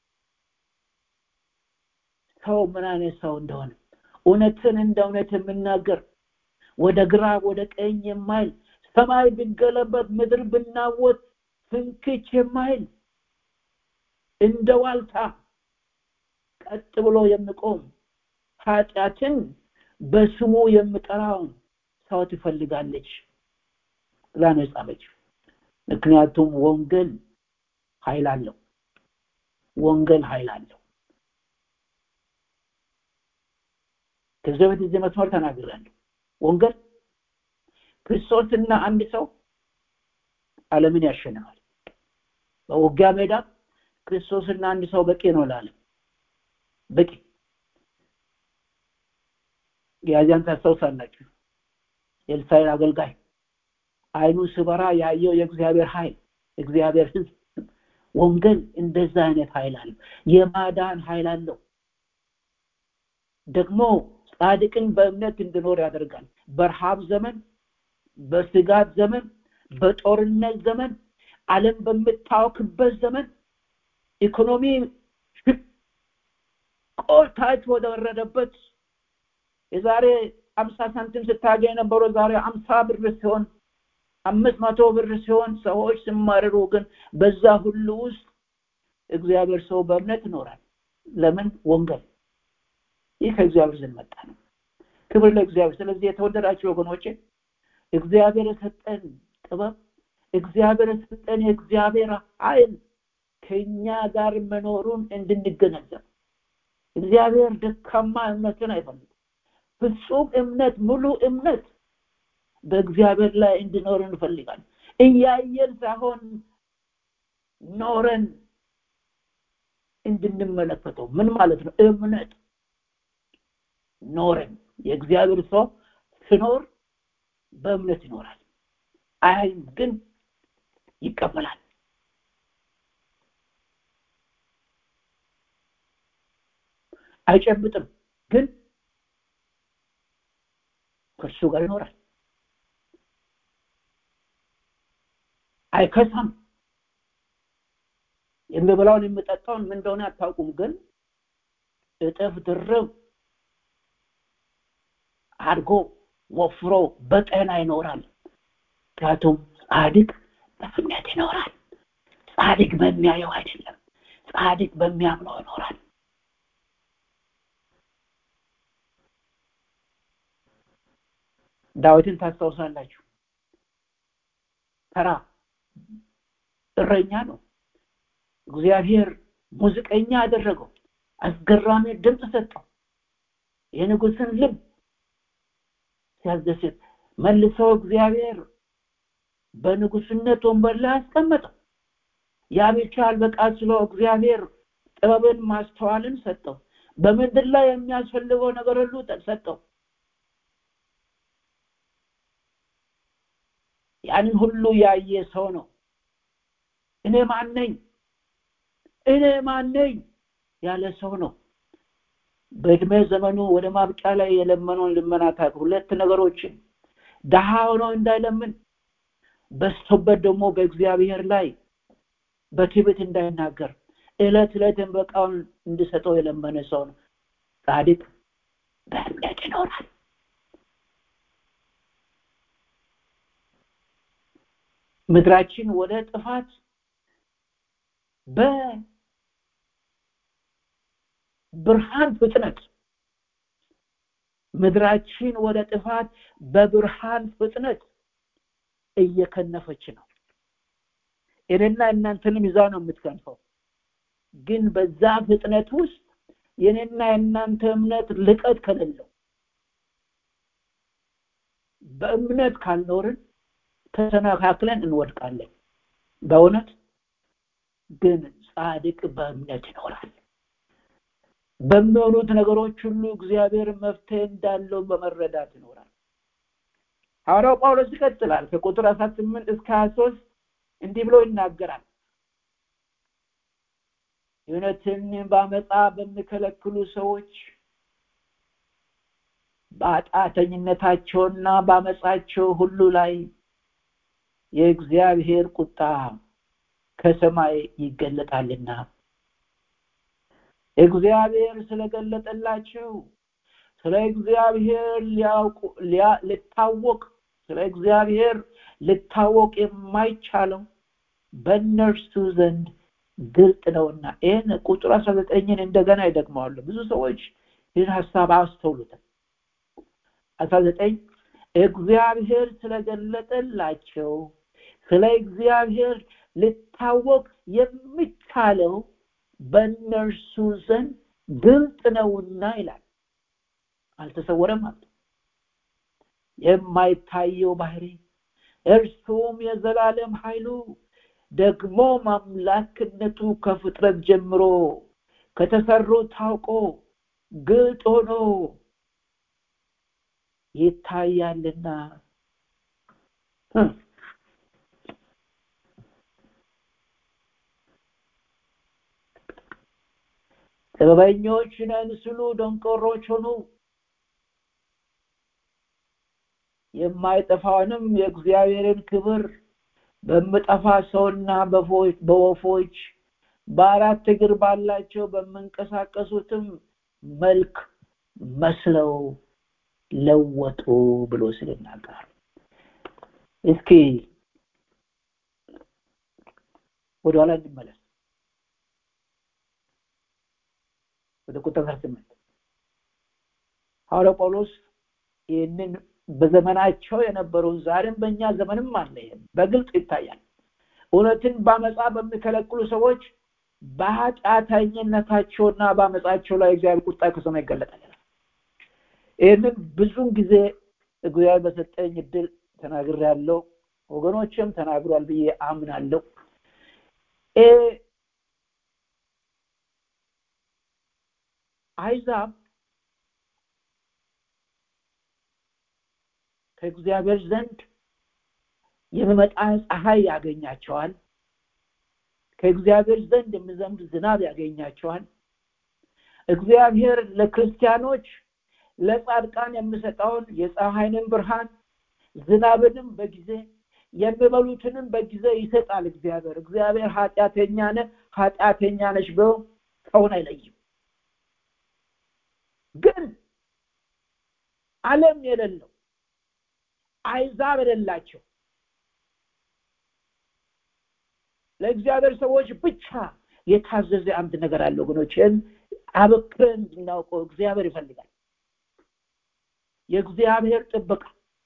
ሰው ምን አይነት ሰው እንደሆነ እውነትን እንደ እውነት የምናገር ወደ ግራ ወደ ቀኝ የማይል ሰማይ ቢገለበት ምድር ብናወት ፍንክች የማይል እንደ ዋልታ ቀጥ ብሎ የሚቆም ኃጢአትን በስሙ የምጠራውን ሰው ትፈልጋለች ብላ ነው የጻፈችው ምክንያቱም ወንጌል ኃይል አለው ወንጌል ኃይል አለው ከዚህ በፊት እዚህ መስመር ተናግራለሁ ወንጌል ክርስቶስና አንድ ሰው ዓለምን ያሸንፋል በውጊያ ሜዳ ክርስቶስና አንድ ሰው በቂ ነው ለዓለም በቂ ያዚያን ታስታውሳላችሁ የእስራኤል አገልጋይ አይኑ ስበራ ያየው የእግዚአብሔር ኃይል እግዚአብሔር ህዝብ ወንጌል እንደዛ አይነት ኃይል አለው የማዳን ኃይል አለው ደግሞ ጻድቅን በእምነት እንድኖር ያደርጋል በረሃብ ዘመን በስጋት ዘመን በጦርነት ዘመን ዓለም በምታወክበት ዘመን ኢኮኖሚ ቆልታች ወደወረደበት የዛሬ አምሳ ሳንቲም ስታገኝ የነበረው ዛሬ አምሳ ብር ሲሆን አምስት መቶ ብር ሲሆን ሰዎች ሲማረሩ ግን በዛ ሁሉ ውስጥ እግዚአብሔር ሰው በእምነት ይኖራል ለምን ወንጌል ይህ ከእግዚአብሔር ዘንድ መጣ ነው ክብር ለእግዚአብሔር ስለዚህ የተወደዳቸው ወገኖቼ እግዚአብሔር የሰጠን ጥበብ እግዚአብሔር የሰጠን የእግዚአብሔር ኃይል ከኛ ጋር መኖሩን እንድንገነዘብ እግዚአብሔር ደካማ እምነትን አይፈልግም ፍጹም እምነት ሙሉ እምነት በእግዚአብሔር ላይ እንዲኖር እንፈልጋለን እያየን ሳይሆን ኖረን እንድንመለከተው ምን ማለት ነው እምነት ኖረን የእግዚአብሔር ሰው ስኖር በእምነት ይኖራል አይም ግን ይቀበላል አይጨብጥም ግን ከእሱ ጋር ይኖራል አይከሳም የሚበላውን የሚጠጣውን ምን እንደሆነ አታውቁም ግን እጥፍ ድርብ አድጎ ወፍሮ በጤና ይኖራል ምክንያቱም ጻድቅ በእምነት ይኖራል ጻድቅ በሚያየው አይደለም ጻድቅ በሚያምነው ይኖራል ዳዊትን ታስታውሳላችሁ ተራ እረኛ ነው እግዚአብሔር ሙዚቀኛ አደረገው አስገራሚ ድምፅ ሰጠው የንጉስን ልብ ሲያስደስት መልሶ እግዚአብሔር በንጉስነት ወንበር ላይ አስቀመጠው ያ ብቻ አልበቃ ስሎ እግዚአብሔር ጥበብን ማስተዋልን ሰጠው በምድር ላይ የሚያስፈልገው ነገር ሁሉ ሰጠው ያንን ሁሉ ያየ ሰው ነው እኔ ማን ነኝ እኔ ማን ነኝ ያለ ሰው ነው በእድሜ ዘመኑ ወደ ማብቂያ ላይ የለመነውን ልመና ታቅ ሁለት ነገሮችን ደሃ ሆኖ እንዳይለምን በስቶበት ደግሞ በእግዚአብሔር ላይ በትዕቢት እንዳይናገር እለት እለት በቃውን እንድሰጠው የለመነ ሰው ነው ጻድቅ በእምነት ይኖራል ምድራችን ወደ ጥፋት በብርሃን ፍጥነት ምድራችን ወደ ጥፋት በብርሃን ፍጥነት እየከነፈች ነው እኔና እናንተንም ይዛ ነው የምትከንፈው ግን በዛ ፍጥነት ውስጥ የኔና የእናንተ እምነት ልቀት ከሌለው በእምነት ካልኖርን ተሰናካክለን እንወድቃለን በእውነት ግን ጻድቅ በእምነት ይኖራል በሚሆኑት ነገሮች ሁሉ እግዚአብሔር መፍትሄ እንዳለው በመረዳት ይኖራል ሐዋርያው ጳውሎስ ይቀጥላል ከቁጥር 18 እስከ 23 እንዲህ ብሎ ይናገራል እውነትን በአመፃ በሚከለክሉ ሰዎች በአጣተኝነታቸውና በአመፃቸው ሁሉ ላይ የእግዚአብሔር ቁጣ ከሰማይ ይገለጣልና እግዚአብሔር ስለገለጠላቸው ስለ እግዚአብሔር ሊያውቁ ልታወቅ ስለ እግዚአብሔር ልታወቅ የማይቻለው በእነርሱ ዘንድ ግልጥ ነውና ይህን ቁጥር አስራ ዘጠኝን እንደገና ይደግመዋሉ ብዙ ሰዎች ይህን ሀሳብ አስተውሉትም አስራ ዘጠኝ እግዚአብሔር ስለገለጠላቸው ስለ እግዚአብሔር ልታወቅ የሚቻለው በእነርሱ ዘንድ ግልጥ ነውና ይላል አልተሰወረም ማለት የማይታየው ባህሪ እርሱም የዘላለም ኃይሉ ደግሞ አምላክነቱ ከፍጥረት ጀምሮ ከተሰሩ ታውቆ ግልጥ ሆኖ ይታያልና ጥበበኞች ነን ስሉ ደንቆሮች ሆኑ የማይጠፋውንም የእግዚአብሔርን ክብር በምጠፋ ሰውና በወፎች በአራት እግር ባላቸው በምንቀሳቀሱትም መልክ መስለው ለወጡ ብሎ ስለናገር እስኪ ወደኋላ እንመለስ ወደ ቁጥር ስምንት ሐዋርያው ጳውሎስ ይህንን በዘመናቸው የነበረውን ዛሬም በእኛ ዘመንም አለ በግልጽ ይታያል እውነትን በአመፃ በሚከለክሉ ሰዎች በኃጢአተኝነታቸውና በአመፃቸው ላይ እግዚአብሔር ቁጣ ከሰማይ ይገለጣል ይህንን ብዙን ጊዜ እግዚአብሔር በሰጠኝ እድል ተናግር ያለው ወገኖችም ተናግሯል ብዬ አምናለሁ አይዛብ ከእግዚአብሔር ዘንድ የሚመጣ ፀሐይ ያገኛቸዋል ከእግዚአብሔር ዘንድ የሚዘንብ ዝናብ ያገኛቸዋል እግዚአብሔር ለክርስቲያኖች ለጻድቃን የሚሰጠውን የፀሐይንም ብርሃን ዝናብንም በጊዜ የሚበሉትንም በጊዜ ይሰጣል እግዚአብሔር እግዚአብሔር ኃጢአተኛ ነህ ኃጢአተኛ ነች ብሎ ሰውን አይለይም ግን ዓለም የሌለው አይዛብ የሌላቸው ለእግዚአብሔር ሰዎች ብቻ የታዘዘ አንድ ነገር አለ ወገኖችን አበክረን እንድናውቀው እግዚአብሔር ይፈልጋል የእግዚአብሔር ጥበቃ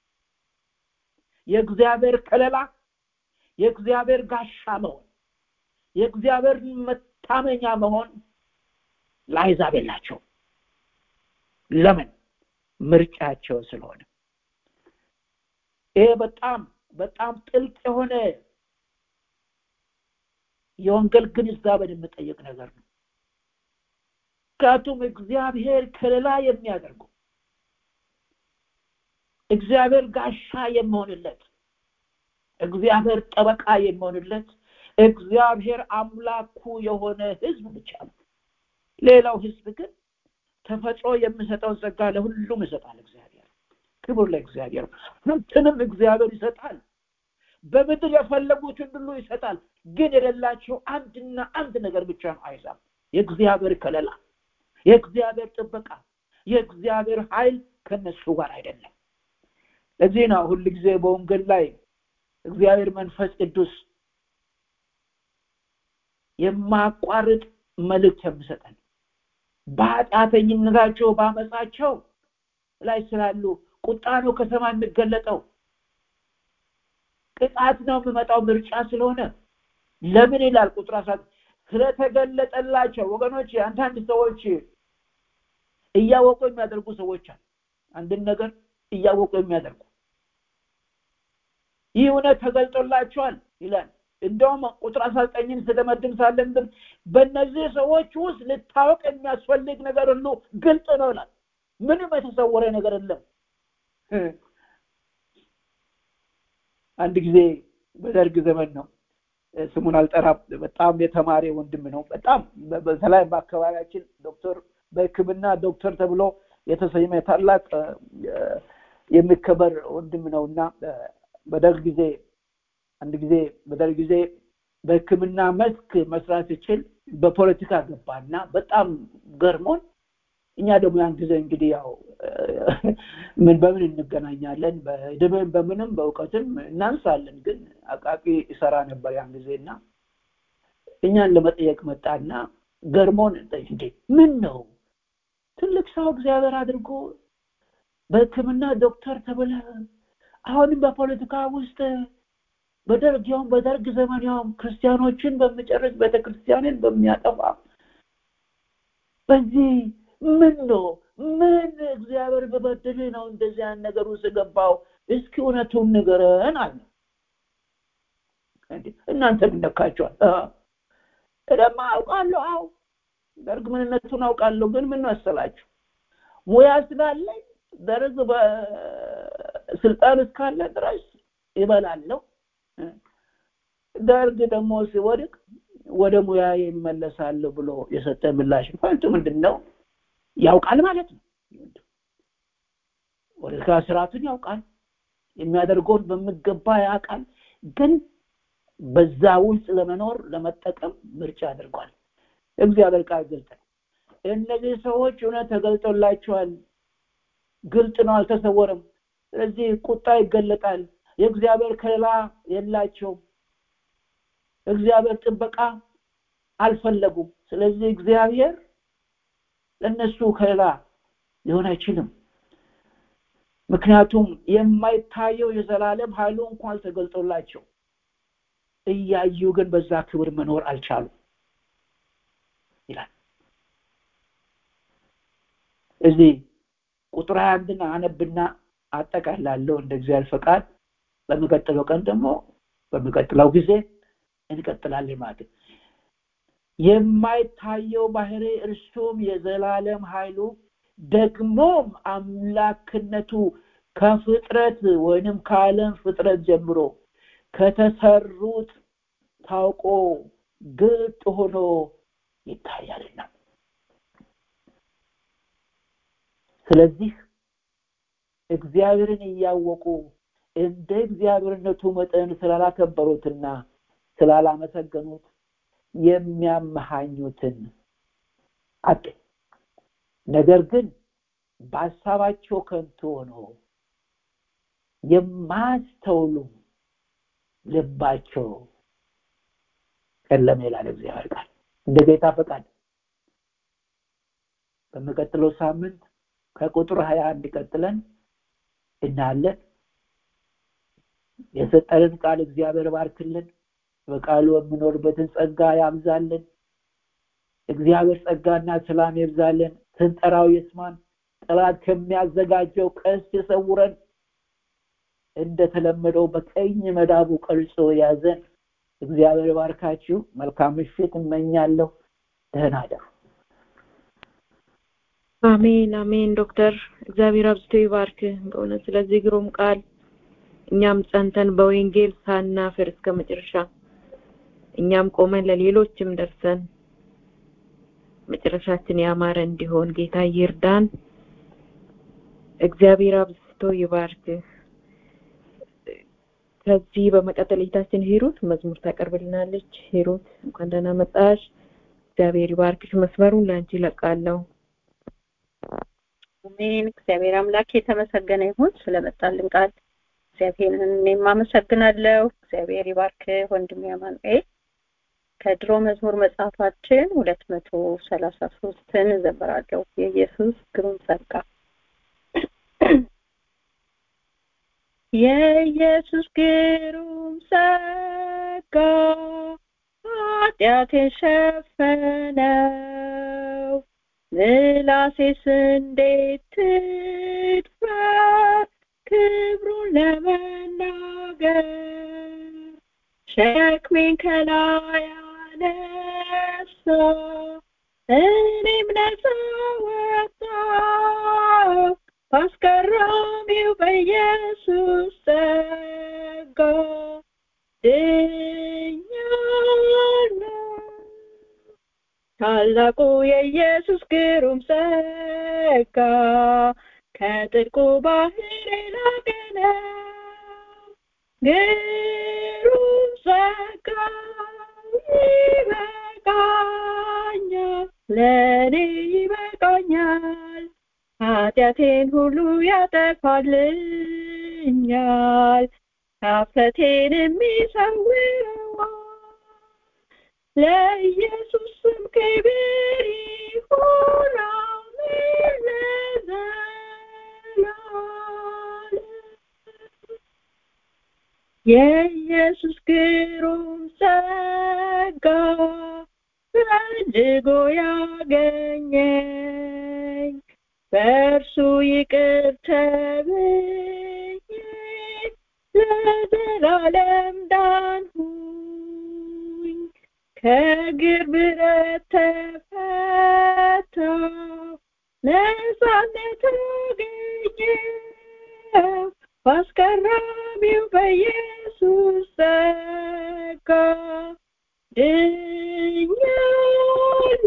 የእግዚአብሔር ከለላ የእግዚአብሔር ጋሻ መሆን የእግዚአብሔር መታመኛ መሆን ለአይዛብ የላቸው ለምን ምርጫቸው ስለሆነ ይሄ በጣም በጣም ጥልቅ የሆነ የወንጌል ግንዛቤን የምጠይቅ ነገር ነው ምክንያቱም እግዚአብሔር ከለላ የሚያደርገው እግዚአብሔር ጋሻ የሚሆንለት እግዚአብሔር ጠበቃ የሚሆንለት እግዚአብሔር አምላኩ የሆነ ህዝብ ብቻ ነው ሌላው ህዝብ ግን ተፈጥሮ የሚሰጠውን ጸጋ ለሁሉም ይሰጣል እግዚአብሔር ክብር ለእግዚአብሔር ሀብትንም እግዚአብሔር ይሰጣል በምድር የፈለጉትን ሁሉ ይሰጣል ግን የሌላቸው አንድና አንድ ነገር ብቻ ነው አይዛብ የእግዚአብሔር ከለላ የእግዚአብሔር ጥበቃ የእግዚአብሔር ኃይል ከነሱ ጋር አይደለም ለዚህ ነው ሁል ጊዜ በወንጌል ላይ እግዚአብሔር መንፈስ ቅዱስ የማቋርጥ መልእክት የሚሰጠን በኃጢአተኝነታቸው በአመፃቸው ላይ ስላሉ ቁጣ ነው ከሰማይ የሚገለጠው ቅጣት ነው የሚመጣው ምርጫ ስለሆነ ለምን ይላል ቁጥር አስራ ስለተገለጠላቸው ወገኖች አንዳንድ ሰዎች እያወቁ የሚያደርጉ ሰዎች አሉ አንድን ነገር እያወቁ የሚያደርጉ ይህ እውነት ተገልጦላቸዋል ይላል እንደውም ቁጥር አስራ ዘጠኝን ስደመድም ሳለን ግን በእነዚህ ሰዎች ውስጥ ልታወቅ የሚያስፈልግ ነገር ሁሉ ግልጽ ነው ይላል ምንም የተሰወረ ነገር የለም አንድ ጊዜ በደርግ ዘመን ነው ስሙን አልጠራም በጣም የተማሪ ወንድም ነው በጣም በተለይ በአካባቢያችን ዶክተር በህክምና ዶክተር ተብሎ የተሰየመ ታላቅ የሚከበር ወንድም ነው እና በደርግ ጊዜ አንድ ጊዜ በደርግ ጊዜ በህክምና መስክ መስራት ሲችል በፖለቲካ ገባና በጣም ገርሞን እኛ ደግሞ ያን ጊዜ እንግዲህ ያው ምን በምን እንገናኛለን በድብን በምንም በእውቀትም እናንሳለን ግን አቃቂ ይሰራ ነበር ያን ጊዜ እና እኛን ለመጠየቅ መጣና ገርሞን እንዴ ምን ነው ትልቅ ሰው እግዚአብሔር አድርጎ በህክምና ዶክተር ተብለ አሁንም በፖለቲካ ውስጥ በደርግ ያውም በደርግ ዘመን ያውም ክርስቲያኖችን በሚጨርስ ቤተክርስቲያንን በሚያጠፋ በዚህ ምን ነው ምን እግዚአብሔር በበደል ነው እንደዚህ ያን ነገር ውስጥ ገባው እስኪ እውነቱን ንገረን አለ እናንተ ምነካቸዋል እደማ አውቃለሁ አው ደርግ ምንነቱን አውቃለሁ ግን ምን መሰላችሁ ሙያ ስላለኝ ደርግ በስልጣን እስካለ ድረስ ይበላለሁ ደርግ ደግሞ ሲወድቅ ወደ ሙያ ይመለሳለሁ ብሎ የሰጠ ምላሽ ፖይንቱ ምንድን ነው ያውቃል ማለት ነው ፖለቲካ ስርዓቱን ያውቃል የሚያደርገውን በሚገባ ያውቃል ግን በዛ ውስጥ ለመኖር ለመጠቀም ምርጫ አድርጓል እግዚአብሔር ቃል ግልጥ ነው እነዚህ ሰዎች እውነት ተገልጦላቸዋል ግልጥ ነው አልተሰወረም ስለዚህ ቁጣ ይገለጣል የእግዚአብሔር ከለላ የላቸውም እግዚአብሔር ጥበቃ አልፈለጉም ስለዚህ እግዚአብሔር ለእነሱ ከለላ ሊሆን አይችልም ምክንያቱም የማይታየው የዘላለም ኃይሉ እንኳን ተገልጦላቸው እያዩ ግን በዛ ክብር መኖር አልቻሉ ይላል እዚህ ቁጥር ሀያ አንድን አነብና አጠቃላለሁ እንደ እግዚአብሔር ፈቃድ በሚቀጥለው ቀን ደግሞ በሚቀጥለው ጊዜ እንቀጥላለን ማለት የማይታየው ባህሪ እርሱም የዘላለም ኃይሉ ደግሞም አምላክነቱ ከፍጥረት ወይንም ከዓለም ፍጥረት ጀምሮ ከተሰሩት ታውቆ ግልጥ ሆኖ ይታያልና ስለዚህ እግዚአብሔርን እያወቁ እንደ እግዚአብሔርነቱ መጠን ስላላከበሩትና ስላላመሰገኑት የሚያመሃኙትን አጡ። ነገር ግን በሀሳባቸው ከንቱ ሆኖ የማያስተውሉ ልባቸው ጨለመ ይላል እግዚአብሔር ቃል። እንደ ጌታ ፈቃድ በሚቀጥለው ሳምንት ከቁጥር ሀያ አንድ ቀጥለን እናያለን። የሰጠንን ቃል እግዚአብሔር ባርክልን፣ በቃሉ የምኖርበትን ጸጋ ያብዛልን። እግዚአብሔር ጸጋና ሰላም ይብዛልን። ስንጠራው ይስማን። ጠላት ከሚያዘጋጀው ቀስት የሰውረን። እንደተለመደው በቀኝ መዳቡ ቀርጾ ያዘን። እግዚአብሔር ባርካችሁ። መልካም ምሽት እመኛለሁ። ደህና እደሩ። አሜን አሜን። ዶክተር እግዚአብሔር አብዝቶ ይባርክ በእውነት ስለዚህ ግሩም ቃል እኛም ጸንተን በወንጌል ሳናፍር እስከ መጨረሻ እኛም ቆመን ለሌሎችም ደርሰን መጨረሻችን ያማረ እንዲሆን ጌታ ይርዳን። እግዚአብሔር አብዝቶ ይባርክ። ከዚህ በመቀጠል እህታችን ሂሩት መዝሙር ታቀርብልናለች። ሂሩት እንኳን ደህና መጣሽ። እግዚአብሔር ይባርክሽ። መስመሩን ለአንቺ ይለቃለሁ። አሜን። እግዚአብሔር አምላክ የተመሰገነ ይሁን ስለመጣልን ቃል እግዚአብሔርን እኔም አመሰግናለሁ። እግዚአብሔር ይባርክ ወንድሜ አማኑኤል። ከድሮ መዝሙር መጽሐፋችን ሁለት መቶ ሰላሳ ሶስትን እዘምራለሁ። የኢየሱስ ግሩም ጸጋ የኢየሱስ ግሩም ጸጋ ኃጢአቴን ሸፈነው ምላሴስ እንዴት ትድፈር ክብሩን ለመናገር ሸክሜን ከላይ አነሳ እኔም ነፃ ወጣሁ በአስገራሚው በኢየሱስ ጸጋ ድኛለሁ ታላቁ የኢየሱስ ግሩም ጸጋ ከጥልቁ ባህር የላቀ ነው ግሩም ጸጋ ይበቃኛል ለእኔ ይበቃኛል ኃጢአቴን ሁሉ ያጠፋልኛል ኀፍረቴን የሚሰውረዋል ለኢየሱስ ስም ክብር ይሁን አሜን ለዘላለም የኢየሱስ ግሩም ጸጋ ፈልጎ ያገኘኝ በእርሱ ይቅር ተብዬ ለዘላለም ዳንሁኝ ከእግር ብረት ተፈታሁ ነፃነት አገኘሁ በአስገራሚው በኢየሱስ ጸጋ ድኛለሁ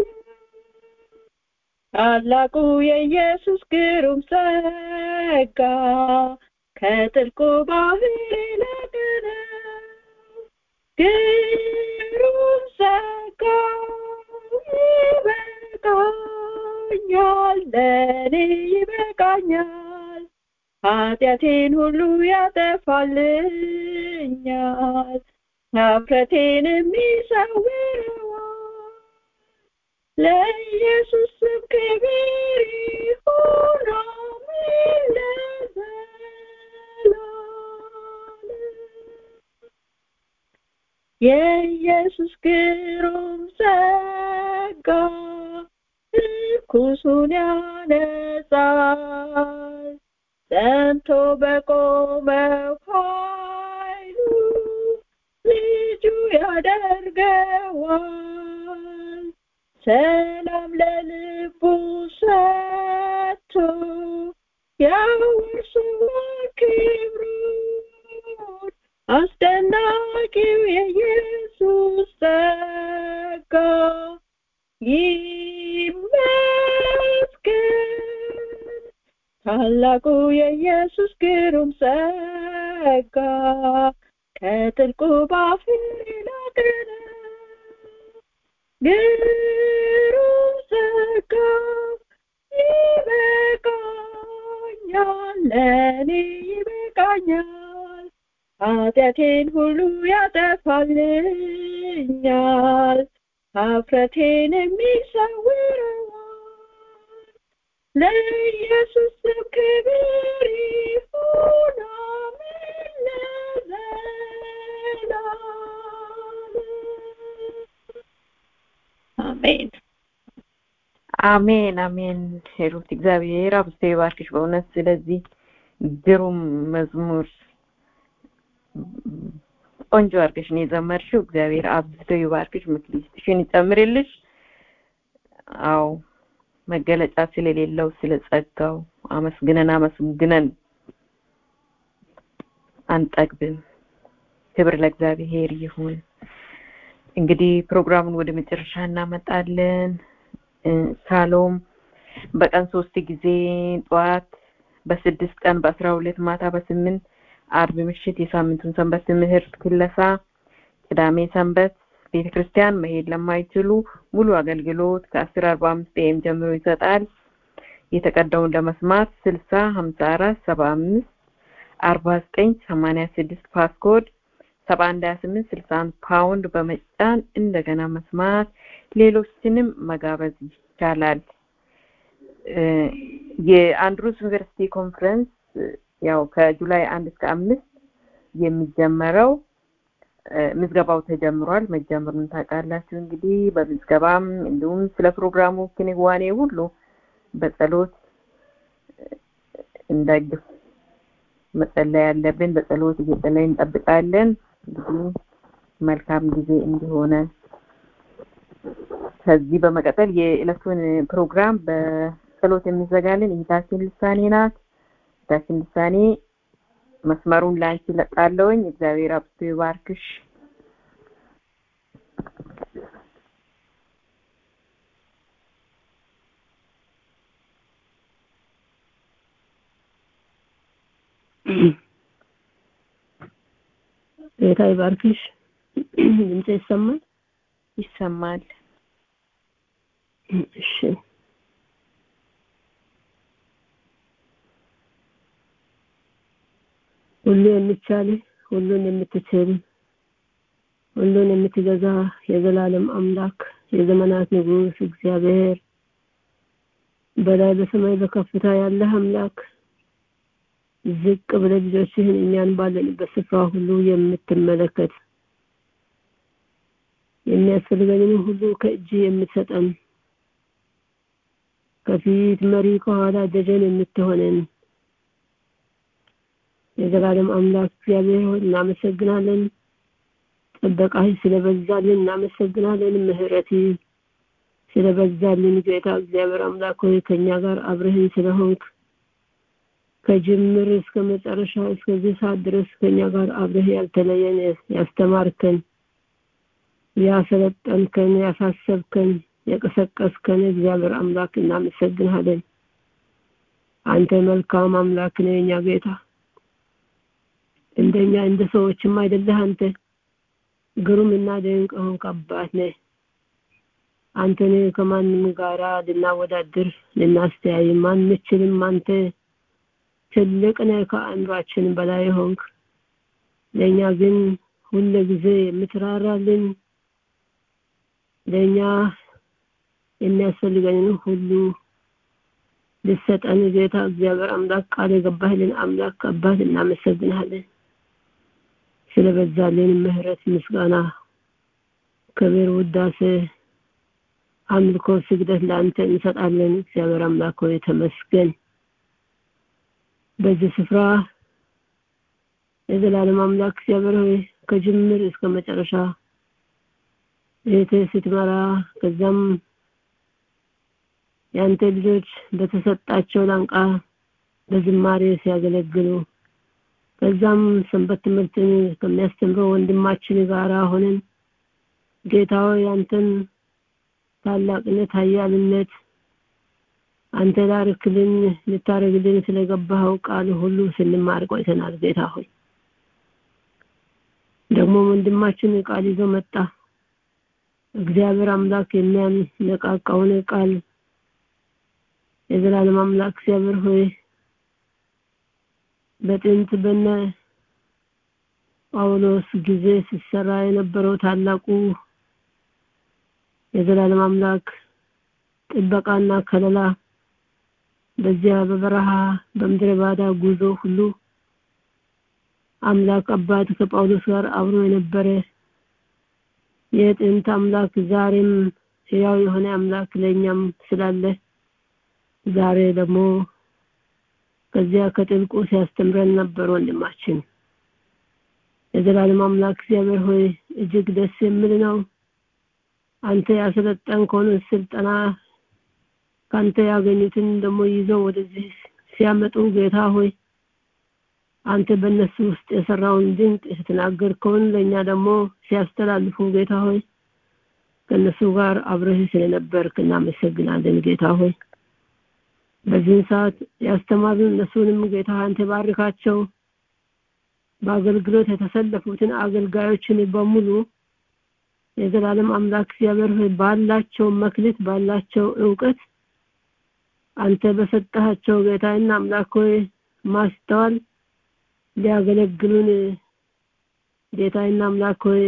ታላቁ የኢየሱስ ግሩም ጸጋ ከጥልቁ ባህር የላቀ ነው ግሩም ጸጋ ይበቃኛል ለእኔ ይበቃኛል ኃጢአቴን ሁሉ ያጠፋልኛል ኀፍረቴን የሚሰውረዋል ለኢየሱስ ስም ክብር ይሁን አሜን ለዘላለም የኢየሱስ ግሩም ጸጋ ርኩሱን ያነጻል ጸንቶ በቆመው ኃይሉ ልጁ ያደርገዋል ሰላም ለልቡ ሰጥቶ ያወርሰዋል ክብሩን አስደናቂው የኢየሱስ ጸጋ ይመስገን ታላቁ የኢየሱስ ግሩም ጸጋ ከጥልቁ ባፍር ይላቀነ ግሩም ጸጋ ይበቃኛል ለእኔ ይበቃኛል ኃጢአቴን ሁሉ ያጠፋልኛል ሀፍረቴን የሚሰውረዋል ለኢየሱስ ስም ክብር ይሁን አሜን ለዘላለም አሜን አሜን አሜን ሄሩት እግዚአብሔር አብዝቶ ይባርክሽ በእውነት ስለዚህ ግሩም መዝሙር ቆንጆ አድርገሽ ነው የዘመርሽው እግዚአብሔር አብዝቶ ይባርክሽ ምክሊስትሽን ይጨምርልሽ አው መገለጫ ስለሌለው ስለ ጸጋው አመስግነን አመስግነን አንጠግብም ክብር ለእግዚአብሔር ይሁን እንግዲህ ፕሮግራሙን ወደ መጨረሻ እናመጣለን ሳሎም በቀን ሶስት ጊዜ ጠዋት በስድስት ቀን በአስራ ሁለት ማታ በስምንት አርብ ምሽት የሳምንቱን ሰንበት ትምህርት ክለሳ ቅዳሜ ሰንበት ቤተ ክርስቲያን መሄድ ለማይችሉ ሙሉ አገልግሎት ከአስር አርባ አምስት ኤም ጀምሮ ይሰጣል የተቀዳውን ለመስማት ስልሳ ሀምሳ አራት ሰባ አምስት አርባ ዘጠኝ ሰማኒያ ስድስት ፓስኮድ ሰባ አንድ ሀያ ስምንት ስልሳ አንድ ፓውንድ በመጫን እንደገና መስማት ሌሎችንም መጋበዝ ይቻላል የአንድሩስ ዩኒቨርሲቲ ኮንፈረንስ ያው ከጁላይ አንድ እስከ አምስት የሚጀመረው ምዝገባው ተጀምሯል መጀመሩን ታውቃላችሁ እንግዲህ በምዝገባም እንዲሁም ስለ ፕሮግራሙ ክንዋኔ ሁሉ በጸሎት እንደግፍ መጸለይ ያለብን በጸሎት እየጸለይ እንጠብቃለን እንግዲህ መልካም ጊዜ እንዲሆነ ከዚህ በመቀጠል የዕለቱን ፕሮግራም በጸሎት የሚዘጋልን እይታችን ልሳኔ ናት እይታችን ልሳኔ መስመሩን ላንቺ ለቃለውኝ እግዚአብሔር አብስቶ ይባርክሽ ጌታ ይባርክሽ ድምጽ ይሰማል ይሰማል እሺ ሁሉ የሚቻል ሁሉን የምትችል ሁሉን የምትገዛ የዘላለም አምላክ የዘመናት ንጉስ እግዚአብሔር በላይ በሰማይ በከፍታ ያለህ አምላክ ዝቅ ብለ ልጆችህን እኛን ባለንበት ስፍራ ሁሉ የምትመለከት የሚያስፈልገንን ሁሉ ከእጅ የምትሰጠን ከፊት መሪ ከኋላ ደጀን የምትሆነን የዘላለም አምላክ እግዚአብሔር ሆይ እናመሰግናለን ጥበቃህ ስለበዛልን እናመሰግናለን ምህረት ስለበዛልን ጌታ እግዚአብሔር አምላክ ሆይ ከእኛ ጋር አብረህን ስለሆንክ ከጅምር እስከ መጨረሻ እስከዚህ ሰዓት ድረስ ከኛ ጋር አብረህ ያልተለየን ያስተማርከን ያሰለጠንከን ያሳሰብከን የቀሰቀስከን እግዚአብሔር አምላክ እናመሰግንሃለን አንተ መልካም አምላክ ነህ የኛ ጌታ እንደኛ እንደ ሰዎችም አይደለህ አንተ ግሩም እና ድንቅ ሆንክ አባት ነህ አንተን ከማንም ጋራ ልናወዳድር ልናስተያይ ማንችልም አንተ ትልቅ ነህ ከአእምሯችን በላይ ሆንክ ለእኛ ግን ሁለ ጊዜ የምትራራልን ለእኛ የሚያስፈልገንን ሁሉ ልሰጠን ጌታ እግዚአብሔር አምላክ ቃል የገባህልን አምላክ አባት እናመሰግናለን ስለበዛልን ምህረት ምስጋና ክብር ውዳሴ አምልኮ ስግደት ለአንተ እንሰጣለን እግዚአብሔር አምላክ ሆይ ተመስገን በዚህ ስፍራ የዘላለም አምላክ እግዚአብሔር ሆይ ከጅምር እስከ መጨረሻ እህቴ ስትመራ ከዛም የአንተ ልጆች በተሰጣቸው ላንቃ በዝማሬ ሲያገለግሉ ከዛም ሰንበት ትምህርትን ከሚያስተምረው ወንድማችን ጋር ሆነን ጌታ ሆይ ያንተን ታላቅነት ኃያልነት አንተ ላርክልን ልታደርግልን ስለገባኸው ቃል ሁሉ ስንማር ቆይተናል ጌታ ሆይ ደግሞ ወንድማችን ቃል ይዞ መጣ እግዚአብሔር አምላክ የሚያነቃቃውን ቃል የዘላለም አምላክ እግዚአብሔር ሆይ በጥንት በነ ጳውሎስ ጊዜ ሲሰራ የነበረው ታላቁ የዘላለም አምላክ ጥበቃና ከለላ በዚያ በበረሃ በምድረ ባዳ ጉዞ ሁሉ አምላክ አባት ከጳውሎስ ጋር አብሮ የነበረ የጥንት አምላክ ዛሬም ሕያው የሆነ አምላክ ለእኛም ስላለ ዛሬ ደግሞ ከዚያ ከጥልቁ ሲያስተምረን ነበር ወንድማችን የዘላለም አምላክ እግዚአብሔር ሆይ እጅግ ደስ የሚል ነው አንተ ያሰለጠንከውን ስልጠና ካንተ ያገኙትን ደግሞ ይዘው ወደዚህ ሲያመጡ ጌታ ሆይ አንተ በእነሱ ውስጥ የሰራውን ድንቅ የተናገርከውን ለእኛ ደግሞ ሲያስተላልፉ ጌታ ሆይ ከእነሱ ጋር አብረህ ስለነበርክ እናመሰግናለን ጌታ ሆይ በዚህን ሰዓት ያስተማሩን እነሱንም ጌታ አንተ ባርካቸው በአገልግሎት የተሰለፉትን አገልጋዮችን በሙሉ የዘላለም አምላክ እግዚአብሔር ሆይ ባላቸው መክሊት ባላቸው እውቀት አንተ በሰጠሃቸው ጌታና አምላክ ሆይ ማስተዋል ሊያገለግሉን ጌታና አምላክ ሆይ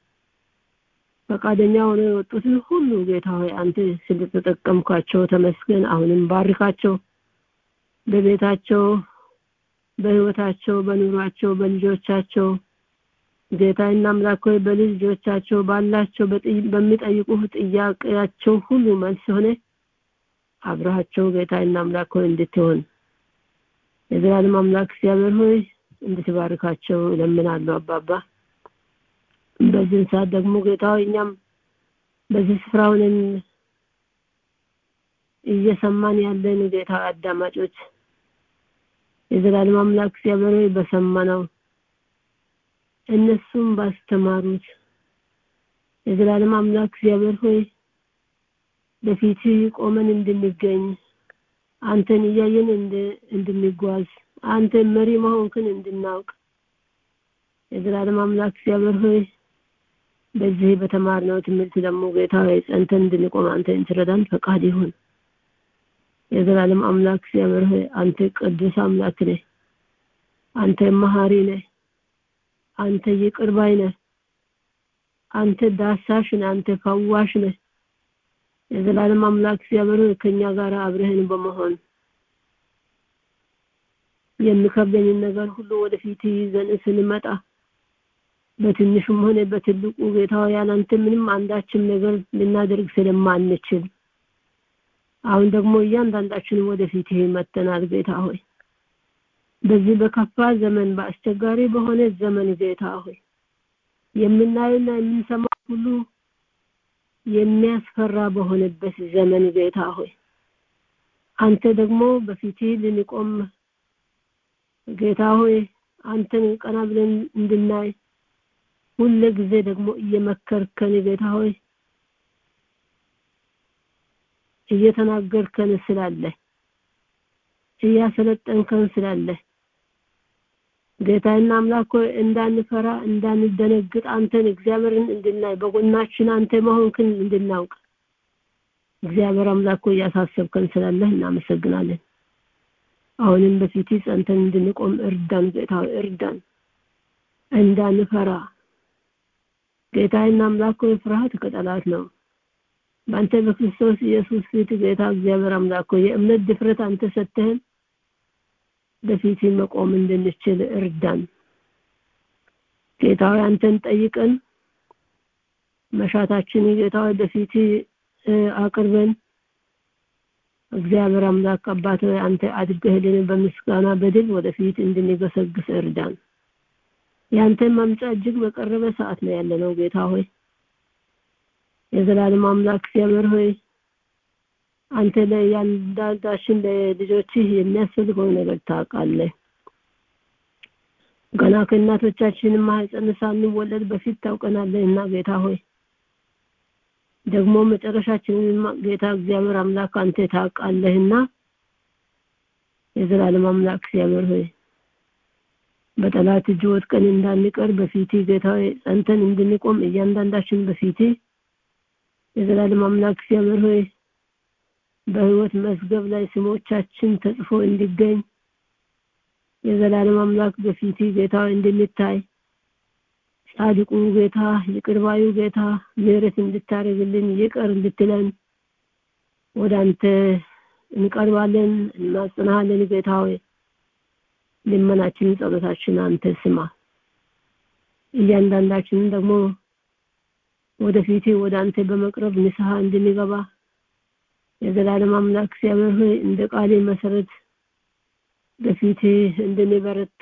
ፈቃደኛ ሆነው የወጡትን ሁሉ ጌታ ሆይ አንተ ስለተጠቀምኳቸው ተመስገን አሁንም ባርካቸው በቤታቸው በህይወታቸው በኑሯቸው በልጆቻቸው ጌታና አምላክ ሆይ በልጆቻቸው ባላቸው በሚጠይቁህ ጥያቄያቸው ሁሉ መልስ ሆነ አብረሃቸው ጌታና አምላክ ሆይ እንድትሆን የዘላለም አምላክ እግዚአብሔር ሆይ እንድትባርካቸው እለምናለሁ አባባ በዚህን ሰዓት ደግሞ ጌታ እኛም በዚህ ስፍራ ሆነን እየሰማን ያለን ጌታ አዳማጮች የዘላለም አምላክ እግዚአብሔር ሆይ በሰማነው እነሱም ባስተማሩት የዘላለም አምላክ እግዚአብሔር ሆይ በፊት ቆመን እንድንገኝ አንተን እያየን እንድንጓዝ አንተ መሪ መሆንክን እንድናውቅ የዘላለም አምላክ እግዚአብሔር ሆይ በዚህ በተማርነው ትምህርት ደግሞ ጌታ ሆይ ጸንተን እንድንቆም አንተ እንትረዳን ፈቃድ ይሁን የዘላለም አምላክ እግዚአብሔር ሆይ አንተ ቅዱስ አምላክ ነህ አንተ መሐሪ ነህ አንተ ይቅር ባይ ነህ አንተ ዳሳሽ ነህ አንተ ፈዋሽ ነህ የዘላለም አምላክ እግዚአብሔር ሆይ ከኛ ጋር አብረህን በመሆን የሚከብደኝን ነገር ሁሉ ወደፊት ይዘን ስንመጣ በትንሹም ሆነ በትልቁ ጌታ ያላንተ ምንም አንዳችም ነገር ልናደርግ ስለማንችል አሁን ደግሞ እያንዳንዳችን ወደፊት መተናል ጌታ ሆይ በዚህ በከፋ ዘመን በአስቸጋሪ በሆነ ዘመን ጌታ ሆይ የምናየውና የምንሰማው ሁሉ የሚያስፈራ በሆነበት ዘመን ጌታ ሆይ አንተ ደግሞ በፊት ልንቆም ጌታ ሆይ አንተን ቀና ብለን እንድናይ ሁለ ጊዜ ደግሞ እየመከርከን ጌታ ሆይ እየተናገርከን ስላለ እያሰለጠንከን ስላለ ጌታና አምላክ ሆይ እንዳንፈራ እንዳንደነግጥ አንተን እግዚአብሔርን እንድናይ በጎናችን አንተ መሆንክን እንድናውቅ እግዚአብሔር አምላክ ሆይ እያሳሰብከን ስላለህ እናመሰግናለን አሁንም በፊት ጸንተን እንድንቆም እርዳን ጌታ እርዳን እንዳንፈራ ጌታዬና አምላክ ሆይ ፍርሃት ከጠላት ነው በአንተ በክርስቶስ ኢየሱስ ፊት ጌታ እግዚአብሔር አምላክ ሆይ የእምነት ድፍረት አንተ ሰጥተህን በፊት መቆም እንድንችል እርዳን ጌታዊ አንተን ጠይቀን መሻታችን ጌታዊ በፊት አቅርበን እግዚአብሔር አምላክ አባት አንተ አድገህልን በምስጋና በድል ወደፊት እንድንገሰግስ እርዳን ያንተ መምጫ እጅግ በቀረበ ሰዓት ነው ያለነው ጌታ ሆይ የዘላለም አምላክ እግዚአብሔር ሆይ አንተ ለእያንዳንዳችን ለልጆችህ የሚያስፈልገው ነገር ታውቃለህ ገና ከእናቶቻችን ማህፀን ሳንወለድ በፊት ታውቀናለህ እና ጌታ ሆይ ደግሞ መጨረሻችንን ጌታ እግዚአብሔር አምላክ አንተ ታውቃለህና የዘላለም አምላክ እግዚአብሔር ሆይ በጠላት እጅ ወድቀን እንዳንቀር በፊት ጌታ ሆይ ጸንተን እንድንቆም እያንዳንዳችን በፊት የዘላለም አምላክ እግዚአብሔር ሆይ በህይወት መዝገብ ላይ ስሞቻችን ተጽፎ እንዲገኝ የዘላለም አምላክ በፊት ጌታ እንድንታይ ጻድቁ ጌታ ይቅርባዩ ጌታ ምህረት እንድታደርግልን ይቅር እንድትለን ወደ አንተ እንቀርባለን እናጽናሃለን ጌታ ሆይ ልመናችንን ጸሎታችን አንተ ስማ እያንዳንዳችንን ደግሞ ወደፊት ወደ አንተ በመቅረብ ንስሐ እንድንገባ የዘላለም አምላክ እግዚአብሔር ሆይ እንደ ቃሌ መሰረት በፊት እንድንበረታ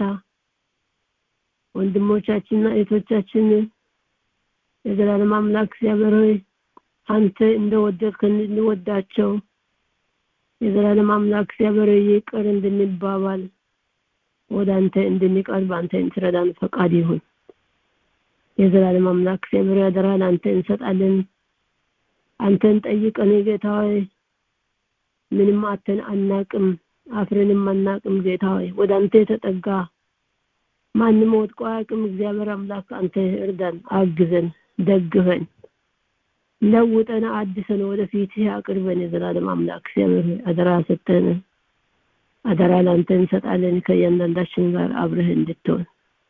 ወንድሞቻችንና እህቶቻችን የዘላለም አምላክ እግዚአብሔር ሆይ አንተ እንደወደድከን እንወዳቸው የዘላለም አምላክ እግዚአብሔር ይቅር እንድንባባል ወደ አንተ እንድንቀርብ አንተ እንትረዳን ፈቃድ ይሁን የዘላለም አምላክ እግዚአብሔር ያደራል አንተ እንሰጣለን አንተን ጠይቀን ጌታ ሆይ ምንም አተን አናቅም አፍረንም አናቅም ጌታ ሆይ ወደ አንተ የተጠጋ ማንም ወድቆ አያውቅም እግዚአብሔር አምላክ አንተ እርዳን አግዘን ደግፈን ለውጠን አድሰን ወደፊት አቅርበን የዘላለም አምላክ እግዚአብሔር አደራ ሰተን አደራ ላንተ እንሰጣለን ከእያንዳንዳችን ጋር አብረህ እንድትሆን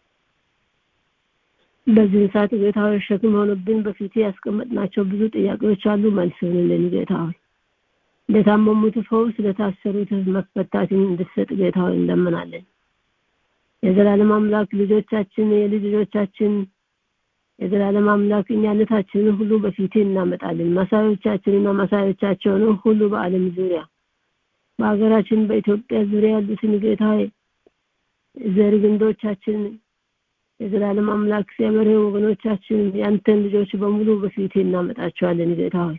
በዚህ ሰዓት ጌታ ሆይ ሸክም ሆኖብን በፊት ያስቀመጥናቸው ብዙ ጥያቄዎች አሉ መልስ ሆንልን ጌታ ሆይ ለታመሙት ፈውስ ለታሰሩት መፈታትን እንድትሰጥ ጌታ ሆይ እንለምናለን የዘላለም አምላክ ልጆቻችን የልጅ ልጆቻችን የዘላለም አምላክ እኛነታችንን ሁሉ በፊት እናመጣለን መሳዮቻችንና መሳዮቻቸውን ሁሉ በአለም ዙሪያ በሀገራችን በኢትዮጵያ ዙሪያ ያሉትን ጌታ ዘር ግንዶቻችን የዘላለም አምላክ እግዚአብሔር ወገኖቻችን ያንተን ልጆች በሙሉ በፊት እናመጣቸዋለን ጌታ ሆይ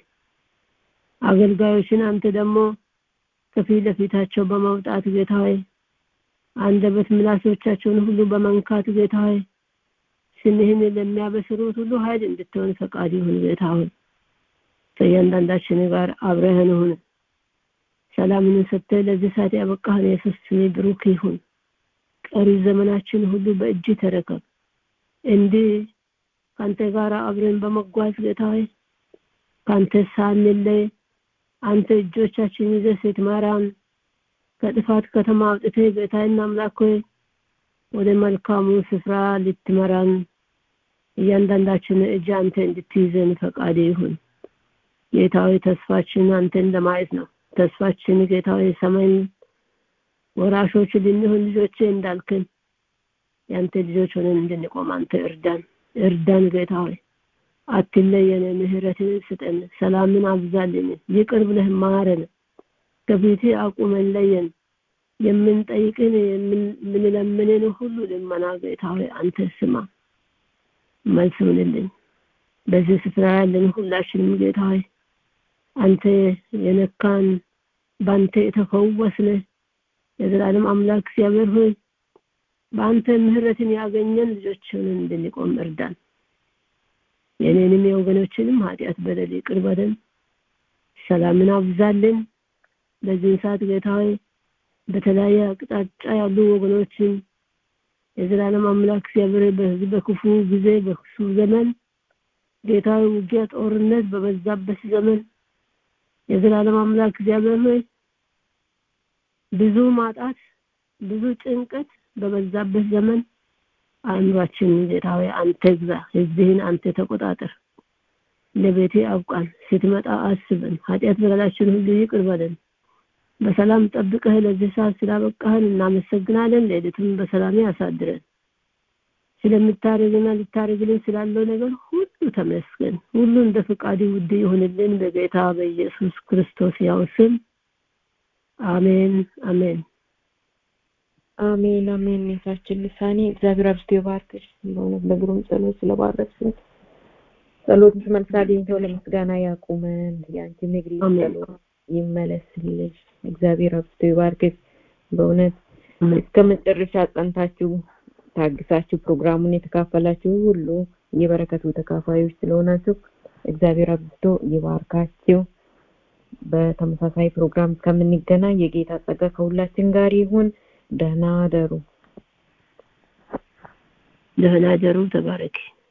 አገልጋዮችን አንተ ደግሞ ከፊት ለፊታቸው በመውጣት ጌታ ሆይ አንደበት ምላሶቻቸውን ሁሉ በመንካት ጌታ ሆይ ስምህን ለሚያበስሩት ሁሉ ኃይል እንድትሆን ፈቃድ ይሁን ጌታ ሆይ ከእያንዳንዳችን ጋር አብረህን ሁን ሰላምን ሰጥተህ ለዚህ ሰዓት ያበቃህን የሱስ ስሜ ብሩክ ይሁን ቀሪ ዘመናችን ሁሉ በእጅ ተረከብ እንዲህ ከአንተ ጋር አብረን በመጓዝ ጌታ ሆይ ከአንተ ሳንለይ አንተ እጆቻችን ይዘህ ስትመራን ከጥፋት ከተማ አውጥተህ ጌታዬና አምላክ ሆይ ወደ መልካሙ ስፍራ ልትመራን እያንዳንዳችን እጅ አንተ እንድትይዘን ፈቃድ ይሁን ጌታዊ ተስፋችን አንተን ለማየት ነው ተስፋችን ጌታዊ ሰማይን ወራሾች ልንሆን ልጆቼ እንዳልክን ያንተ ልጆች ሆነን እንድንቆም አንተ እርዳን እርዳን ጌታ ሆይ አትለየን ምህረትን ስጠን ሰላምን አብዛልን ይቅር ብለህ ማረን ከፊት አቁመን ለየን የምንጠይቅን የምንለምንን ሁሉ ልመና ጌታ ሆይ አንተ ስማ መልስ ሁንልን በዚህ ስፍራ ያለን ሁላችንም ጌታ ሆይ አንተ የነካን በአንተ የተፈወስነ የዘላለም አምላክ እግዚአብሔር ሆይ በአንተ ምህረትን ያገኘን ልጆችን እንድንቆም እርዳን የኔንም የወገኖችንም ኃጢአት በደል ይቅር በለን ሰላምን አብዛልን በዚህን ሰዓት ጌታ ሆይ በተለያየ አቅጣጫ ያሉ ወገኖችን የዘላለም አምላክ እግዚአብሔር በህዝብ በክፉ ጊዜ በክፉ ዘመን ጌታዊ ውጊያ ጦርነት በበዛበት ዘመን የዘላለም አምላክ እግዚአብሔር ሆይ ብዙ ማጣት ብዙ ጭንቀት በበዛበት ዘመን አእምሯችን ጌታ ሆይ አንተ ግዛ ህዝብህን አንተ ተቆጣጠር ለቤቴ አብቃን ስትመጣ አስበን ኃጢአት በደላችን ሁሉ ይቅር በለን በሰላም ጠብቀህ ለዚህ ሰዓት ስላበቃህን እናመሰግናለን ሌሊቱን በሰላም ያሳድረን ስለምታደርግና ልታደርግልን ስላለው ነገር ሁሉ ተመስገን ሁሉ እንደ ፍቃድ ውድ ይሁንልን በጌታ በኢየሱስ ክርስቶስ ያው ስም አሜን አሜን አሜን አሜን ጌታችን ልሳኔ እግዚአብሔር አብዝቶ ይባርክሽ በእውነት በግሩም ጸሎት ስለባረክሽን ጸሎትሽ መልስ አግኝተው ለምስጋና ያቁመን የአንቺ ንግሪ ጸሎት ይመለስልሽ እግዚአብሔር አብዝቶ ይባርክሽ በእውነት እስከ መጨረሻ ጸንታችሁ ታግሳችሁ ፕሮግራሙን የተካፈላችሁ ሁሉ የበረከቱ ተካፋዮች ስለሆናችሁ እግዚአብሔር አብዝቶ ይባርካችሁ በተመሳሳይ ፕሮግራም እስከምንገናኝ የጌታ ጸጋ ከሁላችን ጋር ይሁን ደህና ደሩ ደህና ደሩ ተባረክ